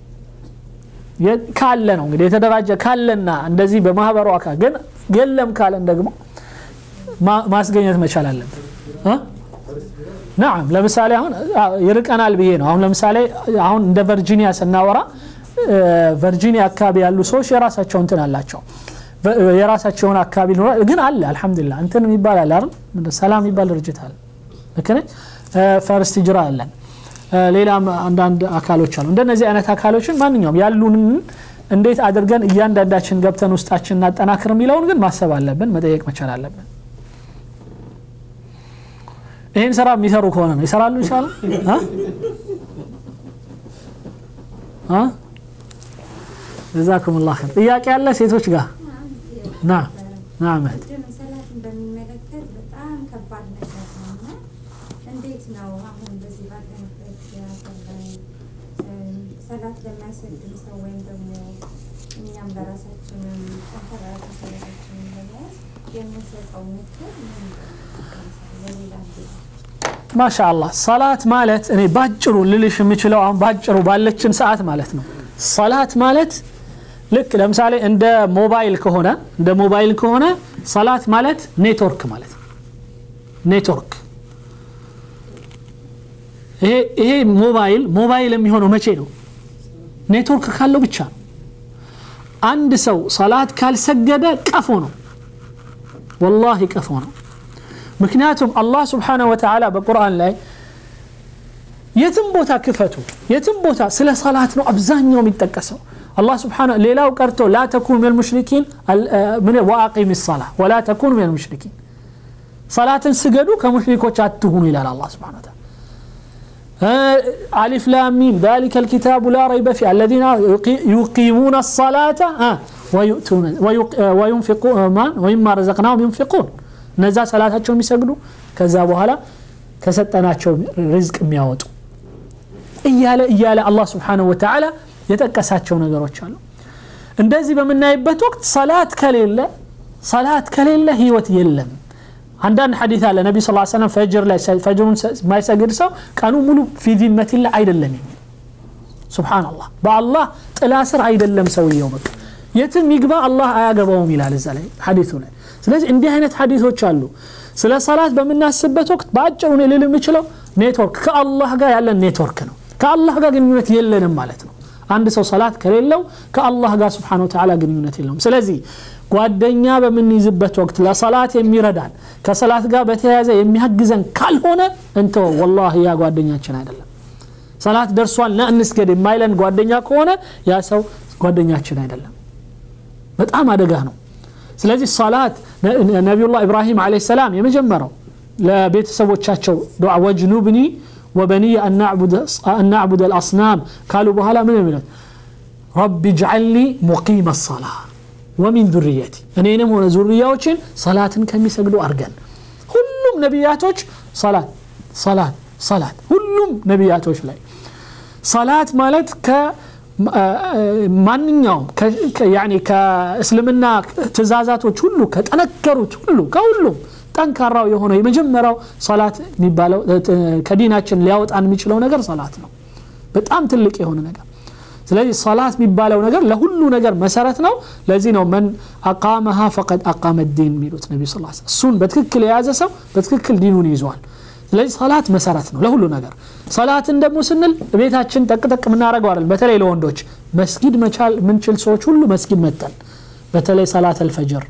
Speaker 1: ካለ ነው እንግዲህ የተደራጀ ካለና እንደዚህ በማህበሩ አካል ግን የለም ካለን ደግሞ ማስገኘት መቻል አለብን ናም ለምሳሌ አሁን ይርቀናል ብዬ ነው አሁን ለምሳሌ አሁን እንደ ቨርጂኒያ ስናወራ ቨርጂኒያ አካባቢ ያሉ ሰዎች የራሳቸው እንትን አላቸው የራሳቸውን አካባቢ ሊኖራል ግን አለ አልሐምዱሊላ እንትን የሚባል አለ አይደል ሰላም የሚባል ድርጅት አለ ልክ ፈርስት ጅራ አለን ሌላም አንዳንድ አካሎች አሉ እንደነዚህ አይነት አካሎችን ማንኛውም ያሉንን እንዴት አድርገን እያንዳንዳችን ገብተን ውስጣችን እናጠናክር የሚለውን ግን ማሰብ አለብን መጠየቅ መቻል አለብን ይህን ስራ የሚሰሩ ከሆነ ነው ይሰራሉ ይችላሉ ጀዛኩም ላ ር ጥያቄ ያለ ሴቶች ጋር ና ና መህድ
Speaker 3: ሰላትን በሚመለከት በጣም ከባድ ነገር ነው እና እንዴት ነው አሁን በዚህ ባለንበት ሀገር ላይ እም፣ ሰላት ለማይሰግድ ሰው ወይም ደግሞ እኛም ለራሳችንም ጠንከር ያለ ሰላታችንን ለመያዝ የምንሰጠው ምክር ምንድን ነው? ለሌላ ጊዜ
Speaker 1: ማሻአላህ ሰላት ማለት እኔ ባጭሩ ልልሽ የምችለው አሁን ባጭሩ ባለችን ሰዓት ማለት ነው ሰላት ማለት ልክ ለምሳሌ እንደ ሞባይል ከሆነ እንደ ሞባይል ከሆነ ሰላት ማለት ኔትወርክ ማለት ነው ኔትወርክ ይሄ ይሄ ሞባይል ሞባይል የሚሆነው መቼ ነው ኔትወርክ ካለው ብቻ ነው አንድ ሰው ሰላት ካልሰገደ ቀፎ ነው ወላሂ ቀፎ ነው ምክንያቱም አላህ ስብሓነሁ ወተዓላ በቁርአን ላይ የትም ቦታ ክፈቱ የትም ቦታ ስለ ሰላት ነው አብዛኛው የሚጠቀሰው አላህ ስብሓነሁ ሌላው ቀርቶ ላ ተኩኑ ሚነል ሙሽሪኪን አል- አ፣ ምን ወአቂሚ ሰላ ወላ ተኩኑ ሚነል ሙሽሪኪን ሰላትን ስገዱ ከሙሽሪኮች አትሁኑ ይላል አላህ ስብሓነሁ ወተዓላ አሊፍ ላም ሚም ذلك الكتاب لا ريب فيه الذين يقي- يقيمون الصلاة آه، ويؤتون ويق- آه، وينفقون ما ومما رزقناهم ينفقون እነዛ ሰላታቸውን የሚሰግዱ ከዛ በኋላ ከሰጠናቸው ሪዝቅ የሚያወጡ እያለ እያለ አላህ ስብሓነሁ ወተዓላ የጠቀሳቸው ነገሮች አሉ እንደዚህ በምናይበት ወቅት ሰላት ከሌለ ሰላት ከሌለ ህይወት የለም አንዳንድ ሐዲት አለ ነቢ ስ ሰለም ፈጅር ላይ ፈጅሩን የማይሰግድ ሰው ቀኑ ሙሉ ፊ ዚመቲላ አይደለም የሚል ሱብሓነላህ በአላህ ጥላ ስር አይደለም ሰውየው በቃ የትም ይግባ አላህ አያገባውም ይላል እዛ ላይ ሐዲቱ ላይ ስለዚህ እንዲህ አይነት ሐዲቶች አሉ ስለ ሰላት በምናስብበት ወቅት በአጭሩ እኔ ልል የምችለው ኔትወርክ ከአላህ ጋር ያለን ኔትወርክ ነው ከአላህ ጋር ግንኙነት የለንም ማለት ነው አንድ ሰው ሰላት ከሌለው ከአላህ ጋር ስብሓነሁ ወተዓላ ግንኙነት የለውም ስለዚህ ጓደኛ በምንይዝበት ወቅት ለሰላት የሚረዳን ከሰላት ጋር በተያያዘ የሚያግዘን ካልሆነ እንተው ወላሂ ያ ጓደኛችን አይደለም ሰላት ደርሷል ና እንስገድ የማይለን ጓደኛ ከሆነ ያ ሰው ጓደኛችን አይደለም በጣም አደጋ ነው ስለዚህ ሰላት ነቢዩላህ ኢብራሂም አለ ሰላም የመጀመሪያው ለቤተሰቦቻቸው ዱዓ ወጅኑብኒ ወበኒየ አናዕቡድ አልአስናም ካሉ በኋላ ምን የሚለት ረቢ ጅዓልኒ ሙቂመ ሰላ ወሚን ዙርየቲ እኔንም ሆነ ዙርያዎችን ሰላትን ከሚሰግዱ አርገን ሁሉም ነቢያቶች ሰላት ሰላት ሰላት ሁሉም ነቢያቶች ላይ ሰላት ማለት ማንኛውም ከእስልምና ትእዛዛቶች ሁሉ ከጠነከሩት ሁሉ ከሁሉም ጠንካራው የሆነው የመጀመሪያው ሰላት የሚባለው ከዲናችን ሊያወጣን የሚችለው ነገር ሰላት ነው በጣም ትልቅ የሆነ ነገር ስለዚህ ሰላት የሚባለው ነገር ለሁሉ ነገር መሰረት ነው ለዚህ ነው መን አቃመሃ ፈቀድ አቃመ ዲን የሚሉት ነቢ ስ እሱን በትክክል የያዘ ሰው በትክክል ዲኑን ይዘዋል ስለዚህ ሰላት መሰረት ነው ለሁሉ ነገር ሰላትን ደግሞ ስንል ቤታችን ጠቅጠቅ የምናደረገው አይደል በተለይ ለወንዶች መስጊድ መቻል ምንችል ሰዎች ሁሉ መስጊድ መጠን በተለይ ሰላት አልፈጅር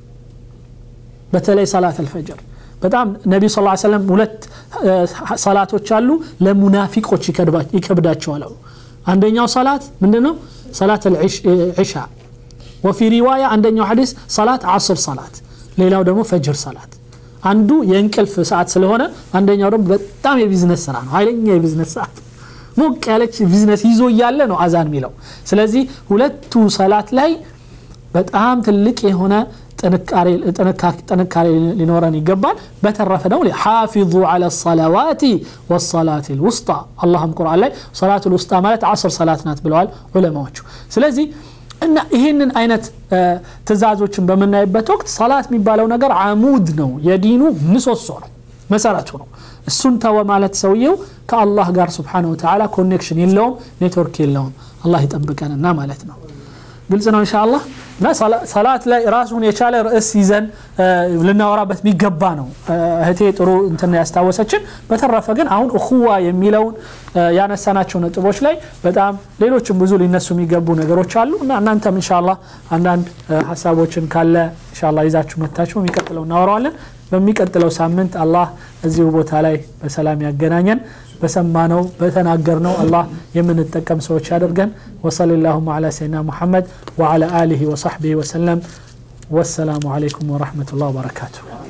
Speaker 1: በተለይ ሰላት አልፈጅር በጣም ነቢዩ ስ ሰለም ሁለት ሰላቶች አሉ ለሙናፊቆች ይከብዳቸዋል አሉ አንደኛው ሰላት ምንድነው ሰላት ዒሻ ወፊ ሪዋያ አንደኛው ሐዲስ ሰላት አስር ሰላት ሌላው ደግሞ ፈጅር ሰላት አንዱ የእንቅልፍ ሰዓት ስለሆነ አንደኛው ደግሞ በጣም የቢዝነስ ስራ ነው ኃይለኛ የቢዝነስ ሰዓት ሞቅ ያለች ቢዝነስ ይዞ እያለ ነው አዛን የሚለው ስለዚህ ሁለቱ ሰላት ላይ በጣም ትልቅ የሆነ ጥንካሬ ሊኖረን ይገባል በተረፈ ደግሞ ሓፊዙ አላ ሰላዋቲ ወሰላት ልውስጣ አላህም ቁርአን ላይ ሰላት ልውስጣ ማለት አስር ሰላት ናት ብለዋል ዑለማዎቹ ስለዚህ እና ይህንን አይነት ትእዛዞችን በምናይበት ወቅት ሰላት የሚባለው ነገር አሙድ ነው የዲኑ ምሰሶ ነው መሰረቱ ነው እሱን ተወ ማለት ሰውየው ከአላህ ጋር ስብሓን ወተላ ኮኔክሽን የለውም ኔትወርክ የለውም አላህ ይጠብቀንና ማለት ነው ግልጽ ነው እንሻ አላህ እና ሰላት ላይ ራሱን የቻለ ርዕስ ይዘን ልናወራበት የሚገባ ነው እህቴ ጥሩ እንትን ያስታወሰችን በተረፈ ግን አሁን እኹዋ የሚለውን ያነሳናቸው ነጥቦች ላይ በጣም ሌሎችም ብዙ ሊነሱ የሚገቡ ነገሮች አሉ እና እናንተም እንሻላ አንዳንድ ሀሳቦችን ካለ እንሻላ ይዛችሁ መታችሁ የሚቀጥለው እናወራዋለን በሚቀጥለው ሳምንት አላህ እዚሁ ቦታ ላይ በሰላም ያገናኘን በሰማነው በተናገርነው አላህ የምንጠቀም ሰዎች ያደርገን ወሰል ላሁማ አላ ሰይድና ሙሐመድ ወዓላ አሊህ ወሰሕቢህ ወሰለም ወሰላሙ አለይኩም ወረሕመቱላህ ወበረካቱሁ